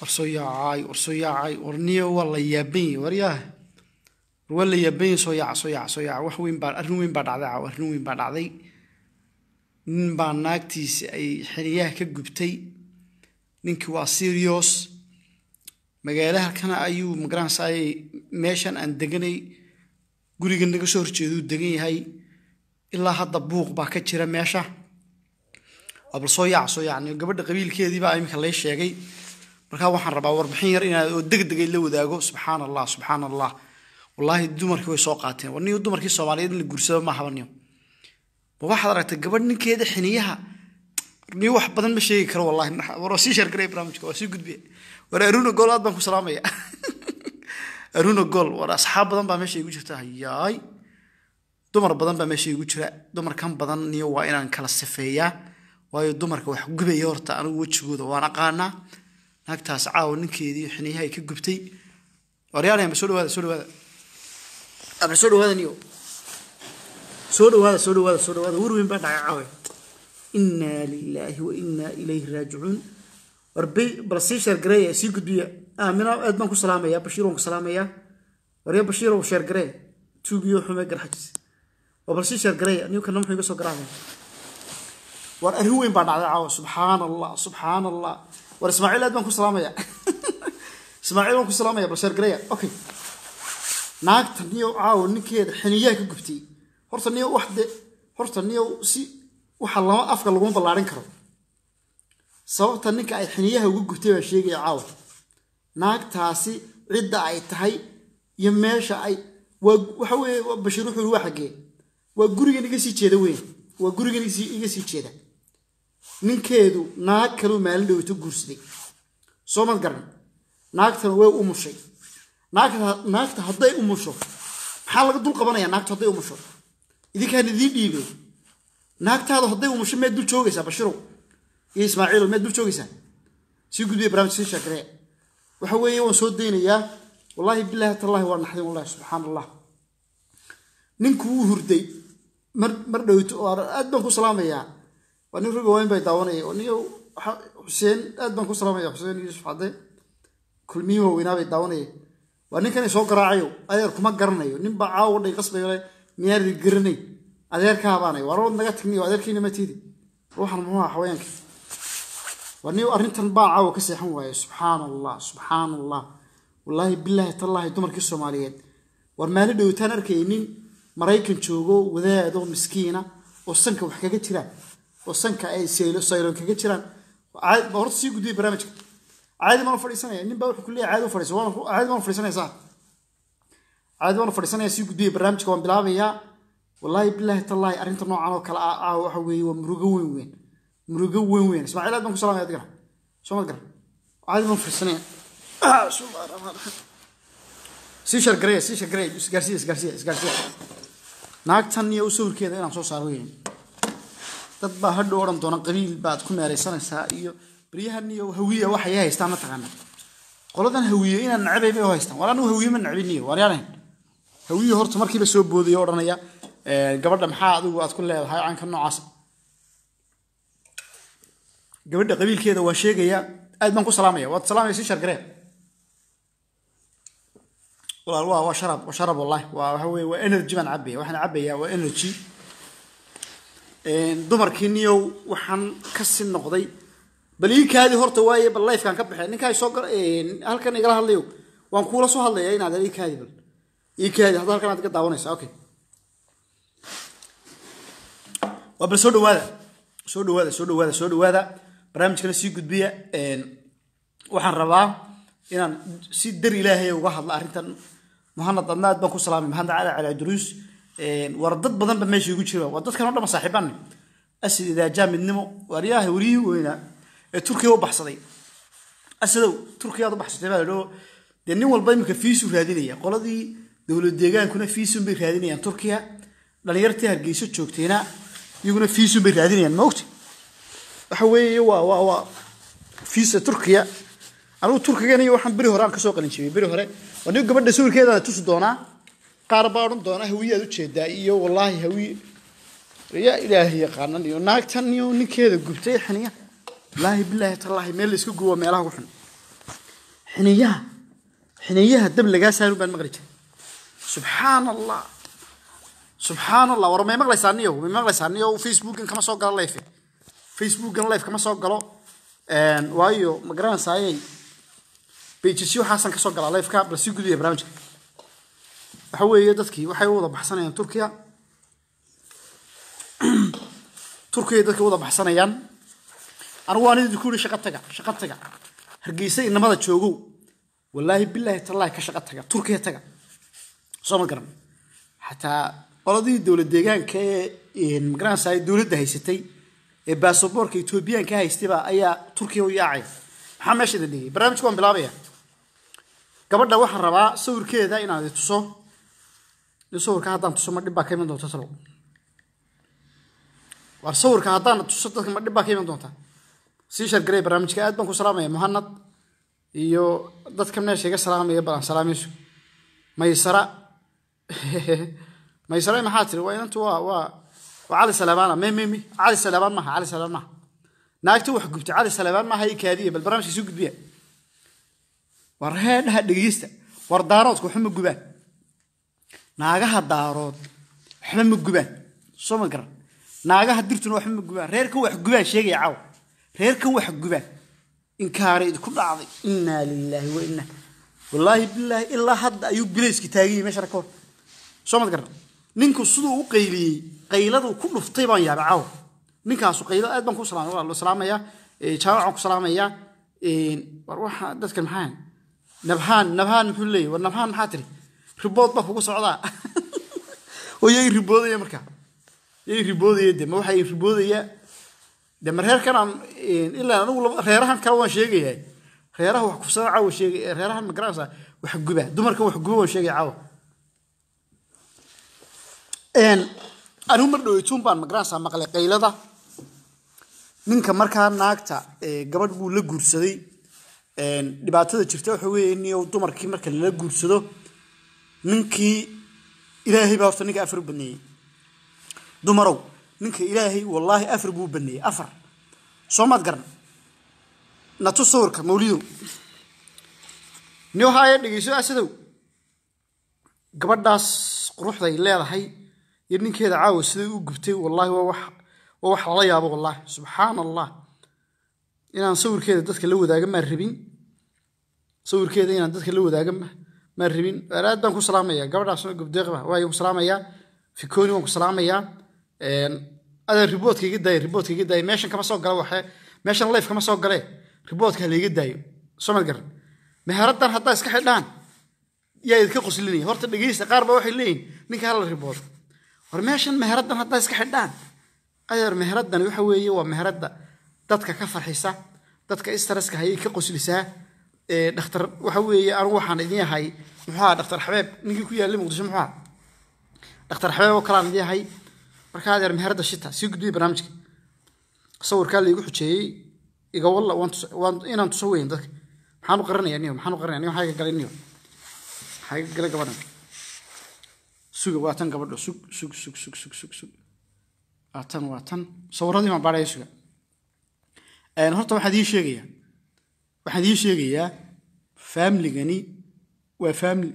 warsoo yaacay warsoo yaacay warniyo waa la yaaban yahay waryaah war waa la yaaban yahay soo yaaca soo yaaca soo yaaca wax weyn baa arrin weyn baa dhacday caawa arrin weyn baa dhacday nin baa naagtiisi ay xiniyaha ka gubtay ninkii waa serious magaala halkana ayuu magaranaysaay meeshan aan deganay guriga naga soo horjeeduu degan yahay ilaa hadda buuq baa ka jira meesha waa bal soo yaaca soo yaaca gabadha qabiilkeedii baa iminka lay sheegay markaa waxaan rabaa warbixin yar inaad oo degdegay la wadaago subxaan allah subxaan allah wallaahi dumarkii way soo qaateen war niyo dumarkii soomaaliyeed in la guursado ma haba niyo ma waxaad aragtay gabadh ninkeeda xiniyaha niyo wax badan ma sheegi karo wallahi war waa sii sheergaray barnaamijka waa sii gudbiya war aruna gool aad baan ku salaamaya aruna gool war asxaab badan baa meesha igu jirta hayaay dumar badan baa meesha igu jira dumarkan badan niyo waa inaan kala sifeeyaa waayo dumarka wax gubaya horta anigu wejigooda waan aqaanaa naagtaas caawa ninkeedii xiniyaha ay ka gubtay waryaalahan ba soo dhawaada soo dhawaada ama soo dhawaada niyo soo dhawaada soo dhawaada soo dhawaada war weyn baa dhacay caawa inaa lilaahi wa inaa ilayhi raajicuun war bay bal sii sheergareeya sii gudbiya aamina aad baan ku salaamaya bashiir waan ku salaamaya warya bashiir oo sheergaree tuugiyo xume garxajis waa bal sii sheergareeya niyo kana muxuu iga soo garaacaya war arrin weyn baa dhacday caawa subxaan allah subxaan allah war ismaaciil aad baan ku salaamaya ismaaciil waan ku salaamaya bal sheergareeya okay naagta niyo caawa ninkeeda xiniyaha ka gubtay horta niyo wax de horta niyo si waxa lama afka laguma ballaarin karo sababta ninka ay xiniyaha uga gubtay baa sheegaya caawa naagtaasi cidda ay tahay iyo meesha ay waa waxa weeye bashiir wuxuu waa xaggee waa gurigan iga sii jeeda weyn waa gurigan iga sii jeeda ninkeedu naag kaluu maalin dhowito guursaday soo mad garan naagtana way umushay naagta hadday umusho maxaa laga dul qabanaya naagta hadday umusho idinkaan idiin dhiibay naagtaadu hadday umusho meed dul joogaysaa bashirow iyo ismaaciilo meed dul joogaysaa sii gudbiya barnaamij sii sheekaree waxa weeye waan soo daynayaa wallaahi bilaahi tallaahi waa naxdin wallahi subxaan allah ninku wuu hurday mar mar dhowto oo aad baan ku salaamayaa waa nin ruga wayn bay daawanaya oo niyo xuseen aad baan ku salaamaya xuseen yuusuf cadde kulmiyi waaweynaa bay daawanaya waa ninkan soo garaacayo adeer kuma garanayo nin baa caawa dhay qasbayo le miyaanadi garanay adeerkaabaanay waa rood naga tagniyo adeerkiina ma tiidi ruuxan muxuu aha xaweenka waa niyo arrintan baa caawa ka seexan waaye subxaan allah subxaan allah wallaahi bilaahi tallaahi dumarkii soomaaliyeed war maalin dhowtaan arkayay nin maraykan joogo wadaado miskiina oo sanka wax kaga jiraan oo sanka ay sayloon kaga jiraan horta sii gudbiya barnaamijka caadi baan fadhiisanaya nin baa wuxuu ku leeyahay caadi u fadhiiso caadi baan fadhiisanaya saa caadi baan fadhiisanaya sii gudbiya barnaamijka waan bilaabayaa wallaahi bilaahi tallaahi arrinta noocan oo kale ah ah waxa weeye waa murugo weyn weyn murugo weyn weyn ismaaciil aad baan ku salaamaya adigana soo mad garan caadi baan fadhiisanaya sii shargareeya sii shargareeya isgaarsiya isgaarsiya isgaarsiya naagtan iyo sawirkeeda inaan soo saaro weyn dad baa hadhow odhan doona qabiil baad ku meeraysanaysaa iyo baryahan iyo hawiya waxay haystaan ma taqaana qoladan hawiye inaan nacbay bay u haystaan war anigu hawiye ma nacbiniyo waaryaanayn hawiye horta markiiba soo boodaya odhanaya gabadha maxaa adigu aad ku leedahay caanka noocaas gabadha qabiilkeeda waa sheegaya aad baan ku salaamaya waad salaamaya si shargaree walaal waa waa sharab waa sharab wallahi waa waxa weeye waa energy baan cabaya waxaan cabayaa waa energy dumarkii niyow waxaan ka si noqday bal ii kaadi horta waaye bal lifekaan ka baxay ninkaa soo halkan igala hadlayo waan kuula soo hadlaya inaad ii kaadi bal ii kaadi hadda halkan aad iga daawanaysa okay waa bal soo dhawaada soo dhawaada soo dhawaada soo dhawaada barnaamijkana sii gudbiya waxaan rabaa inaan si dar ilaahay uga hadla arrintan muhanad adna aad baan ku salaamay muhanad cali cali duruus war dad badan ba meesha igu jira waa dadkan oo dhan saaxiibaan asid idaajaa midnimo waaryaha wariyii weynaa ee turkiya u baxsaday asidow turkiyaad u baxsatay baa ladhoo dee nin walba iminka fiisu raadinaya qoladii dowlad deegaankuna fiisun bay raadinayaan turkiya dhalinyartii hargeyso joogtayna iyaguna fiisun bay raadinayaan ma ogti waxa weeye waa waa waa fiisa turkiya anigu turkigan iyo waxaan beri hore aan kasoo qalin jibiyey beri hore waa nin gabadha sawirkeedaan tusi doonaa qaar baa odhan doona hawiye aad ujeedaa iyo wallaahi hawiye yaa ilaahay yaqaanan iyo naagtan iyo ninkeeda gubtay xiniya wallaahi bilaahi tallaahi meel la iska gubo meelaha ku xun xiniyaha xiniyaha dab lagaa saarin baan maqli jiray subxaan allah subxaan allah war may maqlaysaa niyow may maqlaysaa niyow facebookan kama soo galo life facebookan life kama soo galo waayo ma garanaysayay bejisyo waxaasan ka soo galaa lifeka bal sii gudbiya barnaamijka waxa weeye dadkii waxay u wada baxsanayaan turkiya turkiya dadkii u wada baxsanayaan anigu waan idinku yidhi shaqo taga shaqo taga hargeysa inamada joogow wallaahi bilaahi tallaahi ka shaqo taga turkiya taga soo ma garan xataa qoladii dowlad deegaanka ee magaranaysa dowladda haysatay ee baasaboorka etoobiyaanka haystayba ayaa turkiya u yaacaya maxaa meesha idin dhigay barnaamijku waan bilaabaya gabadha waxaan rabaa sawirkeeda inaan idin tuso in sawirka haddaan tuso ma dhib baa ka iman doonta talow war sawirka haddaan tuso dadka ma dhib baa ka iman doonta sii shargarey barnaamijka aad baan ku salaamaya muhanad iyo dadka meesha iga salaamaya balan salaamayso maysara maysara maxaa tiri waa inantu waa waa waa cali salaamaana me me me cali salaamaan maaha cali salaamaan maaha naagta wax gubtay cali salaamaan maaha i kaadiya bal barnaamijka sii gudbiya war heedhaha dhegeysta war daaroodka waxba ma gubaan naagaha daarood waxba ma gubaan soo ma garan naagaha dirtuna waxba ma gubaan reerkan wax gubaan sheegaya caawa reerkan wax gubaan inkaara idinku dhacday innaa lilaahi wa inna wallaahi bilaahi ilaa hadda ayuu bilayski taaganyay meesha ka hor soo mad garan ninku siduu u qayliyey qayladuu ku dhuftay baan yaabay caawa ninkaasu qaylo aad baan ku salaamay waa la salaamayaa jaamacaan ku salaamayaa war waxa dadka maxaa nabhaan nabhaan muxuu leeyahy war nabhaan maxaa tiri ribood baa kugu socdaa oo yay riboodaya marka yay riboodaya de ma waxay riboodaya de ma reerkan aan ilaa anigu reerahan kale waan sheegayaa reeraha wax kufsada caawa sheegay reerahan ma garanaysaa wax guba dumarka wax guba waan sheegaya caawa anigu mar dhoweytuun baan ma garanaysaa maqlay qaylada ninka markaa naagta gabadh buu la guursaday dhibaatada jirta waxa weeye niyow dumarkii marka lala guursado ninkii ilaahay baa horta ninka afar u baneeyey dumarow ninka ilaahay wallaahi afar buu baneeyey afar soo maad garan natu sawirka mawlidow niyow haaya dhegeyso asadow gabadhaas quruxday leedahay iyo ninkeeda caawa siday u gubtay wallaahi waa wax waa wax lala yaabo wallaahi subxaan allah inaan sawirkeeda dadka la wadaaga maan rabin sawirkeeda inaan dadka la wadaaga maan rabin aad baan ku salaamayaa gabadhaasna gubdeeqba waayo ku salaamayaa fikoni waan ku salaamayaa adan riboodka iga daaya riboodka iga daaya meeshan kama soo gala waxe meeshan life kama soo gale riboodka ha layga daayo soo mad garan meheradan haddaa iska xidhaan yaa idinka qoslinaya horta dhegeysta qaar baa waxay leeyihin ninka hala riboodo war meeshan meheradan haddaa iska xidhaan adeer meheradan waxa weeye waa meherada dadka ka farxisa dadka istaraska hayay ka qoslisaa dhakhtar waxa weeye anigu waxaan idin yahay muxuu aha dhakhtar xabeeb ninkii ku yaallay muqdisho muxuu aha dhakhtar xabeeb oo kalaan idin yahay marka adeer meherada shita sii gudbiya barnaamijka sawirkaa laygu xujeeyey iga walla waan inaan tuso weyn dadka maxaan u qaranaya niyo maxaan u qaranaya niyo maxaa iga galay niyo maxaa iga galay gabadhan suga waa tan gabadho sug sug sug sug sug sug sug waa tan waa tan sawiradii baan baadhaya suga horta waxaan idiin sheegayaa waxaan idiin sheegayaa faamiligani waa faamili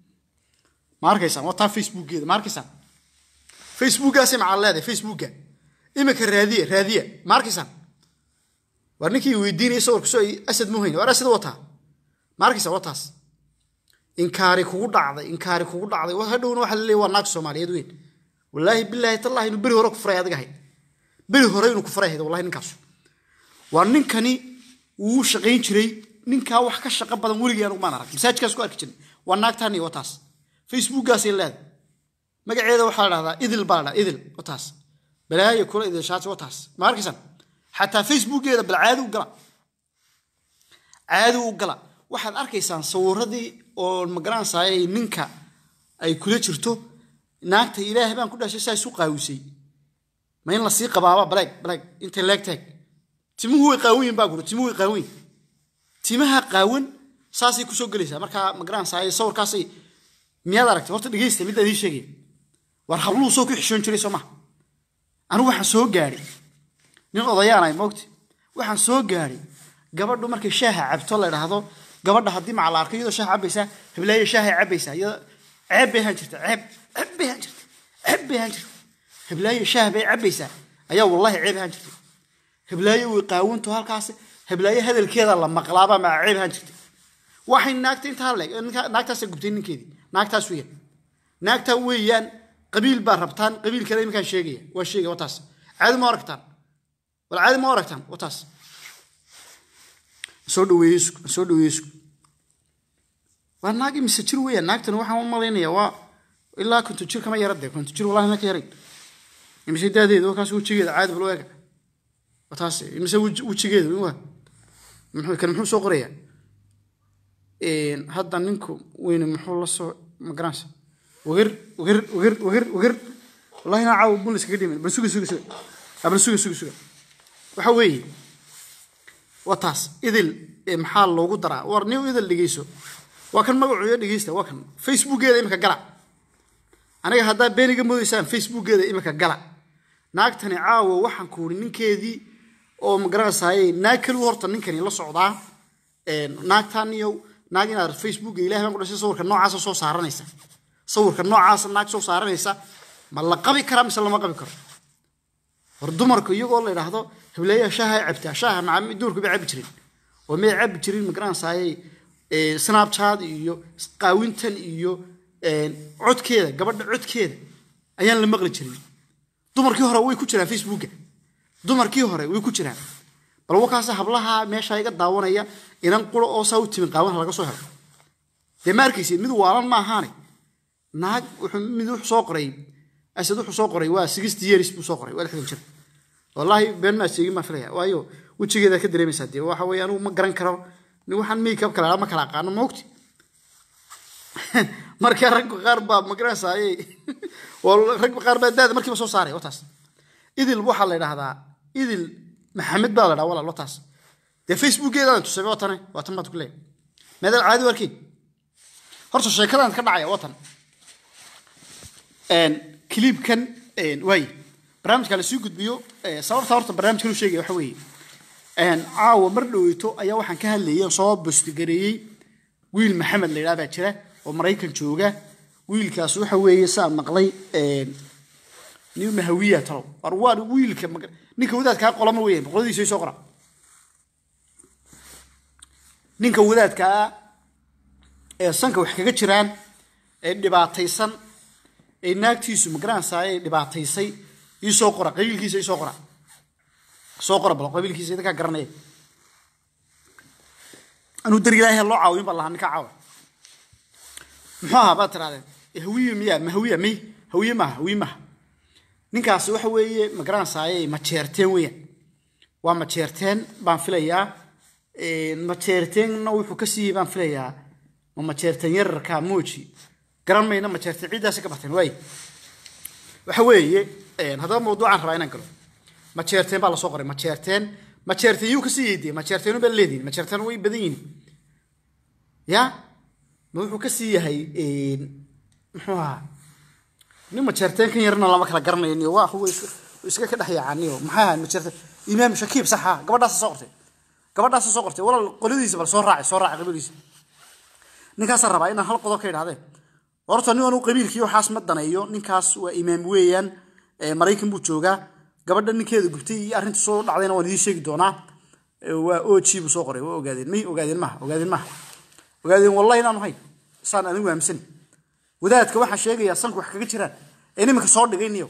ma arkaysaan waa taa facebookgeeda ma arkaysaan facebookgaasay macaan leedahay facebookga imika raadiya raadiya ma arkaysaan war ninkii weydiinaya sawirka soo asad muhayn war asad wataa ma arkaysaa waa taas inkaari kugu dhacday inkaari kugu dhacday hadhowna waxa la leeyahy waa naag soomaaliyeed weyn wallaahi bilaahi tallahi inuu beri hore ku furay adiga ahayd beri hore inuu ku furay ahayd wallahi ninkaasu waa ninkani wuu shaqayn jiray ninkaa wax ka shaqo badan weligii anugu maan arag masaajkaas ku arki jiray waa naagtaani waa taas facebookgaasay leedahay magaceeda waxaa la dhahdaa idil baa la dhahdaa idil waa taas balaayo kula idilshaati waa taas ma arkaysaan xataa facebookgeeda bal caadi u gala caadi u gala waxaad arkaysaan sawiradii oo magaranaysaay ninka ay kula jirto naagta ilaahay baan ku dhashay saa isu qaawisay ma in lasii qabaaba baleeg baleeg inta leeg taag timuhu way qaawan baa guri timuhu way qaawan timaha qaawan saasay kusoo gelaysaa markaa magaranaysaay sawirkaasay miyaad aragtay horta dhegeysta midda idiin sheegaya war habluhu soo ku xishoon jiray soo maha anigu waxaan soo gaadhay nin odayaanay moogti waxaan soo gaadhay gabadhu markay shaaha cabto la idhaahdo gabadha haddii maca la arko iyadoo shaah cabaysaa heblaayo shaahay cabaysaa iyadoo ceeb bay ahaan jirta ceeb ceeb bay ahaan jirta ceeb bay ahaan jirta heblaayo shaah bay cabaysaa ayaa wallahi ceeb ahaan jirta heblaayo way qaawinto halkaas heblaayo hadalkeeda la maqlaaba maca ceeb ahaan jirta waxay naagta intaa leeg naagtaasa gubtay ninkeedii naagtaas weeyaan naagtaa weeyaan qabiil baa rabtaan qabiil kale iminkaan sheegaya waa sheegaya wataas caadi ma aragtaan wal caadi ma aragtaan wataas soo dhaweeye isku soo dhaweeye isku waa naag imise jir weeyaan naagtan waxaan u malaynayaa waa ilaa konton jir kama yara dee konton jir wallahi ma ka yarayn imise daadeeda waa kaas wejigeeda caadi bal eega wataas imise wejigeeda waa muxuu kan muxuu soo qorayaa hadda ninku weyne muxuu la soo magaranaysa wagar wagar wagar wagar wagar wallahi naa caawa bun iskaga dhimin bal suga suga suga bal suga suga suga waxa weeye waa taas idil maxaa loogu daraa war nin idil dhegeyso waa kan magacuuyo dhegeysta waa kan facebookeeda imika gala aniga haddaa beeniga moodaysaan facebookeeda imika gala naagtani caawa waxaan kuuri ninkeedii oo magaranaysaayey naag keligu horta ninkani la socdaa naagtan iyo naag inaad facebooka ilahay baan ku dhashay sawirka noocaasa soo saaranaysa sawirka noocaasa naag soo saaranaysa ma la qabi karaa mise lama qabi karo hor dumarku iyagoo la idhaahdo hebleeyaha shaaha cabtaa shaaha maca dumarku bay cabi jirin oo may cabi jirin magaranaysaayey snapchat iyo qaawintan iyo codkeeda gabadha codkeeda ayaan la maqli jirin dumarkii hore way ku jiraan facebooka dumarkii hore way ku jiraan bal wakaas hablaha meesha iga daawanaya inan quro oo saa u timin qaawan laga soo helo dee ma arkaysid mid waalan ma ahaane naag mid wuxuu soo qoray asad wuxuu soo qoray waa sixty years buu soo qoray waa lixdan jir wallaahi been maa sheegin maa filaya waayo wejigeeda ka dareemaysaa dee waxa weeye anigu ma garan karo nin waxaan makeup kale ma kala aqaano ma ogti marka ragga qaar baa magaranaysaayey ragga qaar baa daada markiiba soo saaray wataas idil waxaa la idhahdaa idil maxamed baa la dhaha walaal wataas dee facebookeedaan tusay waa tane waa tan baad ku leeyahay meedaal caadi warkiin horta sheekadaan ka dhacaya waa tan kliibkan waaye barnaamijka la sii gudbiyo sababta horta barnaamijkan u sheegaya waxa weeye caawa mar dhoweyto ayaa waxaan ka hadlayay soo bostigareeyey wiil maxamed la yidhaha baa jira oo maraykan jooga wiilkaas waxa weeye saan maqlay nin mahawiya talow war waa wiilka ninka wadaadkaa qolama weeyaan qoladiisa soo qora ninka wadaadkaa ee sanka wax kaga jiraan ee dhibaataysan ee naagtiisu magaranaysaa ee dhibaataysay iisoo qora qabiilkiisa isoo qora soo qora bal qabiilkiisa idinkaa garanaya anuu dar ilaahay loo caawin baa lahaa ninka caawa muxuu ahaa baad tirahdeen hawiye miyaa ma hawiya may hawiye maaha hawiye maaha ninkaasi waxa weeye magaranaysaayey majeerteen weeyaan waa majeerteen baan filayaa majeerteenna wuxuu ka siiyey baan filayaa ma majeerteen yararka mooji garan mayna majeerteen ciiddaasi ka barteen waay waxa weeye haddaba mawduucaan rabaa inaan galo majeerteen baa lasoo qoray majeerteen majeerteen yuu ka siiyey dee majeerteenu baa leedihin majeerteen way badan yihin ya ma wuxuu ka sii yahay muxuu ahaa nin majeerteen kan yarna lama kala garanayo niyo waa huwa iska ka dhex yaacaniyo maxay ahayd majeerteen imaam shakiib saxa gabadhaasa soo qortay gabadhaasa soo qortay walaal qoladiisa bal soo raacay soo raacay qabiilkiisa ninkaasaa rabaa inaan hal qodob ka idhahdeen horta nin anu qabiilkii waxaas ma daneeyo ninkaas waa imaam weeyaan maraykan buu joogaa gabadha ninkeeda gubtay iyo arrinta soo dhacdayna waan idiin sheegi doonaa waa og buu soo qoray waa ogaadeen may ogaadeen maha ogaadeen maha ogaadeen wallahi inaanu hayn saan anigu aaminsan wadaadka waxaan sheegayaa sanku wax kaga jiraan ee nimanka soo dhigay niyo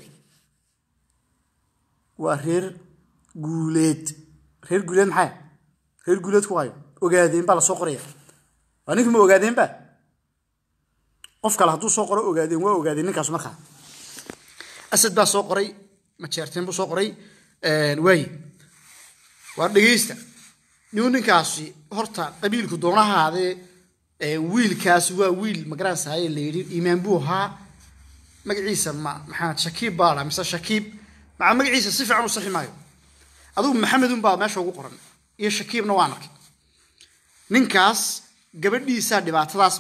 waa reer guuleed reer guuleed maxaa reer guuleed ku hayo ogaadeen baa lasoo qoraya waa ninka ma ogaadeen ba qof kale hadduu soo qoro ogaadeen waa ogaadeen ninkaas markaa asad baa soo qoray majeerteen buu soo qoray waaye waa dhegeysta niu ninkaasi horta qabiilku doonahaadee wiilkaas waa wiil magaranaysaye la yidhi iimaan buu ahaa magaciisa ma maxamed shakiib baa dhaa mise shakiib maca magaciisa si fiican u saxi maayo adugu maxamedun baa meesha ugu qoran iyo shakiibna waan arkay ninkaas gabadhiisaa dhibaatadaas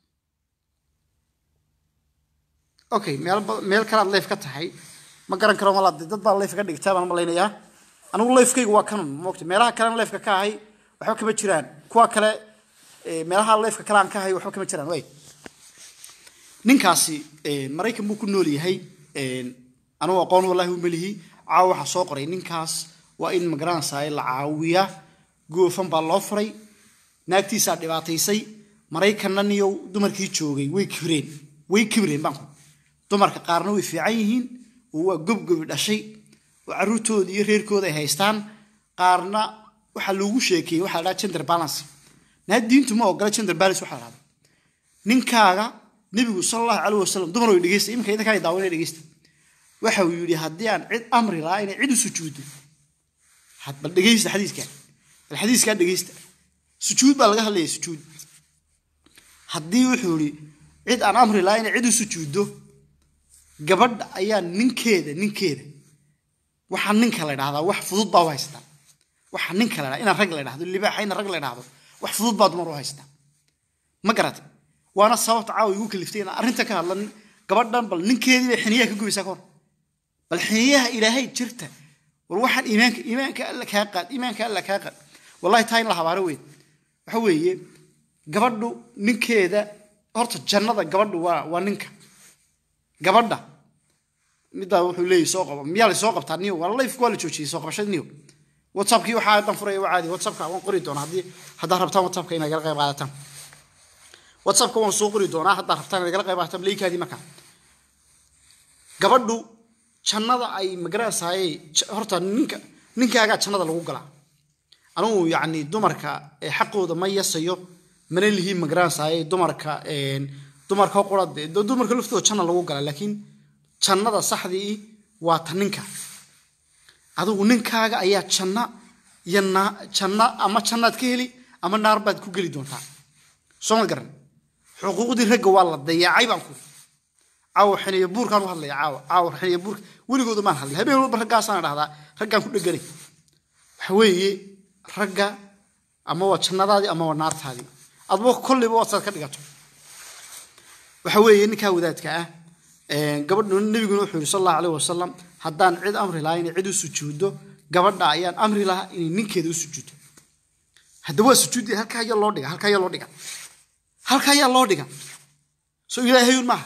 okay meel meel kalaad leef ka tahay ma garan karo malaad dad baa leef ka dhigtaa baan malaynayaa anigu leefkaygu waa kanun moogta meelaha kalena leefka ka ahay waxba kama jiraan kuwa kale meelaha leefka kale aan ka hayo waxba kama jiraan waay ninkaasi maraykan buu ku nool yahay anugu aqoon wallahi uma lihi caawa waxaa soo qoray ninkaas waa in magaranaysaa la caawiya goofan baa loo furay naagtiisaa dhibaataysay maraykanna niyow dumarkii joogay way kibreen way kibreen baanku dumarka qaarna way fiican yihiin oo waa gobgobi dhashay oo carruurtooda iyo reerkooda ay haystaan qaarna waxaa loogu sheekeeyey waxaa la dhaha gender balance naa diintu ma ogola gender balance waxaa la dhahda ninkaaga nebigu sala allahu calayh wasalam dumar way dhegeysta iminka idinkaa daawanay dhegeysta waxa uu yidhi haddii aan cid amri lahaa inay cid u sujuuddo bal dhegeysta xadiiskaa bal xadiiskaa dhegeysta sujuud baa laga hadlaya sujuud haddii wuxuu yidhi cid aan amri lahaa inay cid u sujuuddo gabadha ayaa ninkeeda ninkeeda waxaa ninka la dhahdaa wax fudud baa u haystaa waxaa ninka la dhahdaa inaan rag la dhahdo libaaxa ina rag la dhahdo wax fudud baa dumar u haystaa ma garatay waana sababta caawa igu kaliftay inaan arrinta ka hadlan gabadhan bal ninkeedii bay xiniyaha ka gubaysaa ka hor bal xiniyaha ilaahay jirta war waxaan iimaanka iimaanka alla kaa qaad iimaanka alla kaa qaad wallahi taa in la habaaro weyn waxa weeye gabadhu ninkeeda horta jannada gabadhu waa waa ninka gabadha middaa wuxuu leeyahy soo qabo miyaa la soo qabtaa niyo waa life waa la joojiyey soo qabashada niyo whatsappkii waxaa dan furaya waa caadi whatsappka waan qori doonaa haddii haddaad rabtaan whatsappka inaad gala qayb qaadataan whatsappka waan soo qori doonaa haddaad rabtaan inaad gala qayb qaadataan leeykaadii markaa gabadhu jannada ay magaranaysaaye horta ninka ninkaagaa jannada lagu galaa anugu yacni dumarka xaqooda ma yasayo mana lihiin magaranaysaay dumarka dumarka qura dumarka laftooda janna lagu gala laakiin jannada saxdii waa ta ninka adigu ninkaaga ayaa janna iyo janna ama jannaad ka heli ama naar baad ku geli doontaa soo ma garan xuquuqdii ragga waa la dayaacay baan ku caawa xiniya buurkaan u hadlaya caawa caawa xiniya buurka weligooda maan hadlay habeen walba raggaasaan dhahdaa raggaan ku dheganay waxa weeye ragga ama waa jannadaadii ama waa naartaadii adba kolliba waad saad ka dhigato waxa weeye ninkaa wadaadka ah gabadhu nebiguna wuxuu yidhi sal allahu alayh wasalam haddaan cid amri lahaa inay cid u sujuuddo gabadha ayaan amri lahaa inay ninkeeda u sujuuddo hadda waa sujuudi halkaa ayaa loo dhiga halkaa ayaa loo dhiga halkaa ayaa loo dhiga soo ilaahayun maaha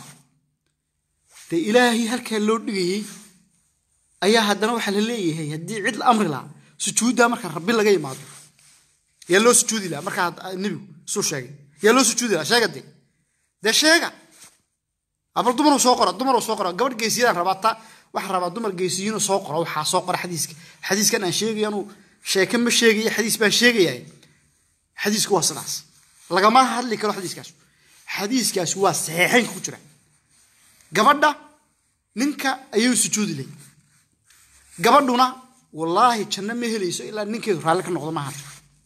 dee ilaahay halkaa loo dhigayey ayaa haddana waxaa la leeyahay haddii cid la amri lahaa sujuuddaa marka rabbi laga imaado yaa loo sujuudi lahaa markaa nebigu suu sheegay yaa loo sujuudi lahaa sheega dee dee sheega abal dumaruu soo qora dumaruu soo qora gabadh geesiyadaan rabaa ta waxaan rabaa dumar geesiyiinoo soo qora waxaa soo qora xadiiska xadiiskan aan sheegaya anuu sheeke ma sheegaya xadiis baan sheegayaa xadiisku waa sidaas lagama hadli karo xadiiskaas xadiiskaas waa saxiixaynka ku jira gabadha ninka ayuu sujuudi lay gabadhuna wallaahi janno ma helayso ilaa ninkeedu raalli ka noqdo maaha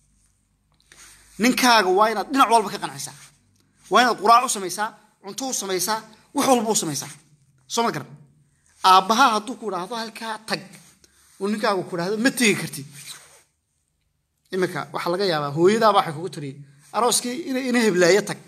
ninkaaga waa inaad dhinac walba ka qancisaa waa inaad quraac u samaysaa cunto u samaysaa wax walba u samaysaa soo ma garan aabbaha hadduu ku idhaahdo halkaa tag uu ninkaagu ku idhaahdo ma tegi kartid iminka waxaa laga yaabaa hooyadaaba waxay kugu tiri arooskii ina heblaayo tag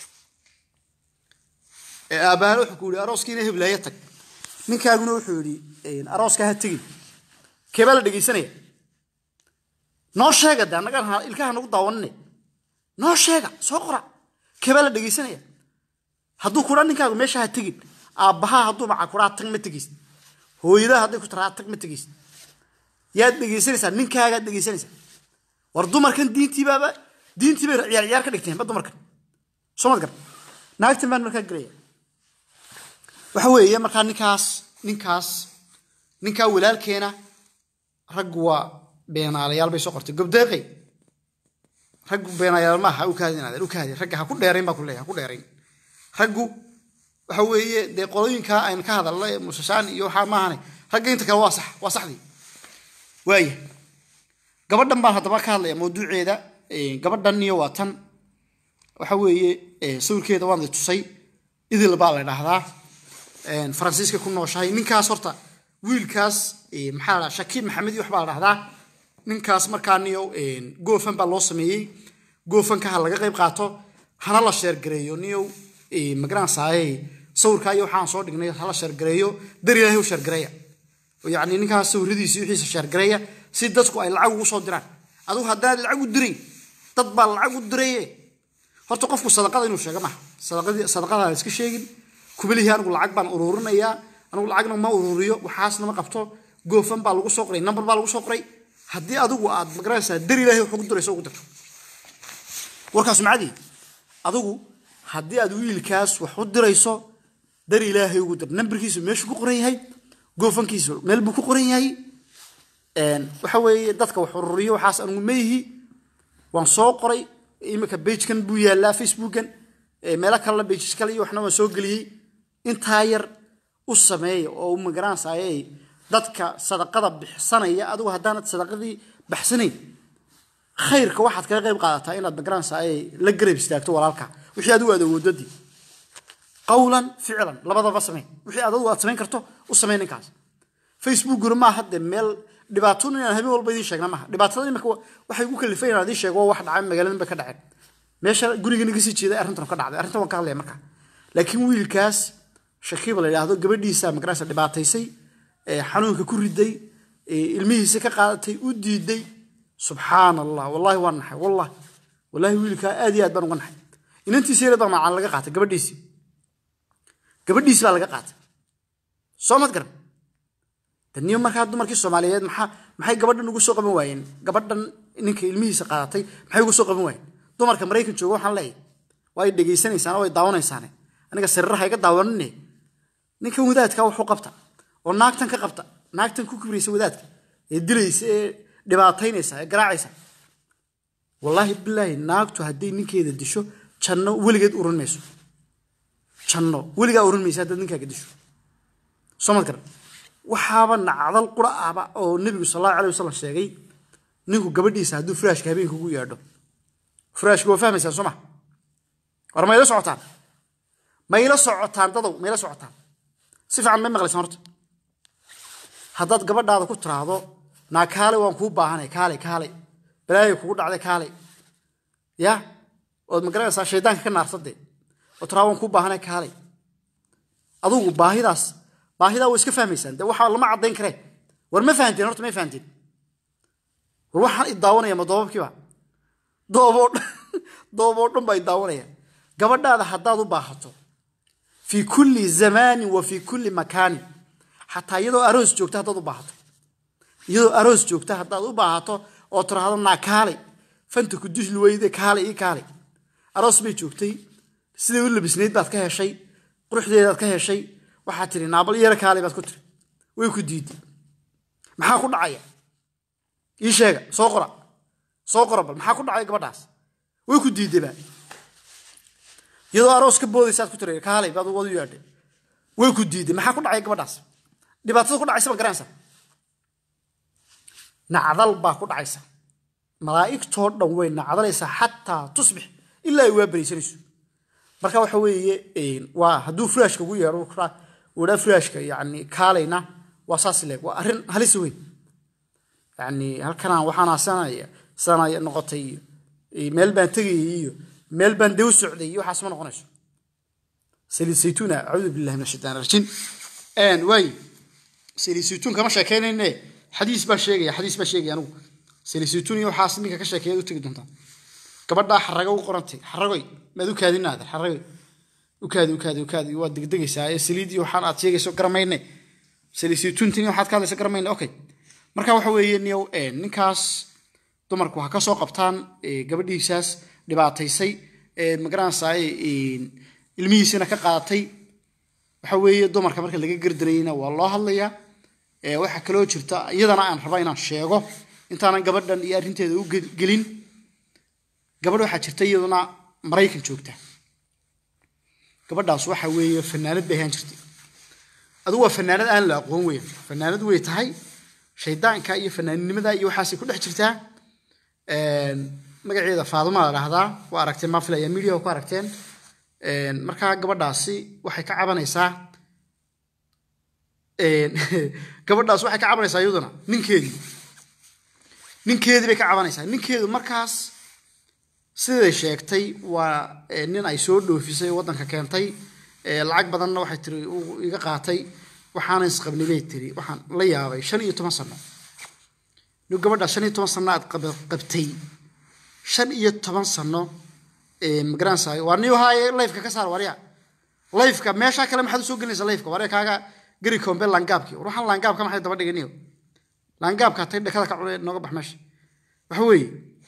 aabbaana wuxuu ku yihi arooskii ina heblaayo tag ninkaaguna wuxuu yidhi arooskaa ha tegin keebaa la dhegaysanaya noo sheega de annaga ilkaha nagu daawanine noo sheega soo qora keebaa la dhegaysanaya hadduu kudhaa ninkaagu meesha ha tegin aabbahaa hadduu maca kudhaa tag ma tegaysid hooyadaa hadday ku taraa tag ma tegaysid yaad dhegaysanaysaa ninkaagaad dhegaysanaysaa war dumarkan diintiibaaba diintii bay ciyaar ciyaar ka dhigteen ba dumarkan soo mad gar naagtan baan markaa gelaya waxa weeye markaa ninkaas ninkaas ninkaa walaalkeena raggu waa beenaalayaal bay soo qortay gobdeeqay raggu beenaalayaal maaha u kaadin adeer u kaadin ragga ha ku dheerayn baa ku leeyahay ha ku dheerayn raggu waxa weeye dee qolooyinkaa aynu ka hadalnay musashaan iyo waxaa maahane ragga inta kale waa sax waa saxdii waaya gabadhan baan haddaba ka hadlaya mawduuceeda gabadhan iyo waa tan waxa weeye sawirkeeda waan di tusay idil baa la dhahdaa faransiiska ku nooshahay ninkaas horta wiilkaas maxaa la shakiib maxamed iyo waxbaa la dhahdaa ninkaas markaa niyo goofan baa loo sameeyey goofanka ha laga qayb qaato hana la sheergareeyo niyow magaranasaaye sawirkaa iyo waxaan soo dhignay hala sheergareeyo dar ilaahay u sheergareeya yacni ninkaas sawiradiisa wixiisa sheergareeya si dadku ay lacag ugu soo diraan adigu haddaad lacag u dirayn dad baa lacag u diraye horta qofku sadaqada inuu sheego maha sadaqadii sadaqada aan iska sheegin kubalihii anigu lacag baan ururinayaa anigu lacagna ma ururiyo waxaasna ma qabto goofan baa lagu soo qoray number baa lagu soo qoray haddii adigu aad magaranaysaa dar ilaahay wax ugu dirayso ugu dirto warkaas macadii adigu haddii aad wiilkaas wax u dirayso dar ilaahay ugu dir nambarkiisu meeshuu ku qoran yahay goofankiisu meel buu ku qoran yahay waxa weeye dadka wax ururiyo waxaas anigu ma yihi waan soo qoray imika bagekan buu yaalaa facebookan meelo kalena bages kale iyo waxna waan soo geliyey intaa yar u sameeya oo u magaranaysaayey dadka sadaqada bixsanaya adigu haddaanad sadaqadii baxsanayn khayrka waxaad kaga qayb qaadataa inaad magaranaysaayey la garab istaagto walaalka wixii adigu aad awoodadii qawlan ficlan labadaba samey wixii aad adigu aad samayn karto u samey ninkaas facebookuna maaha dee meel dhibaatona inaan habeen walba idiin sheegna maaha dhibaatada imika waxay ku kalifay inaan idiin sheego wax dhacay magaaladan bay ka dhaceen meesha gurigan iga sii jeeday arrintan ka dhacday arrintan waan ka hadlaya marka laakiin wiilkaas shakiiba la yidhaahdo gabadhiisa magaraysa dhibaataysay xanuunka ku riday ilmihiisa ka qaadatay u diiday subxaan allah wallahi waan naxay wallah wallahi wiilkaa aad iyo aad baan uga naxay inantiisa yara baa macaan laga qaatay gabadhiisi gabadhiisi baa laga qaatay soo mad garan daniyo markaa dumarkii soomaaliyeed maxaa maxay gabadhan ugu soo qaban waayeen gabadhan ninka ilmihiisa qaadatay maxay ugu soo qaban waayeen dumarka maraykan jooga waxaan leeyahay waa ay dhegaysanaysaan oo ay daawanaysaane aniga sariiraha iga daawanine ninkan wadaadka waxu qabta oo naagtan ka qabta naagtan ku kibraysa wadaadka ee dilaysa ee dhibaataynaysa ee garaacaysa wallaahi bilaahi naagtu hadday ninkeeda disho janno weligeed uran mayso janno weligaa uran maysa haddaad ninkaaga disho soo mad garan waxaaba nacdal qura ahba oo nebigu sal allahu alayh wasalam sheegay ninku gabadhiisa hadduu firaashka habeenka ugu yeedho firaashka waa fahmaysaan soo ma war mayla socotaan mayla socotaan dadow mayla socotaan si fiican may maqlaysaan horta haddaad gabadhaada ku tiraahdo naa kaale waan kuu baahanay kaale kaale balaaya kugu dhacday kaale ya ood magaranaysaa shaydaanka ka naarsadee oo tiraa waan kuu baahanay kaale adugu baahidaas baahidaa waa iska fahmaysaan dee waxaa lama caddayn karee war ma fahanteen horta may fahanteen war waxaan idaawanaya ma doobabkiiba dooboo dooboo dhan baa idaawanaya gabadhaada haddaad u baahato fii kulli zamaanin wa fii kulli makaanin xataa iyadoo aroos joogta haddaad u baahato iyadoo aroos joogta haddaad u baahato oo tiraahdo naa kaale fanta ku dusli weyde kaale ii kaale aroos bay joogtay siday u labisnayd baad ka heshay quruxdeedaad ka heshay waxaad tiri naabal yara kaale baad ku tiri way ku diiday maxaa ku dhacaya ii sheega soo qora soo qora bal maxaa ku dhacaya gabadhaas way ku diidayba iyadoo aroos ka boodaysaad ku tiri kaalay baad wadu yaadhay way ku diiday maxaa ku dhacaya gabadhaas dhibaatada ku dhacaysa ma garanaysa nacdal baa ku dhacaysa malaa'igtoo dhan way nacdalaysaa xataa tusbix ilaa ay waa beraysanayso marka waxa weeye waa hadduu firaashka ugu yeedho wadhaa firaashka yani kaalayna waa saas leeg waa arrin halis weyn yani halkanaan waxaan sanaya sanaya noqotay iyo meel baan tegayay iyo meel baan dew socday iyo waxaas ma noqonayso saliid saytuuna acuudu billahi min ashaitaan rajiim waay saliid saytuun kama sheekeynayne xadiis baa sheegaya xadiis baa sheegaya anigu saliid saytuun iyo waxaas ninka ka sheekeeyaad u tegi doontaa gabadhaa xarago u qorantay xaragoy maad u kaadinaader xaragoy ukaadi ukaadi ukaadi waad degdegaysaa ee saliid iyo waxaan aad sheegayso garamayne saliid saytuuntin waxaad ka hadlaysa garamayne okay marka waxa weeye niyow ninkaas dumarku ha ka soo qabtaan gabadhiisaas dhibaataysay magaranaysaa ilmihiisina ka qaadatay waxa weeye dumarka marka laga gardarayna waa loo hadlayaa waxaa kaloo jirta iyadana aan raba inaan sheego intaanan gabadhan iyo arrinteeda u gelin gabadh waxaa jirta iyaduna maraykan joogta gabadhaas waxa weeye fanaanad bay ahaan jirtay adigu waa fanaanad aan la aqoon weyn fanaanad way tahay shaydaanka iyo fanaannimada iyo waxaasay ku dhex jirtaa magaceeda faaduma la dhahdaa waa aragteen maa filaya media ku aragteen markaa gabadhaasi waxay ka cabanaysaa gabadhaas waxay ka cabanaysaa iyaduna ninkeedii ninkeedii bay ka cabanaysaa ninkeedu markaas siday sheegtay waa nin ay soo dhoofisay waddanka keentay lacag badanna waxay tiri iga qaatay waxaana isqabnay bay tiri waxaan la yaabay shan iyo toban sano nin gabadhaas shan iyo toban sano aad qabtay shan iyo toban sano magaranaysaa waa niyo haaye lifeka ka saar warya lifeka meesha kale maxaad usoo gelinaysa lifeka warya kaaga gari kombe langaabkii war waxaan langaabka maxay daba dhigay niyo langaabka tay dhakada ka cunay nooga bax meesha waxa weeye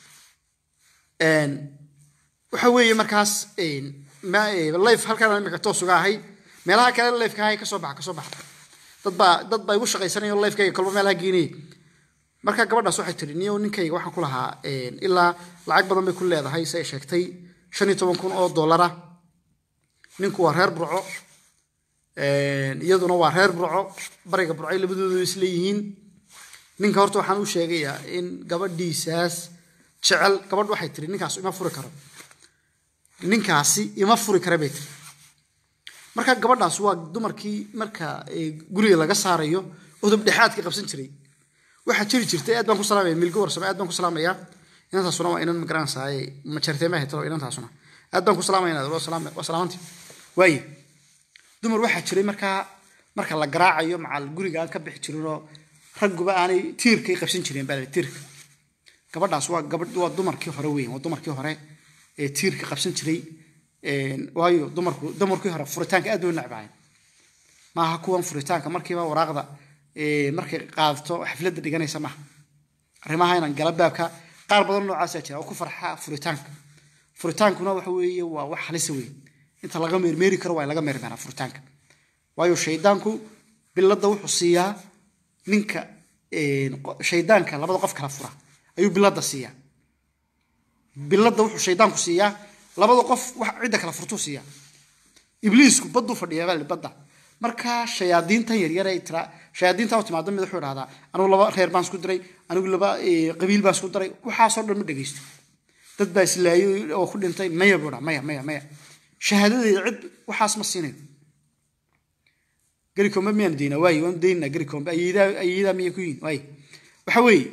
waxa weeye markaas life halkaan imika toos uga ahay meelaha kale lifeka ahay kasoo baxa kasoo baxa dad baa dad baa igu shaqaysanaya oo lifekayga kolba meelaha geenayay marka gabadhaas waxay tiri niyo ninkayga waxaan ku lahaa ilaa lacag badan bay ku leedahay si ay sheegtay shan iyo toban kun oo dollara ninku waa reer burco iyaduna waa reer burco bariga burcay labadoodu isleeyihiin ninka horta waxaan u sheegayaa in gabadhiisaas jecel gabadh waxay tiri ninkaas ima furi karo ninkaasi ima furi kara bay tiri marka gabadhaas waa dumarkii marka guriga laga saarayo udub dhexaadka qabsan jiray waxaa jiri jirtay aad baan ku salaamaya milgo warsame aad baan ku salaamaya inantaasuna waa inan magaranaysaay majarteema hetalo inantaasuna aad baan ku salaamaya waa salaamanti waaye dumar waxaa jiray markaa marka la garaacayo macal guriga aan ka bixi jirinoo ragguba aanay tiirkay qabsan jireen baa tiirka gabadhaas waa gabadh waa dumarkii hore weyn waa dumarkii hore ee tiirka qabsan jiray waayo dumarku dumarkii hore furitaanka aad bay u necbahay maaha kuwan furitaanka markiiba waraaqda markay qaadato xafladda dhiganaysa maaha arrimaha inaan gala baabka qaar badan noocaasaa jira oo ku farxa furitaanka furitaankuna waxa weeye waa wax halisa weyn inta laga meermeeri karo waa in laga meermeeraa furitaanka waayo shaydaanku biladda wuxuu siiyaa ninka shaydaanka labada qof kala fura ayuu biladda siiyaa biladda wuxuu shaydaanku siiyaa labada qof wax cidda kala furtuu siiyaa ibliisku badduu fadhiyaa baa badda marka shayaadiintan yaryar ee tira shayaadiinta u timaado mid wuxuu idhahdaa anigu laba reer baan isku diray anigu laba qabiil baan isku diray waxaasoo dhan ma dhegaysto dad baa islaayay oo ku dhintay maya buu dhaa maya maya maya shahaadadeeda cid waxaas ma siinayo garikombe miyaan daynaa waaye waan daynaa garikombe ayeedaa ayeedaa miyay ku yihin waaye waxa weeye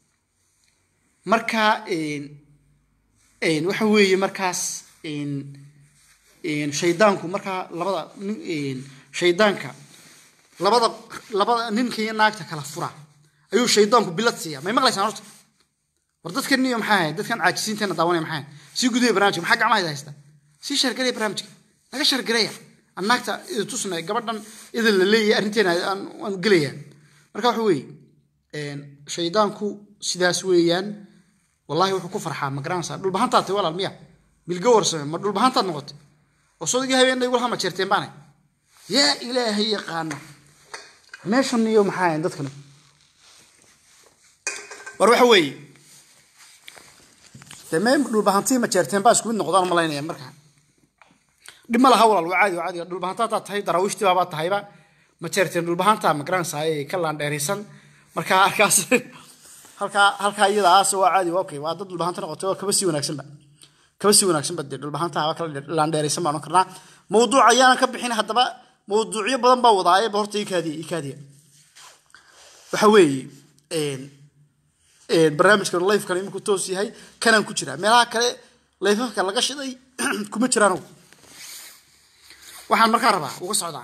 marka waxa weeye markaas shaydaanku markaa labada shaydaanka labada labada ninka iyo naagta kala fura ayuu shaydaanku bilad siiya may maqlaysaan horta war dadkan niyo maxaa ahayd dadkan caajisiinteena daawanaya maxaa ahayd sii gudaya barnaamijka maxaa gacmaha haysta sii shargareya barnaamijka naga shargareya aan naagta idi tusnay gabadhan idin la leeyahay arrinteena aan gelaya marka waxa weeye shaydaanku sidaas weeyaan wallahi wuxuu ku farxaa ma garanaysaa dhulbahantaad tay walaal miya milgo warsame ma dhulbahantaad noqotay oo sodigii habeen igula hama jeerteen baanay yaa ilaahay yaqaana meeshan iyo maxaa ahayn dadkan war waxa weeye dee mee dhulbahantii ma jeerteen baa isku mid noqdaan malaynaya markaa dhib ma laha walaal waa caadi waa caadi dhulbahanta hataad tahay daraawiishtii baabaa tahayba ma jeerteen dhulbahanta ma garanaysaa ee ka laandheeraysan markaa halkaas halkaa halkaa iyada aas waa caadi waa okay waa dad dhulbahanta noqotay waa kaba sii wanaagsanba kaba sii wanaagsanba dee dhulbahanta haba kala laandheeraysan baan karnaa mawduuc ayaanan ka bixin haddaba mawduucyo badan baa wadaaye ba horta ikaadiya ikaadiya waxa weeye barnaamijkan lifekan iminku toos yahay kanaan ku jiraa meelaha kale lifafka laga shiday kuma jiraan waxaan markaa rabaa uga socdaa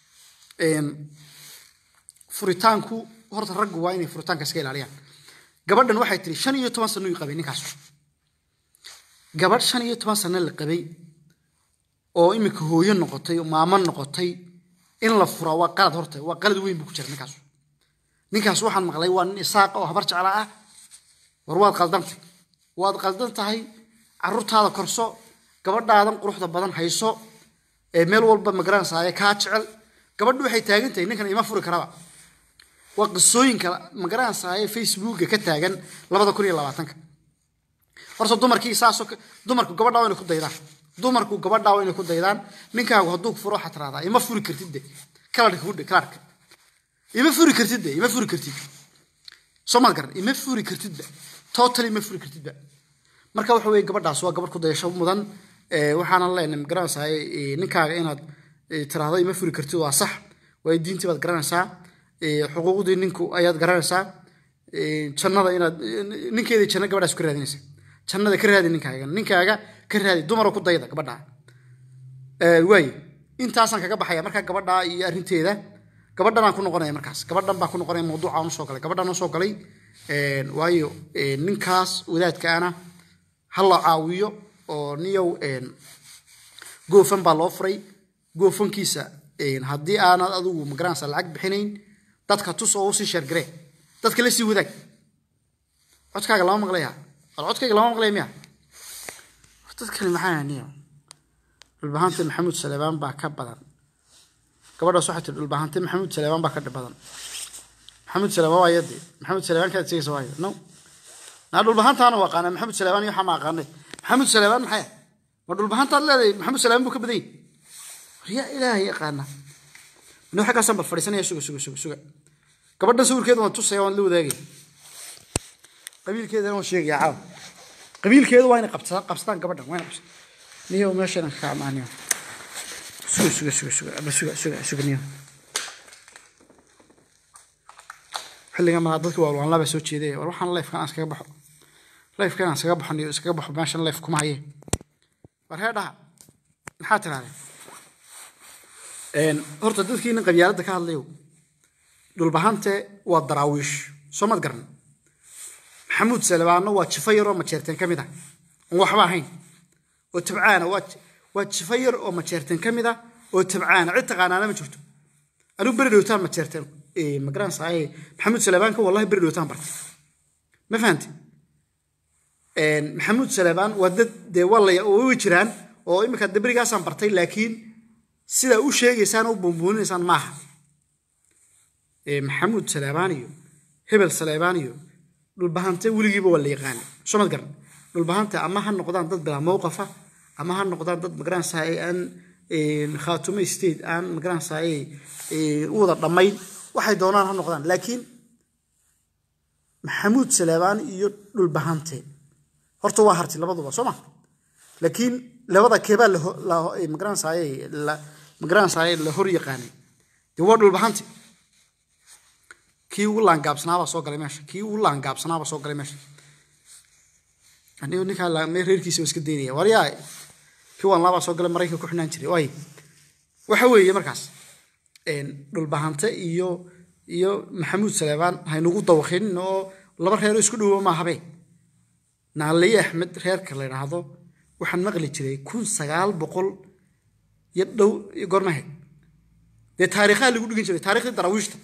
furitaanku horta raggu waa inay furitaanka iska ilaaliyaan gabadhan waxay tiri shan iyo toban sano uu qabay ninkaas gabadh shan iyo toban sano la qabay oo iminka hooyo noqotay oo maamo noqotay in la fura waa qalad horta waa qalad weyn buu ku jira ninkaas ninkaas waxaan maqlay waa nin isaaqa oo habar jecla ah war waad qaldantay waad qaldan tahay carruurtaada korso gabadhaadan quruxda badan hayso ee meel walba magaranaysaaya kaa jecel gabadhu waxay taagan tahay ninkan ima furi karaba waa qisooyinka magaranaysaaya facebooka ka taagan labada kun iyo labaatanka horta dumarkii saasoo dumarku gabadhaa waa inay ku daydaan dumarku gabadhaa waa inay ku daydaan ninkaagu hadduu ku furo waxaad tiraahdaa ima furi kartid de kalarka kudhe kalarka ima furi kartid de ima furi kartid soo maad garan ima furi kartidba totally ima furi kartidba marka waxa weeye gabadhaas waa gabadh ku dayasho mudan waxaanan leenahay magaranaysaa ninkaaga inaad tiraahdo ima furi kartid waa sax waayo diintii baad garanaysaa xuquuqdii ninku ayaad garanaysaa jannada inaad ninkeedii janno gabadhaas ka raadinaysa jannada ka raadi ninkaaga ninkaaga ka raadi dumaroo ku dayda gabadhaa waaye intaasaan kaga baxaya markaa gabadhaa iyo arrinteeda gabadhanaan ku noqonaya markaas gabadhan baan ku noqonaya mawduucaan usoo galay gabadhaan usoo galay waayo ninkaas wadaadkaana ha la caawiyo oo niyow goofan baa loo furay goofankiisa haddii aanad adigu magaranaysa lacag bixinayn dadka tus oo usii sheergaree dadka la sii wadaag codkaaga lama maqlaya wal codkayga lama maqlaya miya dad kale maxaa niyo dhulbahante maxamuud saleebaan baa ka badan gabadhaas waxay tiri dhulbahante maxamuud saleebaan baa ka badan maxamuud saleebaan waa yadee maxamuud saleebaan kaad sheegaysa waayo no naa dhulbahantaana waa qaanaa maxamuud saleebaan iyo waxaa ma aqaanay maxamuud saleebaan maxay ma dhulbahantaad leedahay maxamuud saleebaan buu ka badan yahay yaa ilaahay yaqaana nin xaggaasaan bal fadhiisanaya suga suga suga suga gabadhan sawirkeeda waan tusaya waan la wadaagaya qabiilkeedana waan sheegaya caawa qabiilkeedu waa inay qabsadaan qabsadaan gabadhan waa inay qabsadaan niyo meeshan ka amaaniyo suga suga suga suga ama suga suga suga niyo xilligan malaa dadka waa waan laba soo jeeday war waxaan lifekan aan iskaga baxo lifekan aan iskaga baxo niyo iskaga baxo meeshan life kuma haye war hee dhaha maxaa tirahdeen horta dadkiina qabyaaladda ka hadlayo dhulbahante waa daraawiish soo mad garan maxamuud salebaanno waa jifo yar oo majeerteen ka mid ah oon waxba ahayn oo tabcaana waa jifo yar oo majeerteen ka mid ah oo tabcaana cid taqaanaana ma jirto anigu beri dhowtaan majeerteen magaranaysaay maxamuud salebaanka wallahi beri dhowtaan bartay ma fahamti maxamuud salebaan waa dad dee waa la way jiraan oo iminka de berigaasaan bartay laakiin sidaa u sheegaysaan u buunbuuninaysaan maaha maxamuud saleebaan iyo hebel saleebaan iyo dhulbahante weligiiba waa la yaqaana soo mad garan dhulbahante ama ha noqdaan dad bilaa mowqafa ama ha noqdaan dad magaranaysaay aan khaatume state aan magaranaysaay u wada dhammayn waxay doonaan ha noqdaan laakiin maxamuud saleebaan iyo dhulbahante horta waa harti labaduba soo ma laakiin labada keebaa magaranaysaay magaranaysaay la hor yaqaanay dee waa dhulbahante kii ugu laangaabsanaabaa soo galay meesha kii ugu laangaabsanaabaa soo galay meesha anigu ninkaa reerkiisa iska daynaya waryaa kii waan laabaa soo galay maraykanka ku xidhnaan jiray waay waxa weeye markaas dhulbahante iyo iyo maxamuud saleebaan haynugu dawaqinin oo laba reeroo isku dhowo maahabe naaliye axmed reerka la yidhaahdo waxaan maqli jiray kun sagaal boqol iyo dhow gormahe dee taariikhaa lagu dhigin jiray taariikhdii daraawiishta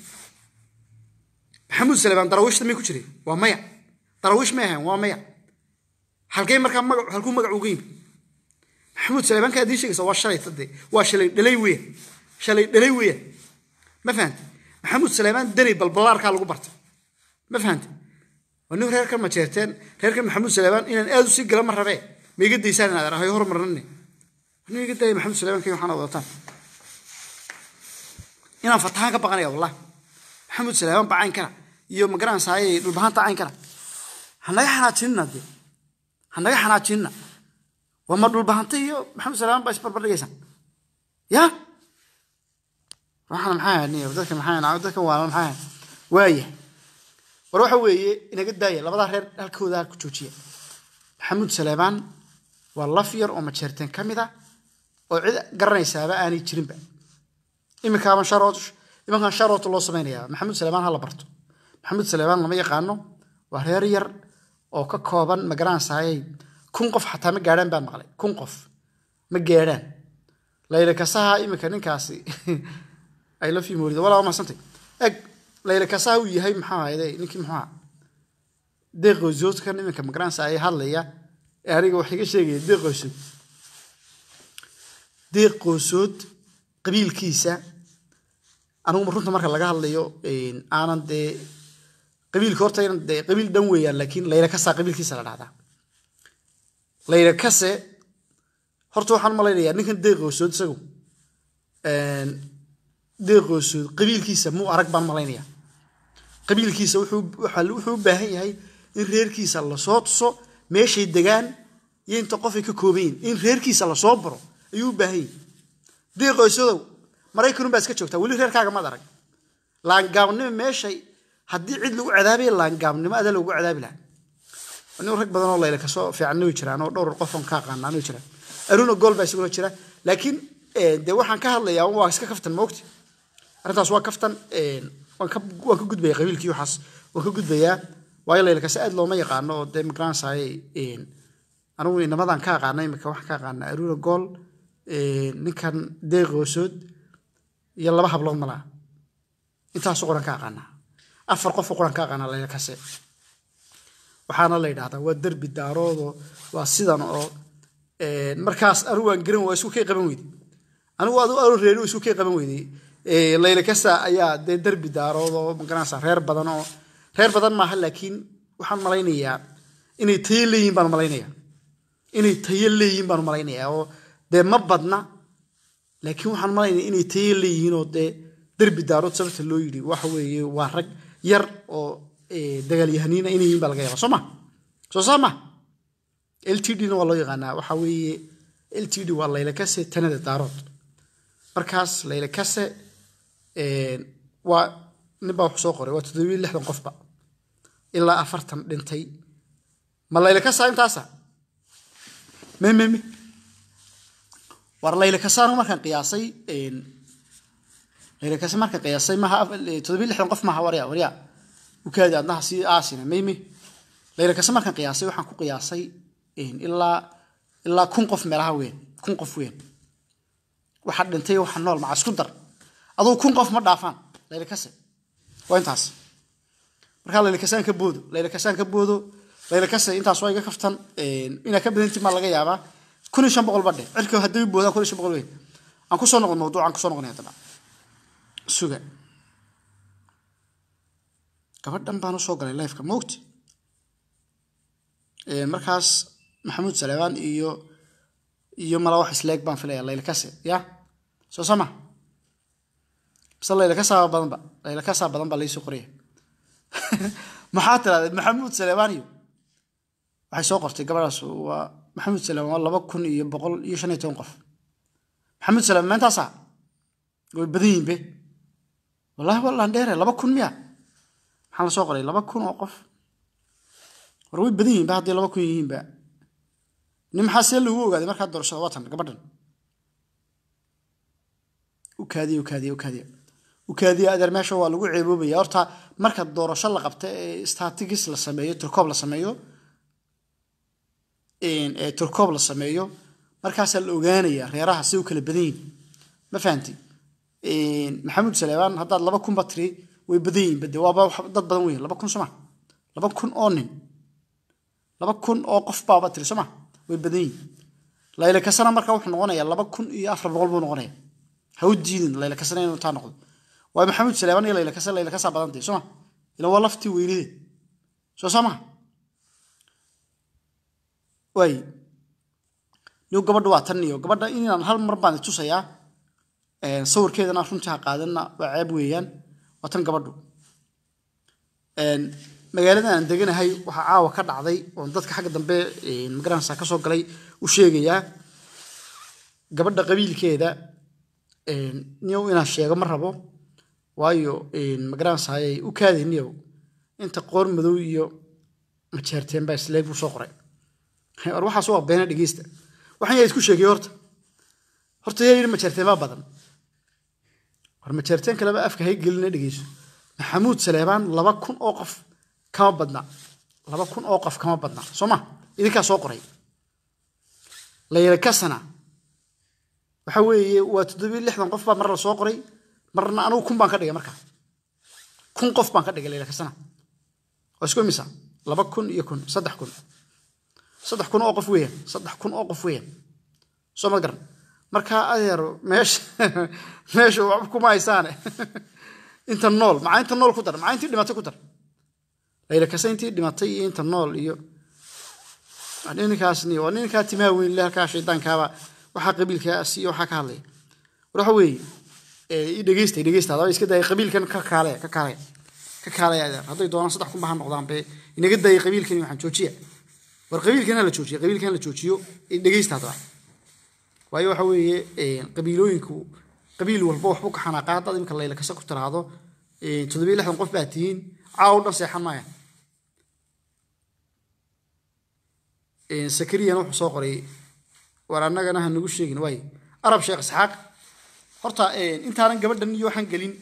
maxamuud saleebaan daraawiishta may ku jiray waa maya daraawiish may ahayn waa maya halkay markaa magac halkuu magac uga yimi maxamuud saleebaanka aad ii sheegaysa waa shalay tade waa shalay dhalay weya shalay dhalay weya ma fahante maxamuud saleebaan danay balbalaarkaa lagu bartay ma fahante waa nin reerkan ma jeerteen reerkan maxamuud saleebaan inaan aad usii gala ma rabee ma iga daysaan inaad arahay hormarnane nin iga daaya maxamuud saleebaan kii waxaana wadataan inaan fatahaan ka baqanaya wallahi maxamuud saleebaan baa cayn kara iyo magaranaysaayey dhulbahanta cayn kara hanaga xanaajinina dee hanaga xanaajinina waa ma dhulbahanta iyo maxamed salaam baa isbarbardhigaysaan ya waxaan maxaa niyo dadka maxaa dadka waa maxaa waaya war waxa weeye inaga daaya labadaa reer halkooda halku joojiya maxamuud saleebaan waa laf yar oo majeerteen ka mid ah oo cid garanaysaaba aanay jirinba iminkaaban sharood iminkan sharood loo samaynayaa maxamuud saleebaan ha la barto maxamuud saleebaan lama yaqaano waa reer yar oo ka kooban magaranaysaayey kun qof xataa ma gaadhaan baan maqlay kun qof ma gaadhaan layla kasaha iminka ninkaasi ay la fiimoorida walaa maasantay eg layla kasaha uu yahay maxaa ahayde ninkii muxuu ahaa deeqoosoodkan iminka magaranaysa ay hadlaya ee aniga wax iga sheegaya deeqoosood deeqoosood qabiilkiisa anigu runta marka laga hadlayo aanan dee qabiilka horta dee qabiil dhan weeyaan laakiin layla kasaa qabiilkiisa la dhahdaa layla kase horta waxaan malaynayaa ninkan deeqoosood isagu deeqoosood qabiilkiisa muu arag baan malaynayaa qabiilkiisa wuxuu u baahan yahay in reerkiisa lasoo tuso meeshay degaan iyo inta qofay ka kooban yihin in reerkiisa lasoo baro ayuu u baahan yahay deeqoosodow maraykanun baa iska joogtaa weli reerkaaga maad arag laangaabnimo meeshay haddii cid lagu cadaabaya laangaabnimo adaa lagu cadaabi lahaa nin rag badan oo layla kasoo fiicanna way jiraan oo dhowr qofon ka aqaanaan way jiraan aruna gool baa isaguna jira laakiin dee waxaan ka hadlayaa waa iska kaftan moogti arrintaas waa kaftan waan ka waan ka gudbayaa qabiilkii waxaas waan ka gudbayaa waayo layla kase aad looma yaqaano oo dee magaranaysaay anigu inamadan ka aqaana imika waxaan ka aqaanaa aruura gool ninkan deeq hoosood iyo laba hablood malaa intaasu qoran ka aqaanaa afar qofoo qoran ka aqaanaa layla kase waxaana la yidhahdaa waa derbi daaroodo waa sidan oo markaas anigu waan garan waa isku kay qaban weyday anigu adu anu reeri isku kay qaban weyday layla kasa ayaa dee derbi daaroodo magaranaysa reer badan oo reer badan maaha laakiin waxaan malaynayaa inay tayo leeyihin baan malaynayaa inay tayo leeyihiin baan malaynayaa oo dee ma badna laakiin waxaan malaynaya inay tayo leeyihiin oo dee derbi daarood sababta loo yidhi waxa weeye waa rag yar oo dagaalyahaniina inay yihiin baa laga yaaba soo ma soo saa ma l t d na waa loo yaqaanaa waxa weeye l t d waa layla kase tanada daarood markaas layla kase waa nin baa wuxuu soo qoray waa toddobiyo lixdan qofba ilaa afartan dhintay ma layla kasa intaasa me me me war layla kasaanu markaan qiyaasay layla kase markaan qiyaasay maaha toddobiyo lixdan qof maaha warya warya ukaadi adnaha sii aasina me me layla kase markaan qiyaasay waxaan ku qiyaasay ilaa ilaa kun qof meelaha weyn kun qof weyn waxa dhintay waxa nool maca isku dar aduu kun qof ma dhaafaan layla kase waa intaas markaa layla kasaan ka boodo layla kasaan ka boodo layla kase intaas waa iga kaftan inaa ka badanti maa laga yaabaa kun iyo shan boqol badhe cirka haddii boodaan kun iyo shan boqol weyn aan kusoo noqon mawduucaan kusoo noqonay haddaba suga gabadhan baan usoo galay lifeka moogti markaas maxamuud saleebaan iyo iyo mala wax isleeg baan filaya layla kase ya soo sama bise layla kasaa badanba layla kasaa badan baa laysoo qoraya maxaa tirahdee maxamuud saleebaan iyo waxay soo qortay gabadhaas waa maxamuud saleebaan waa laba kun iyo boqol iyo shan iyo toban qof maxamuud saleebaan meentaasa way badan yihiin be wallahi wallaan dheere laba kun miya maxaa la soo qoray laba kun oo qof war way badan yihiin ba hadday laba kun yihiinba nin maxaa see lagu ogaaday markaa doorashada watan gabadhan ukaadiya ukaadiya ukaadiya ukaadiya adeer meesha waa lagu ceeboobaya horta marka doorasho la qabta ee statigis la sameeyo turkoob la sameeyo ee turkoob la sameeyo markaasaa la ogaanaya reeraha si u kala badan yihin ma fahanti maxamuud saleebaan haddaad laba kunba tiri way badan yihin bade waaba dad badan weyn laba kun soma laba kun oo nin laba kun oo qof baaba tiri soma way badan yihin layla kasana marka wuxuu noqonayaa laba kun iyo afar boqol buu noqonaya ha u diidin layla kasana inuu taa noqdo waa maxamuud saleebaan iyo layla kasa layla kasaa badantay soma ila waa laftii weynide soo saa maha waay niw gabadha waa tan iyo gabadha inaan hal mar baan tusayaa sawirkeedana runtii ha qaadanna waa ceeb weeyaan waa tan gabadhu magaalada aan deganahay waxaa caawa ka dhacday oon dadka xagga dambe magaranaysa ka soo galay u sheegayaa gabadha qabiilkeeda niyow inaan sheego ma rabo waayo magaranaysaayay u kaadi niyow inta qoor madow iyo majeerteen baa isleeg buu soo qoray war waxaas waa beena dhegeysta waxaan yaa isku sheegay horta horta yaa yidhi majeerteen baa badan war majeerteen kaleba afka hay gelina dhegeyso maxamuud saleebaan laba kun oo qof kama badna laba kun oo qof kama badna soo ma idinkaa soo qoray layla kasana waxa weeye waa toddobiyo lixdan qof baa mar la soo qoray marna anugu kun baan ka dhigay markaa kun qof baan ka dhigay layla kasana waa isku imisa laba kun iyo kun saddex kun saddex kun oo qof weeyaan saddex kun oo qof weeyaan soo ma garan markaa adeero meesha meesha waxba kuma haysaane inta nool maxaa inta nool ku dar maxaa intii dhimatay ku dar layla kase intii dhimatay iyo inta nool iyo ninkaasni waa ninkaa timaha weyn le halkaa shaydaankaaba waxaa qabiilkaas iyo waxaa ka hadlaya war waxa weeye i dhegeysta i dhegeysta hadaba iska daaya qabiilkan ka kaale ka kaale ka kaale adeer hadday doonaan saddex kun baha noqdaan be inaga daaya qabiilkani waxaan joojiya war qabiilkan ha la joojiyo qabiilkan ha la joojiyo i dhegeysta hadaba waayo waxa weeye qabiilooyinku qabiil walba waxbuu ka xanaaqa haddaad imika layla kase ku tiraahdo toddobiyo lixdan qof baa tihiin caaw dhan seexan maaya sakariyan wuxuu soo qoray war annagana ha nagu sheegin waay arab sheekh isxaaq horta intaanan gabadhan iyo waxaan gelin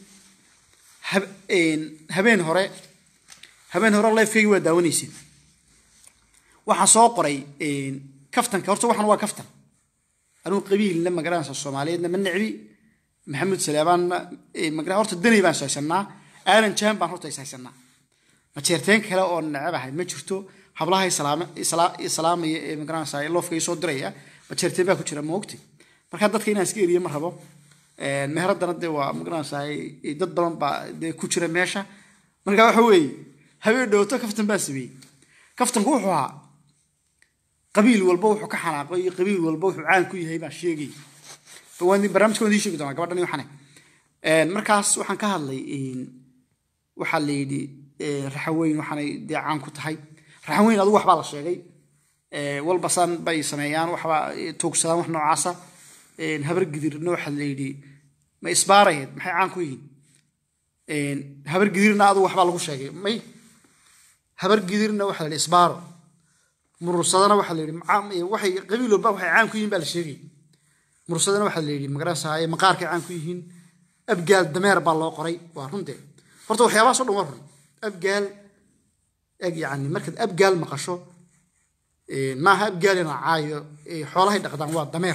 habeen hore habeen hore lifekeygi waa daawanaysid waxaa soo qoray kaftanka horta waxan waa kaftan anugu qabiilna magaranaysa soomaaliyeedna ma necbi maxamed salaabaanna magara horta danay baan ishaysanaa aalan jahan baan horta ishaysanaa majeerteen kale oo necebahay ma jirto hablaha islaamaya ee magaranaysa loofka soo diraya majeerteen baa ku jira ma ogti marka dadka inaan iska eriye ma rabo meheraddana dee waa magaranaysa dad badan baa dee ku jira meesha marka waxa weeye habeen dhowto kaftan baa sameeyey kaftanku wuxuu ahaa qabiil walba wuxuu ka xanaaqo iyo qabiil walba wuxuu caan ku yahay baa sheegay barnaamijka waan idin sheegi doonaa gabadhan waxane markaas waxaan ka hadlay waxaa la yidhi raxaweyn waxaanay dee caan ku tahay raxaweyn adigu waxbaa la sheegay walbasaan bay sameeyaan waxbaa tuugsadaan wax noocaasa habar gidirna waxaa la yidhi ma isbaarayeed maxay caan ku yihiin habar gidirna adigu waxbaa lagu sheegay may habar gidirna waxaa la yidhi isbaaro murursadana waxaa la yidhi waxay qabiil walba waxay caan ku yihiin baa la sheegay mursadana waxaa la yidhi magaranaysaa maqaarkay caan ku yihiin abgaal dameer baa loo qoray waa runte horta waxyaabahaas o dhan waa run abgaal eg yani markaad abgaal maqasho maaha abgaal ina caayo xoolahay dhaqdaan waa dameer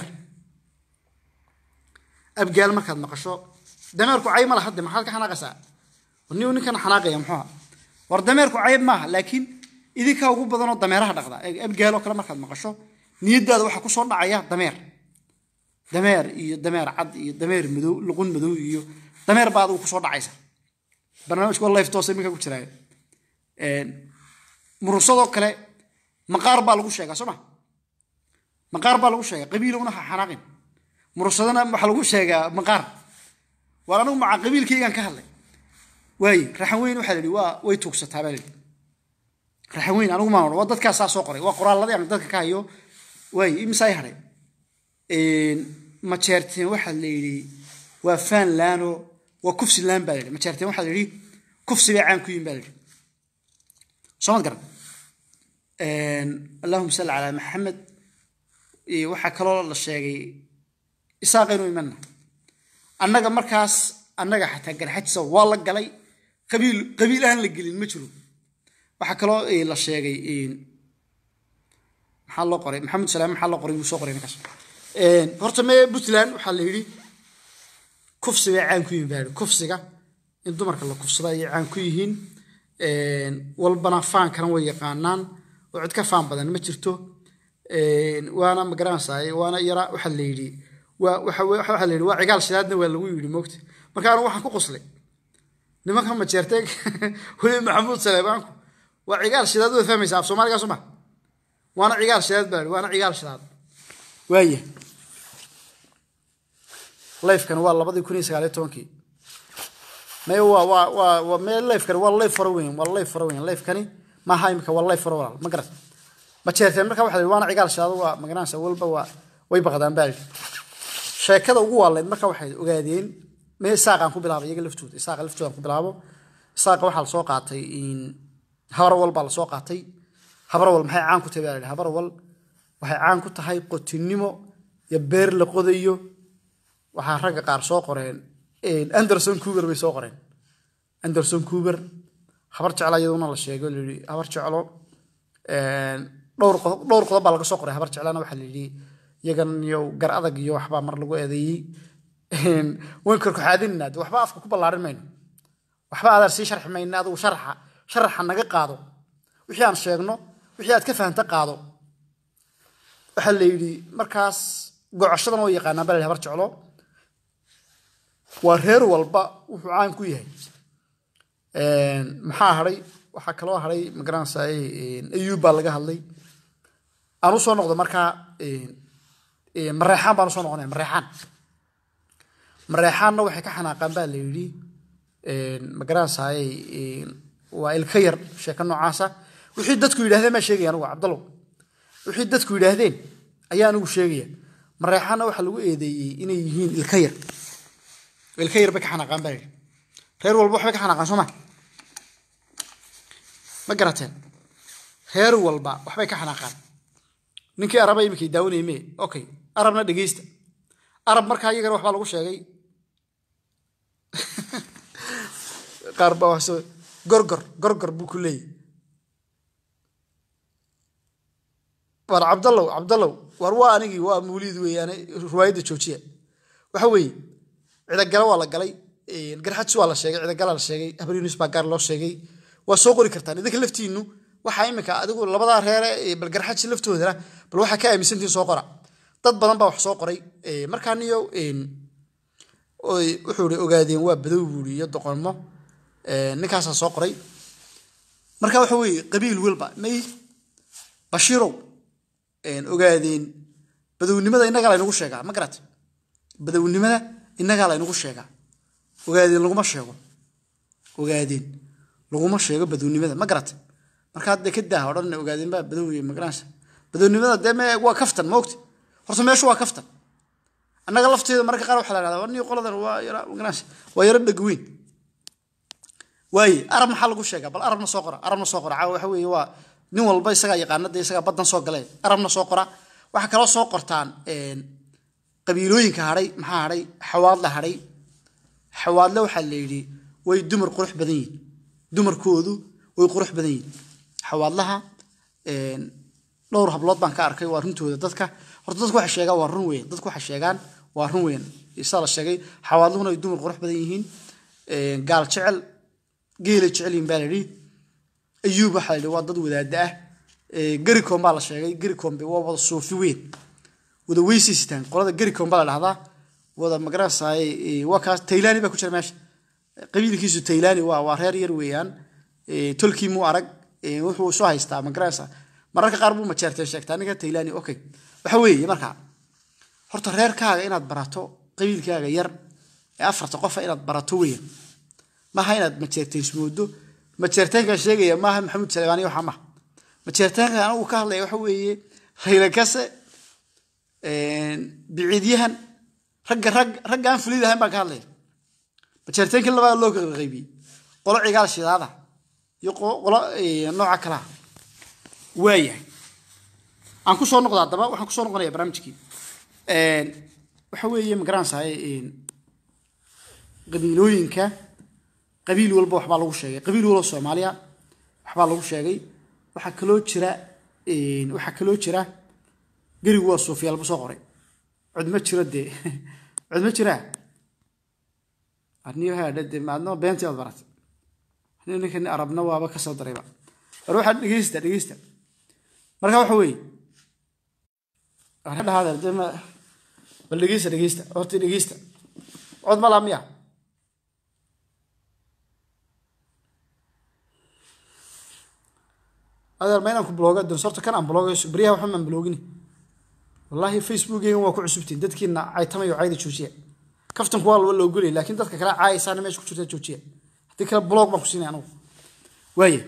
abgaal markaad maqasho dameerku cayb ma laha de maxaad ka xanaaqaysaa ni ninkan xanaaqaya muxuuha war dameerku cayb maaha laakiin idinkaa ugu badanoo dameeraha dhaqda abgaal oo kale markaad maqasho niyadaada waxaa kusoo dhacaya dameer dameer iyo dameer cad iyo dameer madow luqun madow iyo dameer baa adigu kusoo dhacaysa barnaamijka waa life toos iminka ku jiraayo murursadoo kale maqaar baa lagu sheegaa soo ma maqaar baa lagu sheegaa qabiilowna ha xanaaqin murursadana waxaa lagu sheegaa maqaar waar anigu maca qabiilkaygaan ka hadlay waaye raxan weyn waxaa la yidhi waa way tuugsataa baa la yidhi raxan weyn anigu maan odhan waa dadkaasaa soo qoray waa qoraalladii aan dadka ka hayo waaye imisaa hadhay majeerteen waxaa la yidhi waa fanlano waa kufsi laan baa la yidhi majeerteen waxaa la yidhi kufsi bay caan ku yihin baa la yidhi soomad garan allahuma salli calaa maxamed waxaa kaloo la sheegay isaaqaynu imanna annaga markaas annaga xataa garxajisa waa la galay qabiil qabiil aan la gelin ma jiro waxaa kaloo la sheegay maxaa loo qoray maxamed salaam maxaa loo qoray wuu soo qoray ninkaas horta mee puntland waxaa la yidhi kufsi bay caan ku yihiin baa kufsiga in dumarka la kufsada ayay caan ku yihiin walbana faankana way yaqaanaan oo cid ka faan badan ma jirto waana magaranaysaa waana yara waxaa la yidhi waxaa la yidhi waa cigaal shidaadna waa lagu yidhi moogta marka anu waxaan ku qoslay nimanka majeerteen weli maxamuud saleebaanku waa cigaal shidaad waa fahmaysaa af soomaaliga soo ma waana cigaal shidaad baa waana cigaal shidaad waaya lifekani waa labadii kun iyo sagaaliyo tobankii may waa waa waa waa mee lifekani waa life faro weyn waa life faro weyn lifekani maaha imika waa life faro walaal ma garat ma jeerteen marka waxa la yidhi waana cigaal shidaado waa magaranaysa walba waa way baqdaan baa lidhi sheekada ugu waaleyd marka waxay ogaadeen mee isaaqaan ku bilaabay iyaga laftooda isaaqa laftoodan ku bilaabo isaaqa waxaa lasoo qaatay habar wal baa lasoo qaatay habar wal maxay caan ku tahay baa la yidhi habar wal waxay caan ku tahay qotinimo iyo beer la qodayo waxaa ragga qaar soo qoreen anderson cuber bay soo qoreen anderson cuber habar jeclo iyaduna la sheego layidhi habar jeclo dhowr qodob dhowr qodob baa laga soo qoray habar jeclana waxaa la yidhi iyagan iyo gar adag iyo waxbaa mar lagu eedeeyey wayn korkoxaadinina de waxba afka ku ballaarin mayno waxba aadaan sii sharxi mayna adigu sharaxa sharaxa naga qaado wixii aan sheegno wixii aad ka fahanta qaado waxaa la yidhi markaas gocoshadan oo yaqaanaan baa la habar jeclo waa reer walba wuxuu caan ku yahay maxaa hadhay waxaa kaloo hadhay magaranaysaa ayuub baa laga hadlay aan u soo noqdo markaa mareexaan baan usoo noqonaya mareexaan mareexaanna waxay ka xanaaqaan baa la yidhi magaranaysaa waa ilka yar sheeko noocaasa wixii dadku yidhahdeen baa sheegaya anugu cabdallow wixii dadku yidhaahdeen ayaa anigu sheegaya mareexaanna waxaa lagu eedeeyey inay yihiin ilka yar ilka yar bay ka xanaaqaan baa yidhi reer walba waxbay ka xanaaqaan soo ma ma garateen reer walba waxbay ka xanaaqaan ninkii araba iminkay daawanayay mee okay arabna dhegeysta arab markaa iyagana waxbaa lagu sheegay qaar baa wax soo gorgor gorgor buu ku leeyahy war cabdallow cabdallow war waa anigii waa mawliid weeyaane riwaayadda joojiya waxa weeye cidagala waa la galay garxajis waa la sheegay cidagala la sheegay habar yunis baa gaar loo sheegay waa soo qori kartaan idinka laftiinu waxaa imika adigu labadaa reere bal garxajis laftoodana bal waxaa ka aaminsantihin soo qora dad badan baa wax soo qoray markaa niyo wuxuu i ogaadeen waa badow buuri iyo doqonmo ninkaasaa soo qoray marka waxa weeye qabiil walba may bashiirow ogaadeen badownimada innagaa laynagu sheegaa ma garat badownimada innagaa laynagu sheegaa ogaadeen laguma sheego ogaadeen laguma sheego badownimada ma garat marka hadde ka daa odhan ogaadeen baa badow magaranaysa badownimada dee me waa kaftan ma ogti horta meeshu waa kaftan annaga lafteeda mararka qaar waxaa la dhahdaa warniyo qoladan waa yara magaranaysa waa yaro dhegweyn waaye arab maxaa lagu sheegaa bal arabna soo qora arabna soo qora caawa waxa weeye waa nin walba isagaa yaqaana dee isagaa baddan soo galee arabna soo qora waxaa kaloo soo qortaan qabiilooyinka hadhay maxaa hadhay xawaadla hadhay xawaadle waxaa la yidhi way dumar qurux badan yihin dumarkoodu way qurux badan yihin xawaadlaha dhowr hablood baan ka arkay waa runtooda dadka horta dadku waxay sheegaan waa run weyn dadku waxay sheegaan waa run weyn isaa la sheegay xawaadluhuna ay dumar qurux badan yihiin gaal jecel geelay jecel yihin baa la yidhi ayuub waxaa la yidhi waa dad wadaada ah gericom baa la sheegay gericombe waa wada suufi weyn wada weysiistaan qolada gericom baa la dhahdaa wada magaranaysaay waa kaas taylani baa ku jira meesha qabiilkiisu taylani waa waa reer yar weeyaan tolkii muu arag wuxuu soo haystaa magaranaysaa mararka qaar buu majeertay sheegtaa ninka taylani okay waxa weeye marka horta reerkaaga inaad barato qabiilkaaga yar ee afarta qofa inaad barato weeyaan maaha inaad majeertaysmoodo majeertaankan sheegaya maaha maxamuud saleebaani waxa maha majeertaankan anigu ka hadlaya waxa weeye rayla kase biciidyahan ragga rag ragga aan fulid ahayn baan ka hadlaya majeertaankii labaad loo kala qaybiyey qolo cigaal shidaada iyo qolo nooca kalaa waayahay aan ku soo noqda haddaba waxaan kusoo noqonaya barnaamijkii waxa weeye magaranaysaay qabiilooyinka qabiil walba waxbaa lagu sheegay qabiil walba soomaaliya waxbaa lagu sheegay waxaa kaloo jira waxaa kaloo jira gerigu waa suufiyaalba soo qoray cod ma jiro dee cod ma jiraa arniyohaadhade maadno beentii aad baratay ninkan arabna waaba kasoo darayba war waxaa dhegeysta dhegeysta marka waxa weeye dhahaada de ma bal dhegeysta dhegeysta horta dhegeysta cod ma laa miya adeer ma inaan ku blooga doon sorta kan aan bloogayso baryaha waxba maan bloogini wallaahi facebookeygan waa ku cusubtiin dadkiina caytamayo cayda joojiya kaftanku waa laba loo golaya laakiin dadka kale caayaysaana meesha ku jirta joojiya haddii kale blog baan ku siinaya anugu waaye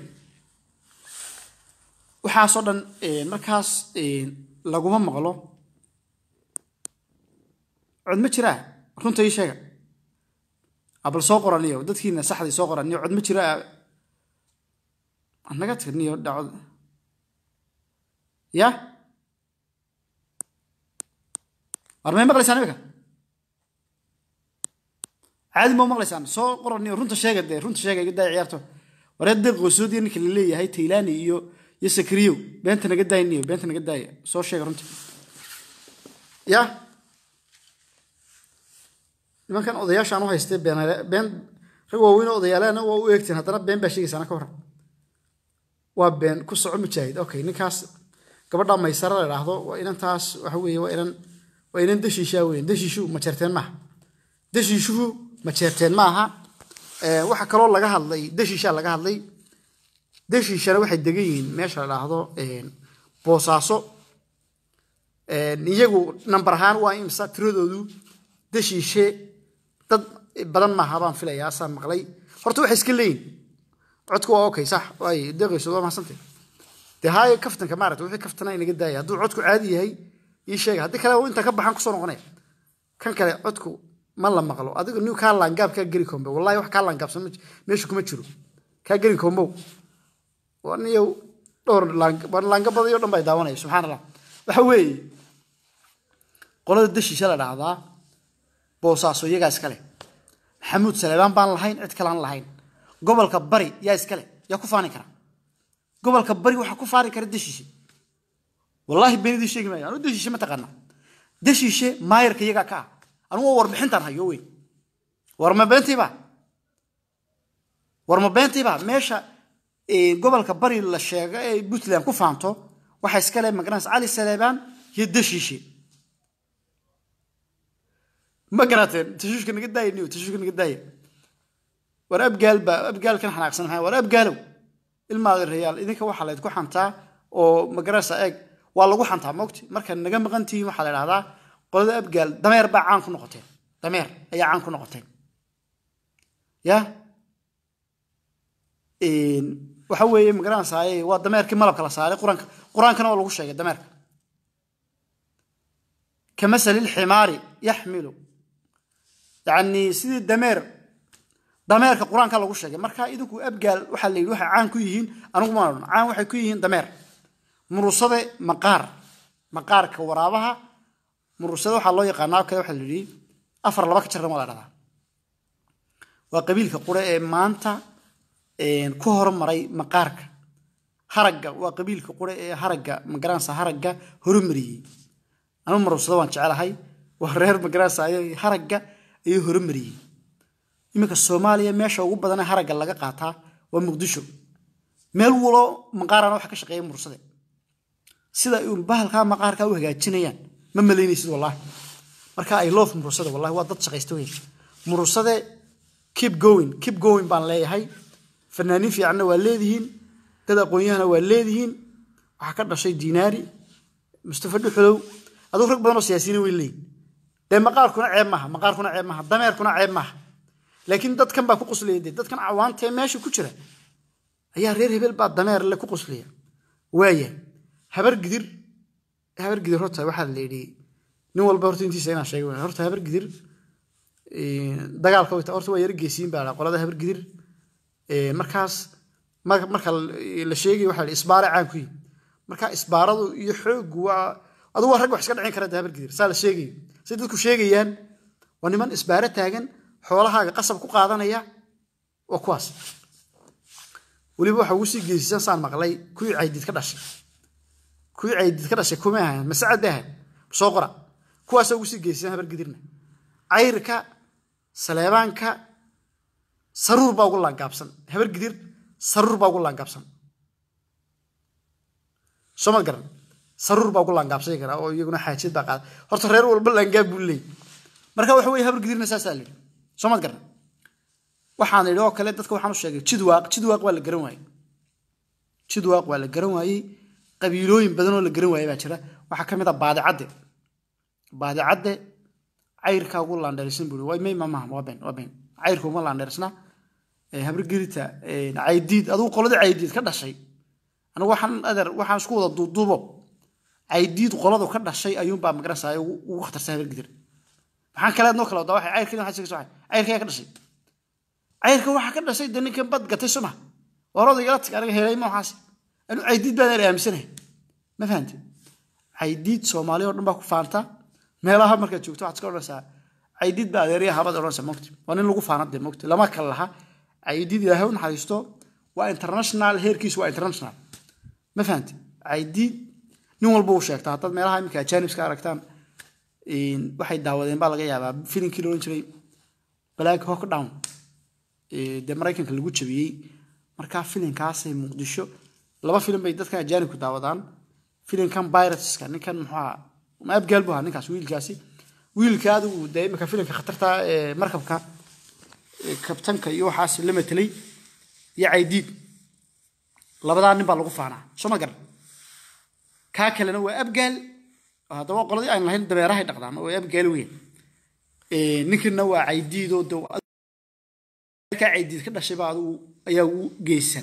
waxaasoo dhan markaas laguma maqlo cod ma jiraa runta ii sheega abal soo qoraniyo dadkiina saxdii soo qoraniyo cod ma jiraa naga tirniyo dhacod ya war may maqlaysaan imika caadi ma maqlaysaan soo qoraniyo runta sheega dee runta sheega iga daaya ciyaarto waree deeq qosoodiya ninka la leeyahay taylani iyo iyo sakriyow beenta naga daayniyo beenta naga daaya soo sheega runta ya nimankan odayaashaan u haystay been been rag waaweyn odayaalana waa u eegteen haddana been baa sheegaysaana ka waran waa been ku soco mujaahid okay ninkaas gabadha maysara la idhaahdo waa inantaas waxa weeye waa inan waa inan dashiishaa weyn dashiishu ma jeerteen maaha dashiishuhu ma jeerteen maaha waxaa kaloo laga hadlay dashiishaa laga hadlay dashiishana waxay degan yihiin meesha la idhaahdo boosaaso iyagu nambar ahaan waa imsa tiradoodu dashiishe dad badan maaha baan filayaa asaan maqlay horta waxay iska leeyihin codku waa okay sax waay deeqayso waa mahadsantahy dee haayo kaftanka maarata wixii kaftana inaga daaya hadduu codku caadi yahay ii sheega haddii kale inta ka baxan kusoo noqonaya kan kale codku ma la maqlo adiga niw kaa laangaab kaa geri kombe wallahi wax kaa laangaabsan meesha kuma jiro kaa geri kombow niyow dhowr laangabadayo dhan baa daawanaya subxaan allah waxa weeye qolada dashiisha la dhahdaa boosaaso iyagaa iskale maxamuud saleebaan baan lahayn cid kale aan lahayn gobolka bari yaa iskale yaa ku faani kara gobolka bari waxaa ku faani kara dashiishe wallaahi beenidii sheegi maayo anu deshiishe ma taqaana deshiishe maayarka iyagaa ka ah anugu waa warbixintaan hayo weyn war ma beentiiba war ma beentiiba meesha gobolka bari la sheega ee puntland ku faanto waxaa iska leh magaranaysa cali saleebaan iyo deshiishe ma garateen tashuushka naga daaya niyo tashuushka naga daaya war abgaal baa abgaalkan xanaaqsan maxaa war abgaalow ilmaada reyaal idinka waxaa laydku xantaa oo magarasa eeg waa lagu xantaa mogti marka naga maqan tihiin waxaa la idhahdaa qolada abgaal dameer baa caan ku noqoteen dameer ayaa caan ku noqoteen ya waxa weeye magaranaysaay waa dameerkii malabka la saaray quraanka qur-aankana waa lagu sheegay dameerka kamasali lximaari yaxmilu yani sidii dameer dameerka qur-aanka lagu sheegay marka idinku abgaal waxaa la yidhi waxay caan ku yihiin anigu ma odhan caan waxay ku yihiin dameer murusade maqaar maqaarka waraabaha murusade waxaa loo yaqaanaa kale waxaa la yidhi afar laba ka jirna waa la dhahdaa waa qabiilka qure ee maanta ku hormaray maqaarka haragga waa qabiilka qure ee haragga magaranaysa haragga horumariyey anu murusade waan jecelahay waa reer magaranaysa haragga ayuu horumariyey iminka soomaaliya meesha ugu badanee haragga laga qaataa waa muqdisho meel walo maqaarana waxa ka shaqeeya mursade sida bahalkaa maqaarkaa u hagaajinayaan ma malaynaysid wallahi marka i love mursade wallahi waa dad shaqaysta weyn mursade keep going keep going baan leeyahay fanaaniin fiicanna waa leedihiin dad aqoon-yahana waa leedihiin waxaa ka dhashay dinaari mustafa dhuxulow aduu rag badan oo siyaasiyiin way leeyihin dee maqaarkuna ceeb maaha maqaarkuna ceeb maaha dameerkuna ceeb maaha laakiin dadkan baa ku quslaya dee dadkan cawaantee meesha ku jira ayaa reer hebel baa dameer le ku quslaya waaya habar gidir habar gidir horta waxaa la yidhi nin walba horta intiisa inaan sheegay horta habar gidir dagaalka horta waa yara geesiin baa qolada habar gidir markaas marka la sheegay waxaa la isbaare caan ku yihi marka isbaaradu iyo xoogu waa adugu waa rag wax iska dhicin kara habar gidir saa la sheegayo say dadku sheegayaan waa niman isbaare taagan xoolahaaga qasab ku qaadanaya waa kuwaas weliba waxa ugu sii geesisan saan maqlay kuwii caydiid ka dhashay kuwii caydiid ka dhashay kumay ahayn masacad bay ahayn soo qora kuwaasa ugu sii geesisan habar gidirna cayrka saleebaanka saruur baa ugu laangaabsan habar gidir saruur baa ugu laangaabsan soo mad garan saruur baa ugu laangaabsan karaa oo iyaguna xaajid baa qaada horta reer walba laangaab buu leeyay marka waxa weye habar gidirna saasaa la yidhi soo mad garan waxaan idhi oo kale dadka waxaan u sheegay jidwaaq jidwaaq waa la garan waayey jidwaaq waa la garan waayey qabiilooyin badan oo la garan waayey baa jira waxaa ka mid ah baadicadde baadicadde cayrkaa ugu laandheersan buu waa may maaha waa been waa been cayrka uma laandheersna habargelita caydiid adigu qoladii caydiid ka dhashay anigu waxaan adeer waxaan isku wada duuduubo caydiid qoladu ka dhashay ayuunbaa magarasaya ugu khatarsan habargidir maxaan kale noo kala wadaa waxay cayrka waxaa sheegaysa waxay cayrka yaa ka dhashay cayrka waxaa ka dhashay dee ninkan bad gatay suma war odaygala tag aniga helay ma waxaas anu caydiid baan aan aaminsanahay ma fahamti caydiid soomaali oo dhan baa ku faanta meelaha markaad joogto waxaad iska odhanaysaa caydiid baa adeerya habad odhanaysaa mogti waa nin lagu faana dee mogti lama kala laha caydiid ilaahay u naxariisto waa international heerkiisu waa international ma fahamti caydiid nin walba uu sheegtaa haddaad meelaha iminka ajaanibska aragtaan waxay daawadeen baa laga yaabaa filinkii loodhan jiray black hawk down dee maraykanka lagu jabiyey markaa filinkaasay muqdisho laba filim bay dadkan ajaanibku daawadaan filinkan birateska ninkan muxuu ahaa ma abgaal buu ahaa ninkaas wiilkaasi wiilka adigu dee imika filimka khatarta ee markabka kabtanka iyo waxaas la matelay iyo caydiid labadaa nin baa lagu faanaa soo ma garan kaa kalena waa abgaal haddaba qoladii aan lahayn dabeerahay dhaqdaan oo abgaal weyn ninkina waa caydiidoo de kaa caydiid ka dhashay baa adigu ayaa ugu geysan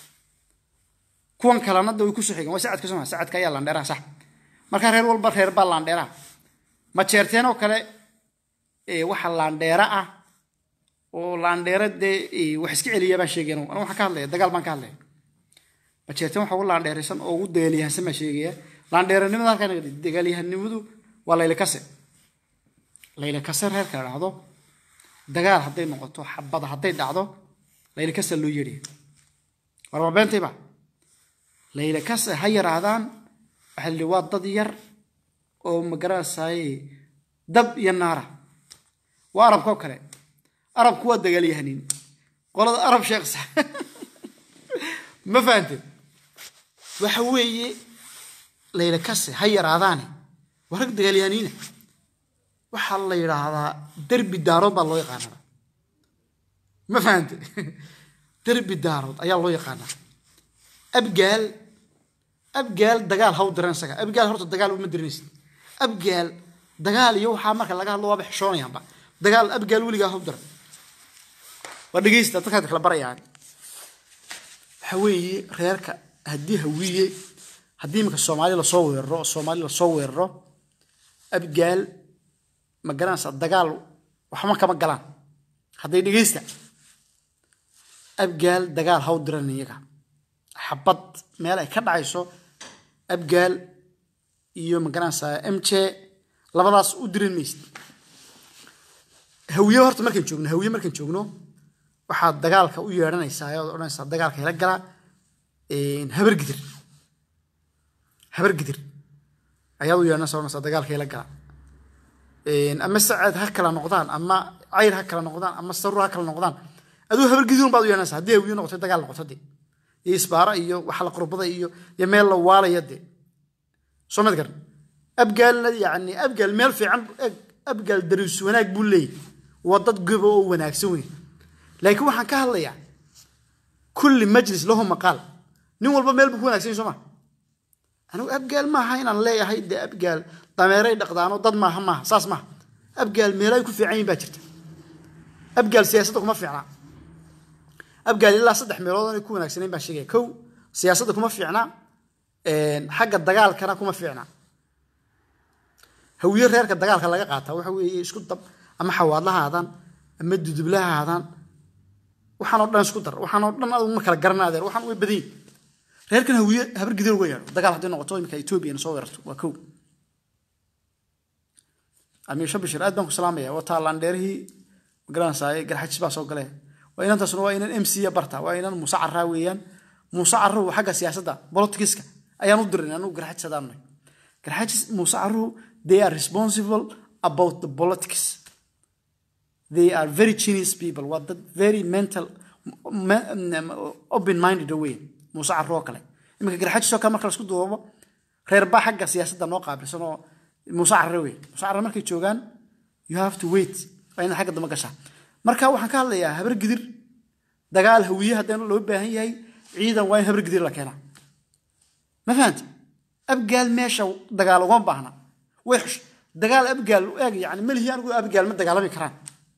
kuwan kalena de way kusoo xigan waa sacadka soo sacadka ayaa laandheeraha sax markaa reer walba reer baa laandheeraha ma jeerteen oo kale waxa laandheera ah oo laandheera dee wax iska celiya baan sheegaya anu waxaan ka hadlaya dagaal baan ka hadlaya ma jeerteen waxa ugu laandheeraysan oo ugu dagaalyahansan baan sheegaya laandheeranimada halkaan dagaalyahanimadu waa layla kase layla kase reerka la dhacdo dagaal hadday noqoto xabada hadday dhacdo layla kase loo yeedhaya war ma beentayba layla kase ha yaraahdaan waxaa la yidhi waa dad yar oo magaranaysaaye dab iyo naara waa arabka oo kale arabku waa dagaalyahaniin qolada arab sheeksa ma fahamte waxa weeye layla kase ha yaraadaane waa rag dagaalyahaniina waxaa la yidhaahdaa derbi daarood baa loo yaqaanaa ma fahamte derbi daarood ayaa loo yaqaanaa abgaal abgaal dagaal haw diran isaga abgaal horta dagaal uma diranaysid abgaal dagaal iyo waxaa marka laga hadlo waaba xishoonayaanba dagaal abgaal weligaa haw diran waa dhegeysta dadkaad kala barayaan waxa weeye reerka haddii hawiye haddii iminka soomaali lasoo weeraro oo soomaali lasoo weeraro abgaal ma garanaysaa dagaal waxba kama galaan hadday dhegeysta abgaal dagaal haw diran iyaga xabad meel ay ka dhacayso abgaal iyo ma garanaysaa m j labadaas u diran maysid hawiye horta markaan joogno hawiye markaan joogno waxaad dagaalka u yeedhanaysaa ayaad odhanaysaa dagaalka hela gala habargidir habargidir ayaad u yeedhanaysaa odhanaysaa dagaalka hela gala ama saceed ha kala noqdaan ama cayr ha kala noqdaan ama sarur ha kala noqdaan aduu habargidirun baad u yeedhanaysaa haddii hawiye noqoto dagaal noqoto dee iyo isbaara iyo waxa la qurbada iyo iyo meel la waalaya dee soo mad garan abgaalna yani abgaal meel fiican abgaal dariis wanaag buu leeyahy waa dad goba oo wanaagsan weyn laakiin waxaan ka hadlayaa kulli majlis lahu maqaal nin walba meel buu ku wanaagsan yahy soo ma anigu abgaal maaha inaan leeyahay dee abgaal dameeray dhaqdaano dad maaha maaha saas maaha abgaal meelay ku fiican yihin baa jirta abgaal siyaasadda kuma fiicnaa abgaal ilaa saddex meelood inay ku wanaagsanayn baan sheegaya kow siyaasadda kuma fiicna xagga dagaalkana kuma fiicna hawiye reerka dagaalka laga qaataa waxa weeye isku dab ama xawaadlaha aadaan ama dudublaha aadaan waxaan oo dhan isku dar waxaan oo dhan adigu ma kala garana adeer waxaan way badan yihin reerkan hawiye habar gidir uga yeedho dagaal hadday noqoto imika etoobiyana soo weerarto waa kow amiisha bashir aad baan ku salaamaya waa taalandheerihii magaranaysaa garxajis baa soo galee waa inantaasuna waa inan m c barta waa inan muuse caraa weeyaan muuse caruhu xagga siyaasadda bolitikiska ayaan u dirin anugu garxajis hadaan nahay garxajis muuse caruhu they are responsible about the politics they are very genius people waa dad very mental open minded way muuse caruhu oo kale iminka garxajis oo kale marka laisku duubo reer baa xagga siyaasadda noo qaabilsan oo muuse carre wey muuse carre markay joogaan you have to wait waa inaad xagga dambe gashaa marka waxaan ka hadlayaa habar gidir dagaal hawiye haddana loo baahan yahay ciidan waa in habar gidir la keenaa ma fahanti abgaal meesha dagaal ugama baahna way xush dagaal abgaal eeg yani melihi anigu abgaal ma dagaalami karaan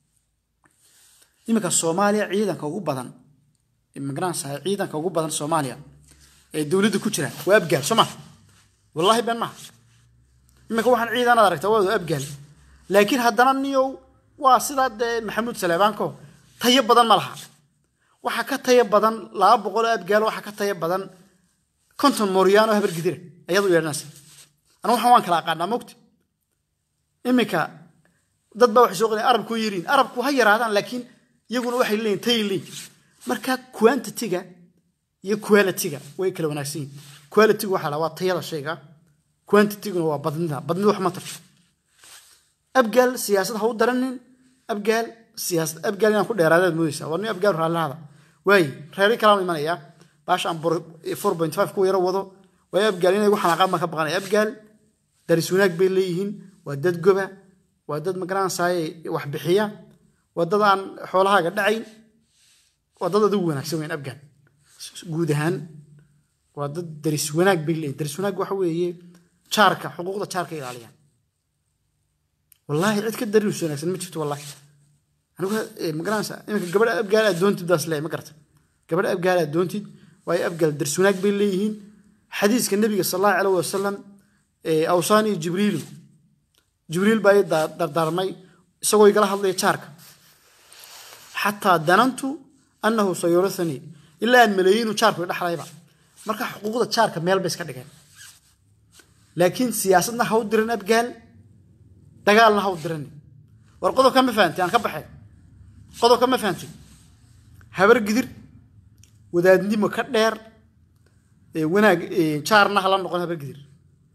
iminka soomaaliya ciidanka ugu badan magaranaysaa ciidanka ugu badan soomaaliya ee dowladda ku jira waa abgaal soo ma wallahi been maaha iminka waxaan ciidanaad aragtaa waa abgaal laakiin haddana niyow waa sidaa dee maxamuud saleebaanko tayo badan ma laha waxaa ka tayo badan laba boqol oo abgaal waxaa ka tayo badan konton mooryaano habar gidira ayaad u yeedhanaysa anu waxaan waan kala aqaanaa mogta iminka dad baa waxay soo qadeen arabku yiriin arabku ha yaraadaan laakiin iyaguna waxay leeyihin tay leeyihin marka quantity-ga iyo quality-ga way kala wanaagsan yihin quality-gu waxaa la waa tayada shayga quantity-guna waa badnida badnida wax ma tarto abgaal siyaasad ha u daranin abgaal siyaasad abgaal inaan ku dheeraadaad moodaysaa war nin abgaal raallahada waaye reeri kalaan imanayaa baasha aan four point five ku yaro wado waayo abgaal inay gu xanaaqaan baan ka baqanaya abgaal daris wanaag bay leeyihiin waa dad goba waa dad magaranaysaay wax bixiya waa dad aan xoolahaaga dhacayn waa dad adigu wanaagsan weyn abgaal guud ahaan waa dad daris wanaag bay leeyihin daris wanaag waxa weeye jaarka xuquuqda jaarka ilaaliyaan wallaahi cid ka daris wanaagsan ma jirto wallaahi anigu magaranaysa iminka gabadha abgaal aad doontid daas leeyahay ma garata gabadha abgaal aad doontid waayo abgaal daris wanaag bay leeyihiin xadiiska nabiga sal allahu calayh wasalam awsaani jibriilu jibriil baa ii dardaarmay isagoo igala hadlaya jaarka xataa danantu annahu sayurithanii ilaa aan maleeyey inuu jaarku i dhexlayba marka xuquuqda jaarka meel bay iska dhigeen laakiin siyaasadna ha u diran abgaal dagaalna ha u dirani war qodobka ma fahanti aan ka baxay qodobka ma fahanti habar gidir wadaadnimo ka dheer wanaag jaarna hala noqon habar gidir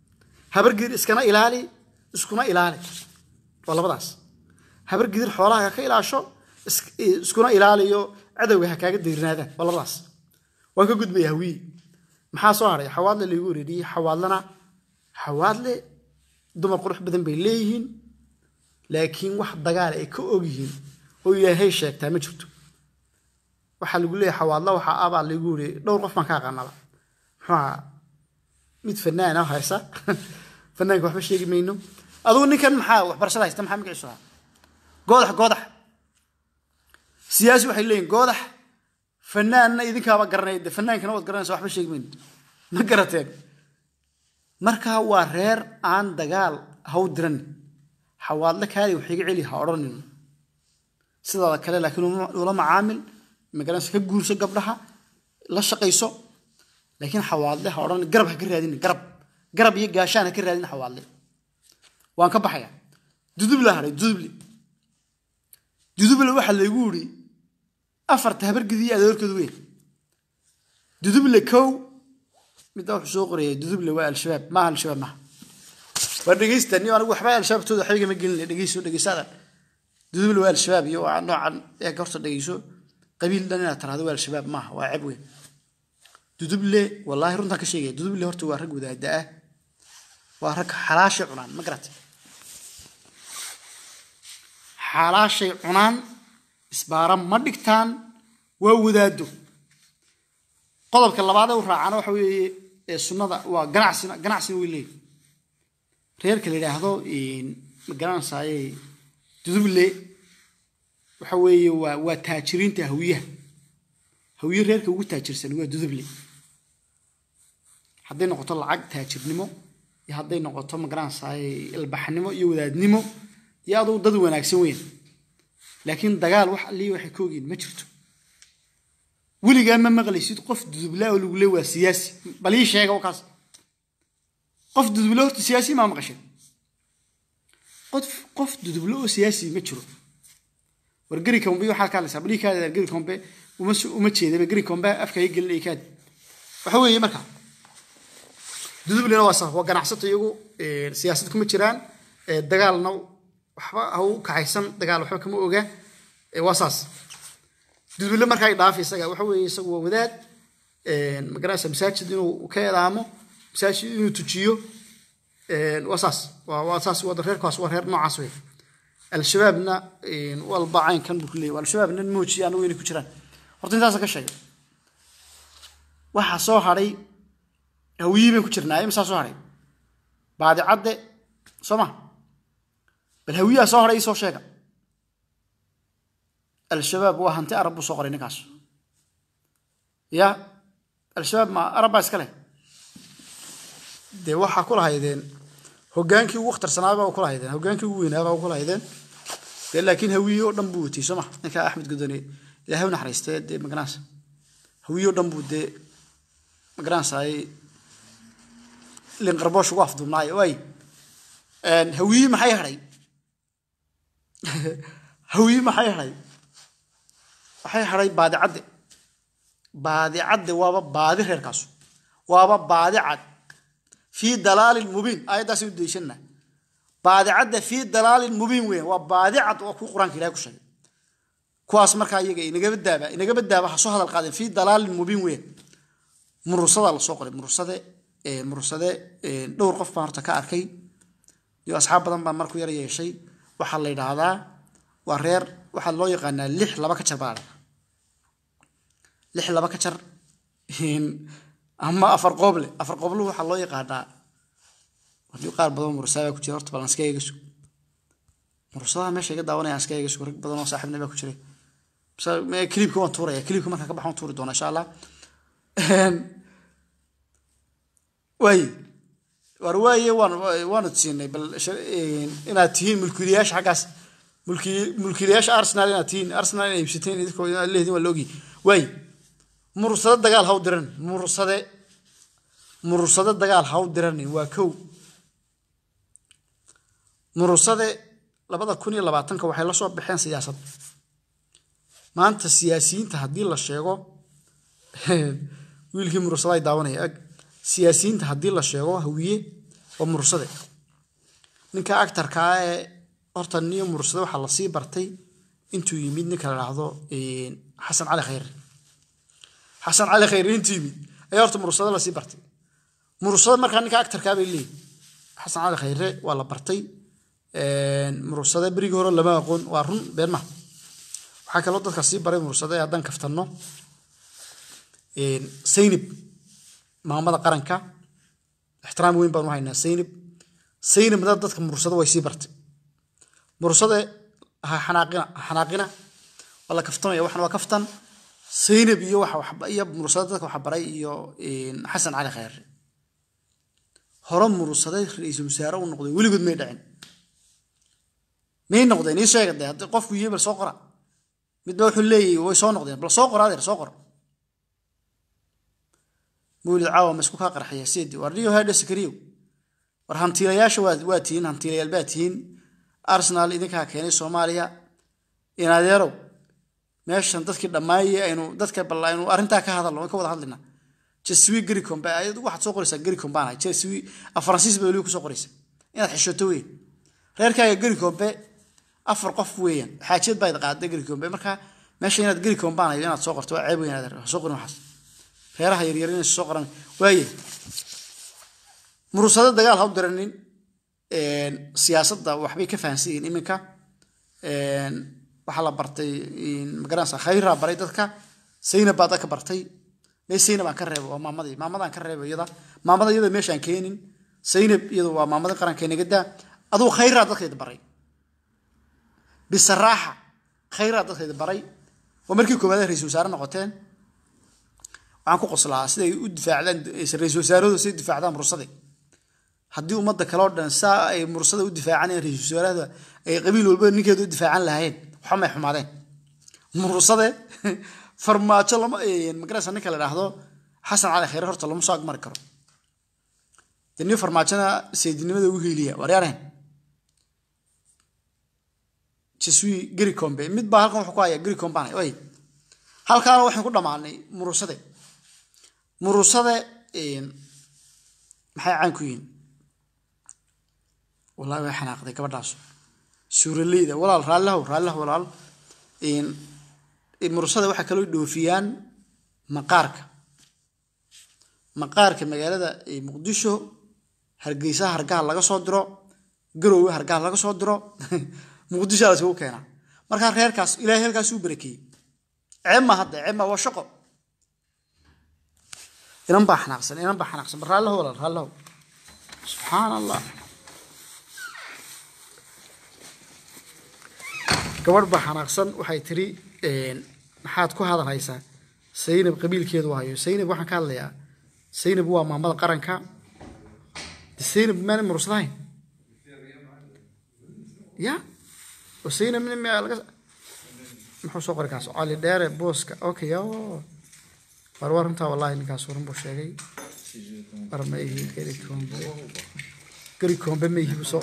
habar gidir iskana ilaali iskuna ilaali waa labadaas habar gidir xoolaha ha ka ilaasho is- iskuna ilaaliyo cadowga ha kaaga diirnaadaan waa labadaas waan ka gudbaya hawiye maxaa soo hadhay xawaadle laygu wareeriyey xawaadlana xawaadle dumar qurux badan bay leeyihiin laakiin wax dagaal ay ka ogyihiin oo ilaahay sheegtaa ma jirto waxaa lagu leeyahay xawaadla waxaa abaa lagu yiri dhowr qof baan ka aqaanaba muxuu ahaa mid fanaan ah haysa fanaanka waxba sheegi mayno adugu ninkan maxaa waxbarashada haysta maxaa magaciisu ahaa goodax goodax siyaasi waxay leeyihin goodax fanaanna idinkaaba garanay de fanaankana waad garanaysa waxba sheegi mayno ma garateen marka waa reer aan dagaal haw diran xawaadle kaali wax iga celi ha odhanin sidaada kale laakiin uma- ula macaamil magaranaysa ka guurso gabdhaha la shaqayso laakiin xawaadle ha odhan garab ha ka raadin garab garab iyo gaashaan ha ka raadin xawaadle waan ka baxaya duduble hadhay duduble duduble waxaa laygu yidhi afarta habargidii adoorkoodu weyn duduble kow midda wuxuu soo qorayay duduble waa al-shabaab maaha al-shabaab maaha waa dhegeysta ni anigu waxba al-shabaabtooda waxba igama gelin dhegeyso dhegeysadan duduble waa al-shabaab iyo waa noocan ee horta dhegeyso qabiil dhan inaad tiraahdo waa al-shabaab maaha waa ceeb weyn duduble wallaahi runtaan ka sheegaya duduble horta waa rag wadaada ah waa rag xalaashay cunaan ma garatay xalaashay cunaan isbaara ma dhigtaan waa wadaado qodobka labaad ee u raacana waxa weeye ee sunnada waa ganacsina ganacsina way leeyihin reerka la yidhaahdo ma garanaysaye duduble waxa weeye waa waa taajiriinta hawiyaha hawiye reerka ugu taajirsan waa duduble hadday noqoto lacag taajirnimo iyo hadday noqoto magaranaysaay ilbaxnimo iyo wadaadnimo iyo aduu dad wanaagsan weyn laakiin dagaal wax allii waxay ka ogiin ma jirto weligaa ma maqlaysid qof dudublaa oo lagu le waa siyaasi bal ii sheega oo kaas qof duduble horta siyaasi maa maqashay qof qof duduble oo siyaasi ma jiro war geri kombe waxaa ka hadlaysaa bal ii kaadi geri kombe uma uma jeedaba geri kombe afka ii gelin ii kaadi waxa weeye marka dudublena waa sax waa ganacsato iyagu siyaasad kuma jiraan dagaalna waxba ha u kaxaysan dagaal waxba kama oga waa saas duduble marka ay dhaaf isaga waxa weeye isagu waa wadaad magaranaysa masaajid inuu ka eedaamo masaajid inuu tujiyo waa saas waa waa saas waa reerkaas waa reer noocaas wey al-shabaabna walba caynkan buu ku leeyahy al-shabaabna moojiya anagu inay ku jiraan horta intaasa ka sheegay waxaa soo hadhay hawiyii bayn ku jirnaa imisaa soo hadhay baadicadde soo ma bal hawiyaha soo hadhay isoo sheega al-shabaab waa hanti arab buu soo qoray ninkaas ya al-shabaab ma arab baa iska leh dee waxaa ku lahaydeen hogaankii ugu wakhtarsanaabaa u ku lahaydeen hogaankii ugu weynaabaa u ku lahaydeen dee laakiin hawiye oo dhan buu watay soo ma ninka axmed gudone ilaahay u naxariistee dee maganaansa hawiye oo dhan buu dee maganaansaay linqarboosh ugu afduubnaayo waay hawiye maxay hadhay hawiye maxay hadhay waxay hadhay baadicadde baadicadde waaba baadi reerkaasu waaba baadicad fii dalaalin mubiin aayaddaas u deyshanna baadicadda fii dalaalin mubiin weyn waa baadicad oo ku qur-aanka ilahay ku sheegay kuwaas markaa iyaga inagaba daaba inagaba daaba ha soo hadal qaadeen fii dalaalin mubiin weyn murusadaa lasoo qoray murusade murursade dhowr qof baan horta ka arkay iyo asxaab badan baan marku yar yeeshay waxaa la yidhaahdaa waa reer waxaa loo yaqaanaa lix laba ka jar baa la lix laba ka jar ama afar qooble afar qoobluhu waxaa loo yaqaanaa hadii qaar badan mursadaa ku jira horta balan iska eega sug mursadaha meesha iga daawanaya iska eega sug rag badan oo saaxiibna baa ku jiray kliibka waan tuuraya kliibka markaa ka baxaan tuuri doona insha allah waaye war waaye waan waanu siinay bal inaad tihiin mulkiilayaasha xaggaas mulki mulkiilayaasha arsenal inaad tihiin arsenal inay iibsateen idinkoo lehdin waa la ogyahay waaye mursade dagaal ha u diran mursade mursade dagaal ha u diranin waa kow mursade labada kun iyo labaatanka waxay la soo baxeen siyaasad maanta siyaasiyiinta haddii la sheego wiilkii mursada ay daawanaya ag siyaasiyiinta haddii la sheego hawiye waa mursade ninka actarkaa ee horta niyo mursade waxaa lasii bartay intuu yimid ninka la dhahdo xasan cali khayre xasan cali khayre intuu yimid ayaa horta mursade lasii bartay mursade markaa ninka actarkaa bay leeyihin xasan cali khayre waa la bartay mursade berigii hore lama aqoon waa run been maha waxaa kaloo dadka sii baray mursade haddaan kaftanno saynib maamada qaranka ixtiraam weyn baan u haynaa saynib saynibna dadka mursade way sii bartay mursade ha xanaaqina ha xanaaqina waa la kaftamaya waxan waa kaftan saynib iyo waxa iyo mursade dadka waxa baray iyo xasan cali khayre hore mursade ra-iisul wasaare u noqday weligood may dhicin may noqdeen ii sheega dee haddii qofku yihi bal soo qora midba wuxuu leeyahy way soo noqdeen bal soo qora adeer soo qor mawlid caawa ma isku kaa qarxaya seedi war rio hadha sakariyow war hantiilayaasha waa waa tihiin hantiilayaal baa tihiin arsenal idinkaa keenay soomaaliya in adeerow meeshan dadkii dhammaayey aynu dadka bal aynu arrintaa ka hadalno ka wada hadlina jeswi gericom ba ayadu waxaad soo qoraysaa gericom baan jeswi faransiis ba weliba kusoo qoraysa inaad xishoto weyn reerkaaga gericombe afar qof weeyaan xaajiyad baad qaaday gericombe marka meesha inaad gericom baan hayo inaad soo qorto waa ceeb weyn adeer soo qorin waxaas reeraha yaryar inay soo qoran waaye muruusado dagaal ha u diranin siyaasadda waxbay ka fahansan yihiin iminka waxaa la bartay magaranaysa khayraa baray dadka saynab baa dadka bartay mee saynab aan ka reebo waa maamadii maamadaan ka reebo iyada maamada iyada meeshaan keenin saynab iyadu waa maamadii qaranka inaga daa aduu khayraa dadkayda baray bisaraaxa khayraa dadkayda baray waa markii koowaad ra-isul wasaare noqoteen waxaan ku qoslaa siday u difaacdaan ra-isul wasaarahooda siday difaacdaan mursade haddii ummadda kale oo dhan saa ay mursada u difaacanayaan ra-isul wasaarahda ay qabiil walba ninkeeda u difaacan lahaayeen waxba may xumaadeen mursade farmaajo lama magaraysa ninka la idhaahdo xasan cali khayre horta lama soo agmari karo dee nin farmaajona saydinimada ugu hiiliya waaryaareen jeswi gericombe mid baa halkan wuxuu ku hayaa gericomban oy halkaana waxaan ku dhammaanay murusade murusade maxay caan ku yihiin wallahi way xanaaqday gabadhaas suuraleyda walaal raallihow raallihow walaal murusada waxaa kaloo dhoofiyaan maqaarka maqaarka magaalada muqdisho hargeysaha hargaha laga soo diro garoowe hargaha laga soo diro muqdisho la isugu keenaa markaa reerkaas ilaahay halkaas uu barakeeyey ceebma hadda ceebma waa shaqo inan baa xanaaqsan inan baa xanaaqsan raallihow walaal raallihow subxaan allah gabadh baa xanaaqsan waxay tiri maxaad ku hadalhaysaa saynab qabiilkeedu hayo saynab waxaan ka hadlayaa saynab waa maamada qaranka saynab maana murursadahayn ya oo saynab nin miyaa laga muxuu soo qori kaas cali dheere booska okay o war war runtaa wallahi ninkaas run buu sheegay war ma ihi geri kombe geri kombe ma ihi buu soo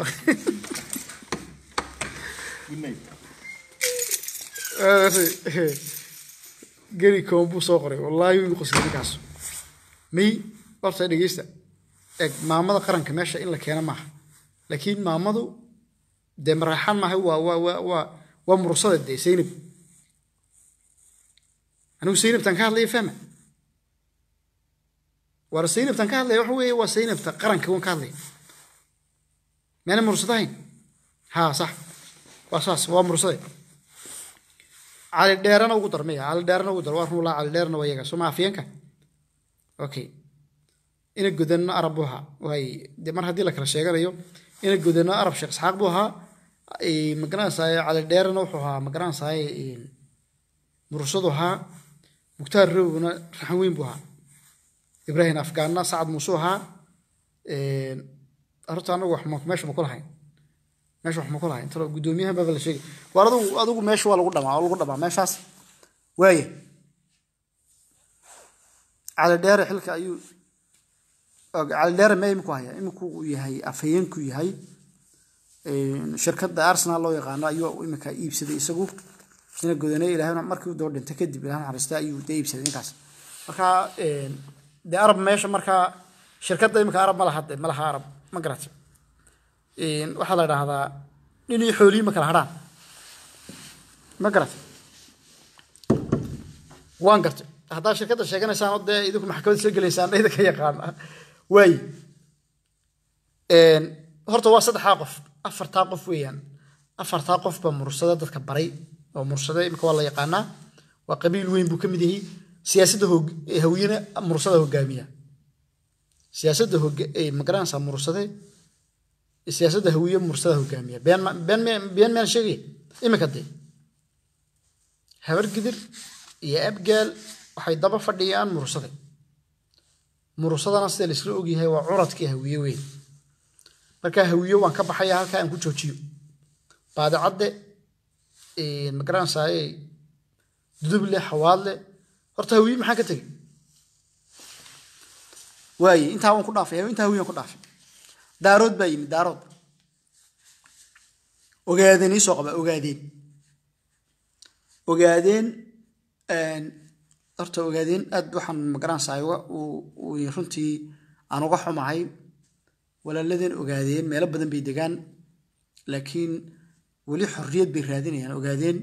geri kombe buu soo qoray wallaahi wuu qoslay ninkaas may horta dhegeysta eeg maamada qaranka meesha in la keena maaha laakiin maamadu dee maraxaan maaha waa waa waa waa waa mursada dee saynab anigu saynabtan ka hadlaya fahma war saynabtan ka hadlaya waxa weeye waa saynabta qaranka waan ka hadlaya meena mursadahayn ha sax waa saas waa mursade cali dheerana ugu dar maya cali dheerana ugu dar waa run laa cali dheerana waa iyaga soo ma afyeenka okay ina godanno arab buu ahaa waay dee mar haddii la kala sheeganayo ina godanno arab sheekh isxaaq buu ahaa magaranaysaay cali dheerana wuxuu ahaa magaranaysaay mursadu ahaa mukhtaar rowna raxan weyn buu ahaa ibraahim afgaanna sacad muuse ahaa horta anagu wax meesha ma ku lahayn meesha wax ma ku lahayn intalo guddoomiyahan baaba la sheegay waar adigu adigu meesha waa lagu dhamaa waa lagu dhamaa meeshaas waaya cali dheere xilka ayuu cali dheere mee iminku haya iminku uu yahay afhayeenku yahay shirkadda arsenal loo yaqaano ayuu iminka iibsaday isagu ina godanay ilaahna markii uu daba dhintay kadib ilaah naxariista ayuu dee iibsaday ninkaas marka dee arab meesha markaa shirkadda iminka arab ma laha de ma laha arab ma garatay waxaa la idhaahdaa nin iyo xooliyi ma kala hadhaan ma garatay waan gartay haddaa shirkadda sheeganaysaan oo dee idinku maxkamadda soo gelaysaan idin ka yaqaana waaye horta waa saddexdaa qof afartaa qof weeyaan afartaa qof baa mursada dadka baray oo mursada imika waa la yaqaanaa waa qabiil weyn buu ka mid yahay siyaasadda hawiyena mursada hogaamiya siyaasadda magaranaysaa mursade siyaasadda hawiye mursada hogaamiya been been miyaan sheegaya imika dee habar gidir iyo abgaal waxay daba fadhiyaan mursade mursadana sida laisla ogyahay waa curadkii hawiye weyn markaa hawiye waan ka baxaya halkaa aan ku joojiyo baadicadde magaranaysaay duduble xawaadle horta hawiye maxaan ka tegey waaye intaa waan ku dhaafay intaa hawiye waan ku dhaafay daarood baa yimid daarood ogaadeen iisoo qaba ogaadeen ogaadeen horta ogaadeen aad waxaan magaranaysaa runtii aan uga xumahay walaaladeen ogaadeen meelo badan bay degaan laakiin weli xorriyad bay raadinayaan ogaadeen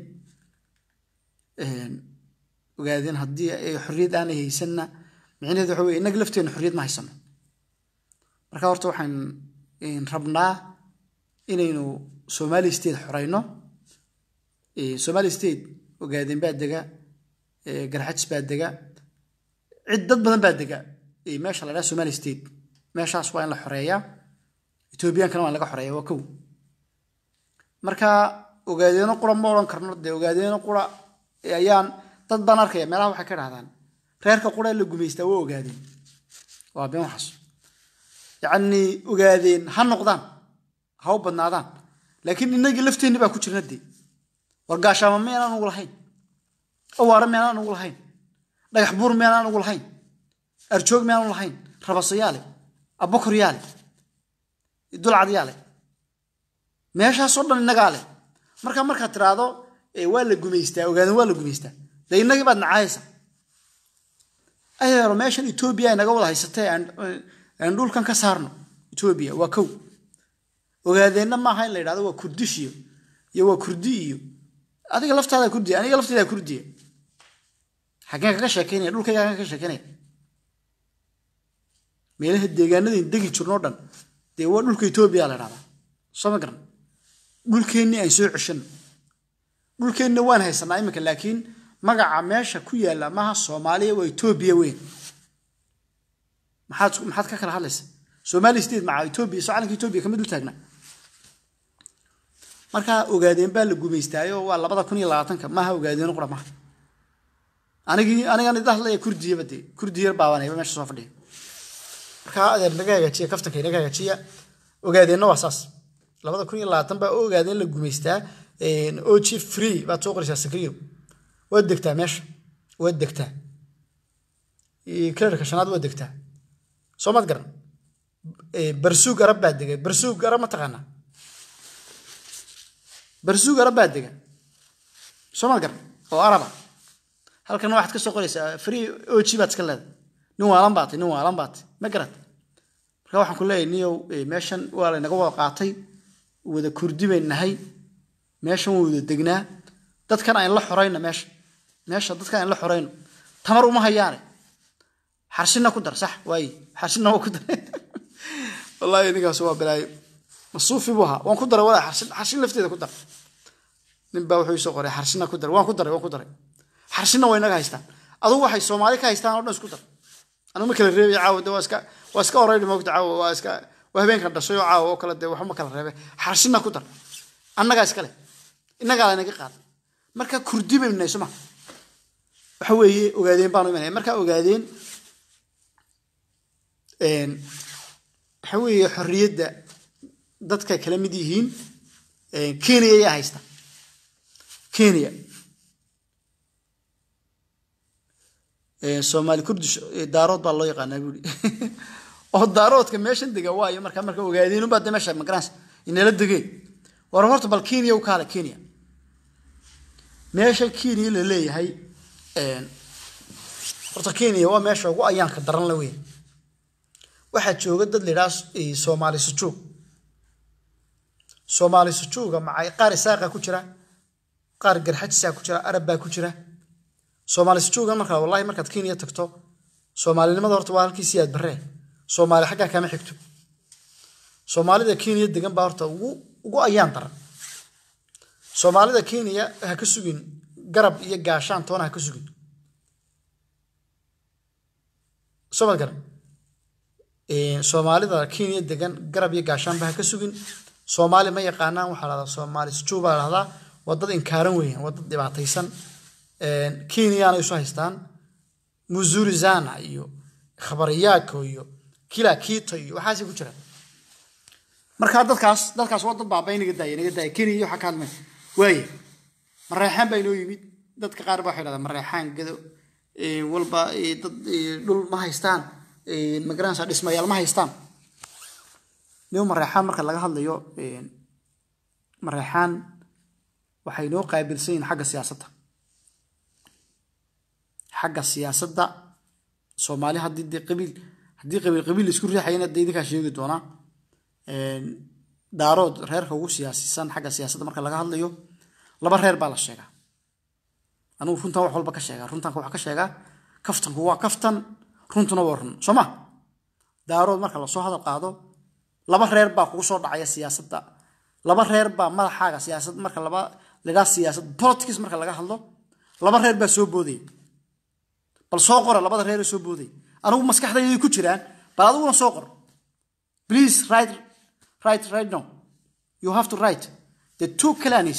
ogaadeen haddii ay xorriyad aanay haysanna micnaheedu waxa weye innaga lafteenna xorriyad ma haysano marka horta waxaan rabnaa inaynu somali state xorayno somali state ogaadeen baa dega garxajis baa dega cid dad badan baa dega meesha la dhaha somali state meeshaas waa in la xoreeyaa ethoobiyankana waa in laga xoreeya waa kow marka ogaadeeno qura ma odhan karno dee ogaadeeno qura ayaan dad baan arkaya meelaha waxay ka dhahdaan reerka qura la gumaystaa waa ogaadeen waa been waxaas yacni ogaadeen ha noqdaan ha u badnaadaan laakiin innagii lafteenni baa ku jirna dee wargaashaama meenaan ugu lahayn awaare meenaan ugu lahayn dhagax buur meenaan ugu lahayn arjoog meenaan lahayn rabasayaale abokoryaale dulcadyaale meeshaasoo dhan innagaa leh marka markaad tiraahdo waa la gumaystaa ogaadan waa la gumaystaa dee innagii baad nacaayaysa ayeero meeshan etoobiya ay naga wada haysatee aan dhulkan ka saarno etoobiya waa kow ogaadeenna maaha in la yidhahdo waa kurdishiyo iyo waa kurdi iyo adiga laftaada kurdiya aniga laftayda kurdiya xaggeen kaga sheekeynaya dhulkayga xaggeen kaga sheekeynaya meelaha deegaanadeen degi jirnoo dhan dee waa dhulka etoobiya la dhahdaa soo ma garan dhulkeennii aan soo ceshano dhulkeenna waan haysanaa iminka laakiin magaca meesha ku yaalla maaha soomaaliya waa etoobiya weyn maxaad maxaad ka kala hadlaysa somali state maca etoobiya soo calanka etoobiya kama dul taagnaa markaa ogaadeen baa la gumaystaayo waa labada kun iyo labaatanka maaha ogaadeen qura maaha anigii anigan idin hadlaya kurdiyaba dee kurdi yar baabanayba meesha soo fadhiya markaa adeer naga hagaajiya kaftanka naga hagaajiya ogaadeenna waa saas labada kun iyo labaatan baa ogaadeen la gumaystaa og free baad soo qoraysaa sakriyo waad degtaa meesha waad degtaa kalarka shanaad waad degtaa soo maad garan barsuug arab baa degay barsuug arab ma taqaanaa barsuug arab baa dega soo maad garan oo araba halkana waxaad ka soo qoraysaa free og baad iska leedahay nin waalan baatay nin waalan baatay ma garat marka waxaan ku leeyahay niyow meeshan waa laynaga wada qaatay wada kurdi bay nahay meeshan waa wada degnaa dadkan ayn la xorayno meesha meesha dadkan ayn la xorayno tamar uma hayaane xarshina ku dar sax waaye xarshina waa ku dar wallaahi ninkaas waa bilaayo masuufi buu ahaa waan ku daray walaa xarshin xarshin lafteeda ku dar nin baa wuxuu soo qoray xarshina ku dar waan ku daray waan ku daray xarshina waa inaga haystaan adugu waxay soomaali ka haystaan oo dhan isku dar anigu ma kala reebay caawa de waa iska waa iska orayni moogta caawa waa iska waa habeenkan dhashay oo caawa oo kale dee waxba ma kala reebay xarshina ku dar annagaa iska leh innagaa laynaga qaada marka kurdi baynu nahay soma waxa weeye ogaadeen baanu imanaya markaa ogaadeen waxa weeye xorriyadda dadka kala mid yihiin kenya ayaa haysta kenya soomaali kurdish daarood baa loo yaqaanaa buuri oo daaroodka meeshan dega waayo marka marka ogaadeen unbaa de meesha magaranaysa inala degeen war horta bal kenya u kaale kenya meesha kenya la leeyahay horta kenya waa meesha ugu ayaanka daran la weyn waxaa jooga dad layidhaha soomaali sujuug soomaali sujuuga macay qaar isaaqa ku jira qaar garxajisaa ku jira arab baa ku jira soomaali sujuugan markaa wallahi markaad kenya tagto soomaalinimada horta waa halkii siyaad barree soomaali xaggaa kama xigto soomaalida kenya degan baa horta ugu ugu ayaan daran soomaalida kenya ha ka sugin garab iyo gaashaan toona ha ka sugin soomad garan soomaalida kenya degan garab iyo gaashaanba ha ka sugin soomaali ma yaqaanaan waxaa lahdaa soomaali sujuu baa lahdaa waa dad inkaaran weeyaan waa dad dhibaataysan kenyaana isu haystaan muzurizana iyo khabariyaako iyo kila kiito iyo waxaasay ku jiraan markaa dadkaas dadkaas waa dad baaba inaga daaya inaga daaya kenya iyo waxaa ka hadmay waaye mareexaan baa inoo yimid dadka qaar ba waxay dhahdaan mareexaan gado walba dad dhul ma haystaan magaranaysa dhismayaal ma haystaan niyo mareexaan marka laga hadlayo mareexaan waxay noo qaabilsan yihiin xagga siyaasadda xagga siyaasadda soomaali haddii dee qabiil haddii qabiil qabiil laisku riixayana dee idinkaa sheegi doonaa daarood reerka ugu siyaasisan xagga siyaasadda marka laga hadlayo laba reer baa la sheegaa anugu runtan wax walba ka sheegaa runtanka wax ka sheegaa kaftanku waa kaftan runtuna waa run soo ma daarood marka lasoo hadal qaado laba reer baa kugu soo dhacaya siyaasadda laba reer baa madaxaaga siyaasad marka laba lagaa siyaasad politics marka laga hadlo laba reer baa soo boodaya bal soo qora labada reer ee soo boodaya anigu maskaxdayday ku jiraan bal adiguna soo qor please write write right now you have to write the two clans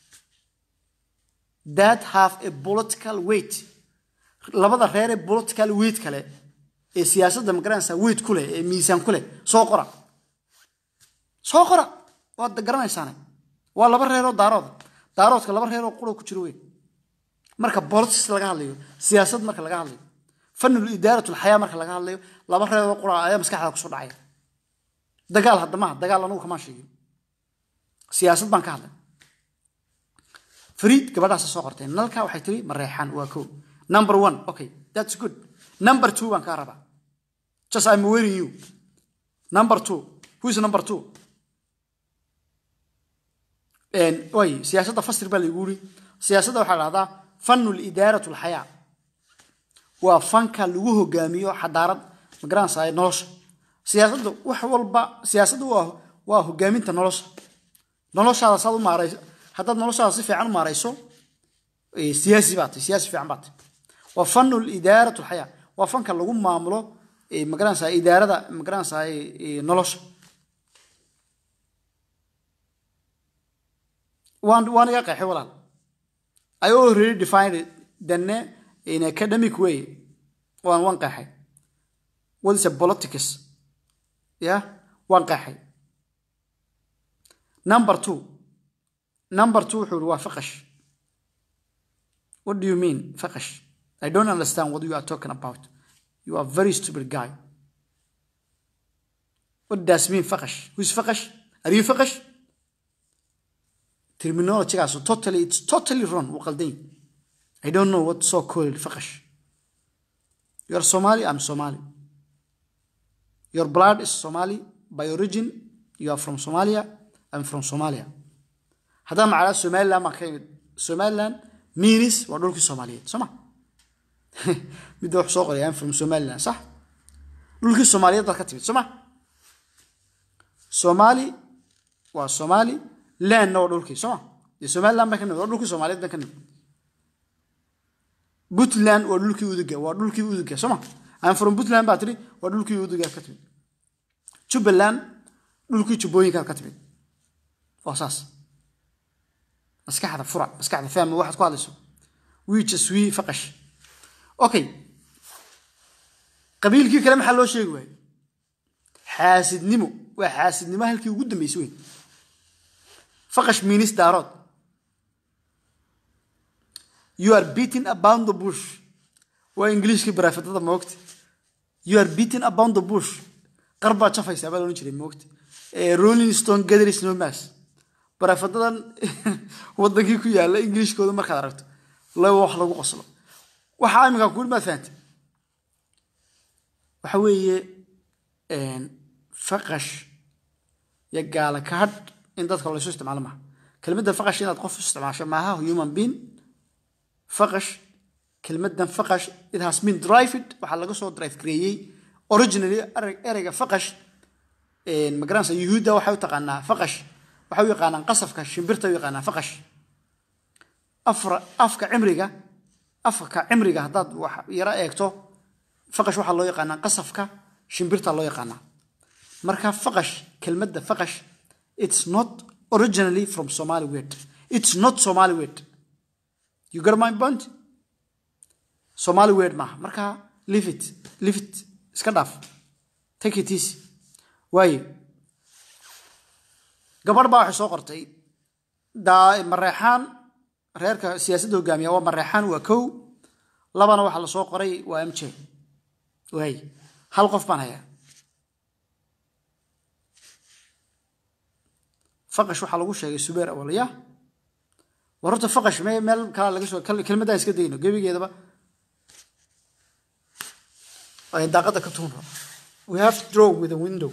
that have a political weight labada reer ee political weight kale ee siyaasadda magaranaysa weight ku leh ee miisaan ku leh soo qora soo qora waad garanaysaane waa laba reeroo daarooda daaroodka laba reeroo quro ku jiro weyn marka politics laga hadlayo siyaasad marka laga hadlayo fanul idaaratul xayaa marka laga hadlayo laba reeroo qura ayaa maskaxda kusoo dhacaya dagaal hadda maaha dagaal anugu kamaan sheegin siyaasad baan ka hadlay fariid gabadhaasa soo qortay nalka waxay tiri mareexaan waa kow number one okay that's good number two baan kaa rabaa just i'm wearing you number two who is number two way siyaasadda fasir baa laygu yiri siyaasadda waxaa dhahdaa fanul idaaratu lxayaa waa fanka lagu hogaamiyo xadaarad magaranaysaa nolosha siyaasadda wax walba siyaasadda waa waa hogaaminta nolosha noloshaada saad u maarayso haddaad noloshaada si fiican u maarayso siyaasi baa tahay siyaasi fiican baa tahay waa fanul idaaratu lxayaa waa fanka lagu maamulo magaranaysaa idaarada magaranaysaa nolosha waan waan iga qeexay walaal I already defined it then in academic way waan waan qeexay what is a politics yeah waan qeexay number two number two wuxuu waa faqash what do you mean faqash I don't understand what you are talking about you are a very stupid guy what does mean faqash who is faqash are you faqash terminology-gaas totally it's totally wrong wuu qaldan I don't know what so called faqash you are Somali I'm Somali your blood is Somali by origin you are from Somalia I'm from Somalia haddaan macnaa Somaliland baan ka imid Somaliland means waa dhulkii Soomaaliyeed soo ma midda wax soo qoray I'm from Somaliland sax dhulkii Soomaaliyeed baad ka timid soo ma Somali waa Somali landna waa dhulkii soo ma dee somaliland baan ka nimid waa dhulkii soomaaliyeed baan ka nimid puntland waa dhulkii uduga waa dhulkii uduga soo ma aan from puntland baa tiri waa dhulkii uduga ka timid jubbaland dhulkii jubbooyinkaad ka timid waa saas maskaxda fura maskaxda fahmi waxaad ku hadlayso wiijas wii faqash okay qabiilkii kale maxaa loo sheegi waayey xaasidnimo waa xaasidnimo halkii ugu dambeysay weyn faqash minis daarood you are beating about the bush waa ingiliishkii baraafadada moogta you are beating about the bush qar baad jafaysaa baa loodhan jiray moogta rolling stone gathering no mass baraafadadan wadankii ku yaala ingiliishkooda markaad aragto laba wax lagu qoslo waxaa iminka kuuli maad fahantay waxa weeye faqash iyo gaala kahadh in dadka laysu isticmaalo maaha kelmadda faqash inaad qof isticmaasho maaha human being faqash kelmaddan faqash it has been drived waxaa laga soo drive gareeyey originally ereyga faqash magaranaysa yuhuudda waxay u taqaanaa faqash waxay u yaqaanaan qasafka shimbirta u yaqaanaa faqash afra afka cimriga afka cimriga haddaad wax yaro eegto faqash waxaa loo yaqaanaa qasafka shimbirta loo yaqaanaa marka faqash kelmadda faqash it's not originally from somali word it's not somali word you got my point somali word maaha marka leave it leave it iska dhaaf take it easy waaye gabadh baa waxay soo qortay daa mareexaan reerka siyaasadda hogaamiya waa mareexaan waa kow labana waxaa la soo qoray waa m j waay hal qof baan hayaa faqash waxaa lagu sheegay subeer awalya war horta faqash me meel kala laga soo kelmaddaa iska dayno gebigeedaba daaqadda ka tuun we have to draw with a window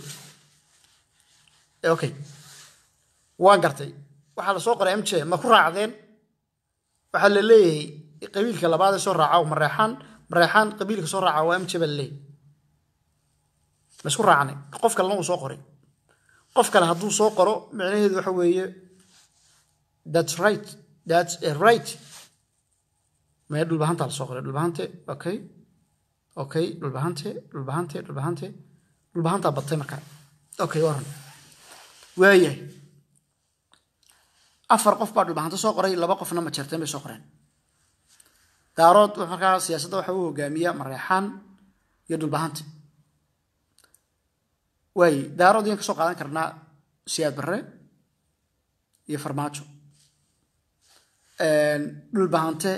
okay waan gartay waxaa la soo qoray m j ma ku raacdeen waxaa la leeyahay qabiilka labaad ee soo raaca mareexaan mareexaan qabiilka soo raaca waa m j baa la leeyahay ma isku raacnay qof kalena uu soo qoray qof kale hadduu soo qoro micnaheedu waxa weeye that's right that's a right maya dhulbahanta la soo qoray dhulbahante okay okay dhulbahante dhulbahante dhulbahante dhulbahantaa batay markaa okay waran waayahay afar qof baa dhulbahanta soo qoray laba qofna ma jeerteen bay soo qoreen daarood markaa siyaasadda waxa u hogaamiya mareexaan iyo dhulbahante waaye daarood ayaan ka soo qaadan karnaa siyaad barre iyo farmaajo dhulbahante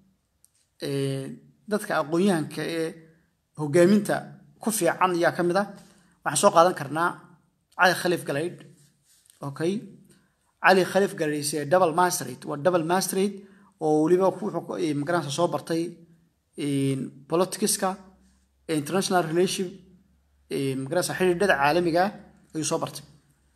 dadka aqoon-yahanka ee hogaaminta ku fiican yaa ka mid ah waxaan soo qaadan karnaa cali khaliif galaydh okay cali khaliif galaydh is double masterate waa double masterate oo weliba wuxuu magaranaysa soo bartay politicska international relationship magaranaysa xidhiidhada caalamiga ayuu soo bartay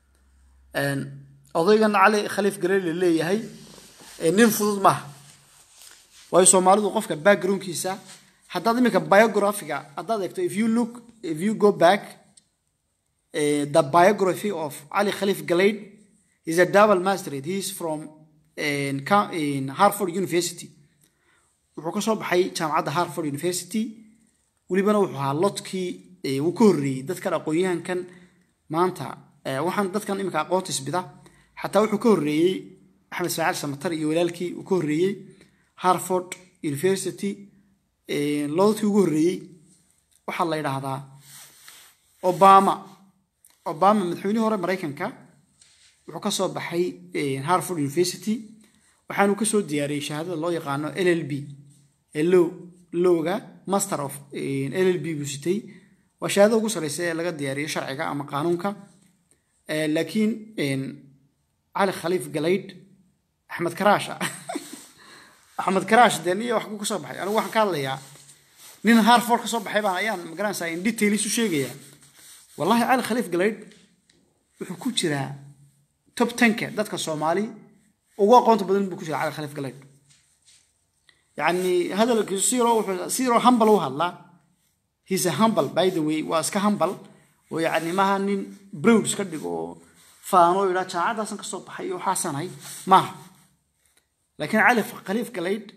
odaygan cali khaliif galaydh la leeyahay nin fudud maaha waayo soomaalidu qofka backgroundkiisa haddaad iminka biographiga haddaad eegto if you look if you go back uh, the biography of Ali Khalif Galaid is a double masterate he is from in, in Harvard University wuxuu ka soo baxay jaamacadda Harvard University welibana wuxuu ahaa lodkii uu ka horreeyey dadkan aqoon-yahankan maanta waxaan dadkan iminka aqoonta isbida xataa wuxuu ka horreeyey axmed ismaaciil samatar iyo walaalkii uu ka horreeyey harvard university loodadkii ugu horreeyey waxaa la yidhaahdaa obama obama madaxweynihii hore maraykanka wuxuu ka soo baxay harvard university waxaanu ka soo diyaariyey shahaadada loo yaqaano l l b ee low lowga master of l l b buu sitay waa shahaadada ugu sarreysa ee laga diyaariyo sharciga ama qaanuunka laakiin cali khaliif galaydh axmed karaash axmed karaash dee niyo wax buu ka soo baxay anigu waxaan ka hadlayaa nin harford ka soo baxay baan ayaan magaranaysaa in detail isu sheegayaa wallahi cali khaliif galaydh wuxuu ku jiraa top tenka dadka soomaali ugu aqoonta badan buu ku jiraa cali khaliif galaydh yacni hadalkiisu siro wuxuu siro humble u hadlaa he's a humble by the way waa iska humble oo yacni maaha nin broad iska dhigo oo faano yidhaa jaamacadaasan ka soo baxay iyo waxaasanahay maaha laakiin cali khaliif galaydh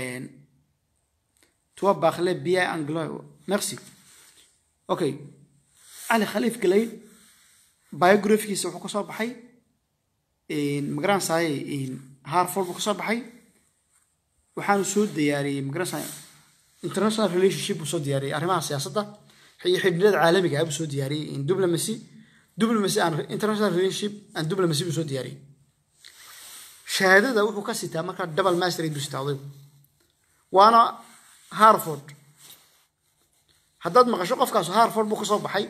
toi parler bien anglais merci okay cali khaliif galaydh biographigiisa wuxuu ka soo baxay magaranaysaay harford buu ka soo baxay waxaanu soo diyaariyey magaranaysaa international relationship buu soo diyaariyey arrimaha siyaasadda iyo xidhiidhada caalamiga ah buu soo diyaariyey diplomacy diplomacy and international relationship and diplomacy buu soo diyaariyey shahaadada wuxuu ka sitaa markaa double masterate buu sitaa odaygu waana harford haddaad maqasho qofkaas harford buu ka soo baxay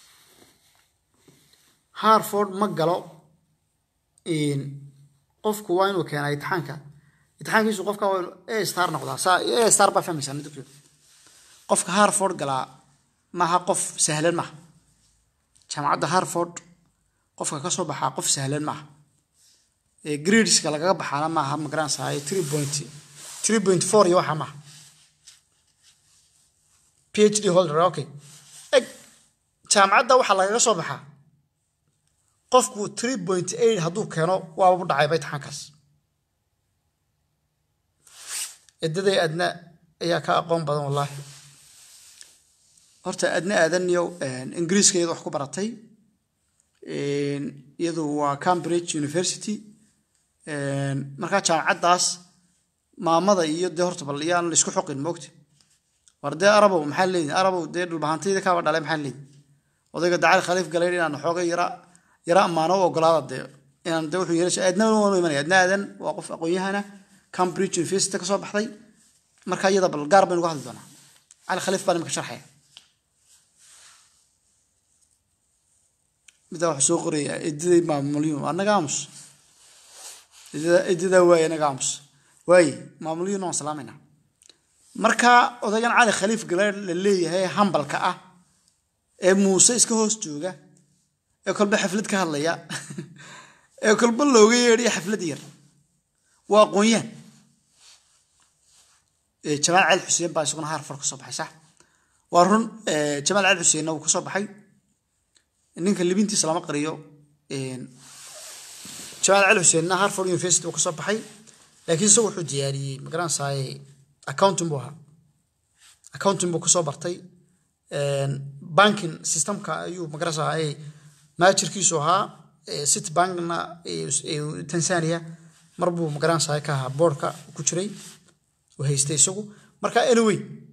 harford ma galo qofku waa inuu keenaa itixaanka itixaankiisu qofka waa inuu a star noqdaa saa a star baa fahmaysaa nidabkeedu qofka harford galaa maaha qof sahlan maaha jaamacadda harford qofka ka soo baxaa qof sahlan maaha gradeska lagaga baxaana maaha magaranaysaa three point three point four iyo waxa maaha phd holder okay eg jaamacadda waxaa lagaga soo baxaa qofku three point eight hadduu keeno waaba u dhacayba imtixaankaas edaday adna ayaa ka aqoon badan wallaahi horta adna aadaniyo ingiriiska iyada wax ku baratay iyadu waa cambridge university markaa jaamacaddaas maamada iyo dee horta bal iyaan la isku xoqin moogta war dee arabow maxaa leedin arabow dee dhulbahantayda kaaba dhalay maxaa leedin odayga dacali khaliif galeyn inaan xooga yara yara ammaano u ogolaada dee inaan dee wuxuu yeelasha aadna waanu imanaya adna aadan waa qof aqoon-yahana cambridge university ka soo baxday marka iyada bal gaar baynu uga hadli doonaa cali khaliif baan imika sharxaya midaa wax soo qoraya ediday maamulyun annaga aamus edidaa waaye annaga aamus waaye maamulyun waan salaamayna marka odaygan cali khaliif galeer la leeyahay hambalka ah ee muuse iska hoos jooga ee kolba xaflad ka hadlaya ee kolba looga yeedhaya xaflad yar waa aqoon-yaan jamaal cali xuseen baa isaguna harfar ka soo baxay sax waa run jamaal cali xuseenna wuu ka soo baxay ninka libintiisa lama qariyo jamaal cali xuseenna harford university uu ka soo baxay laakiin isagu wuxuu diyaariyey magaranaysaay accounting buu ahaa accounting buu kasoo bartay banking systemka ayuu magaranaysaay maajirkiisu ahaa city bankna tanzania mar buu magaranaysaay ka ahaa boardka ku jiray uu haystay isagu marka anyway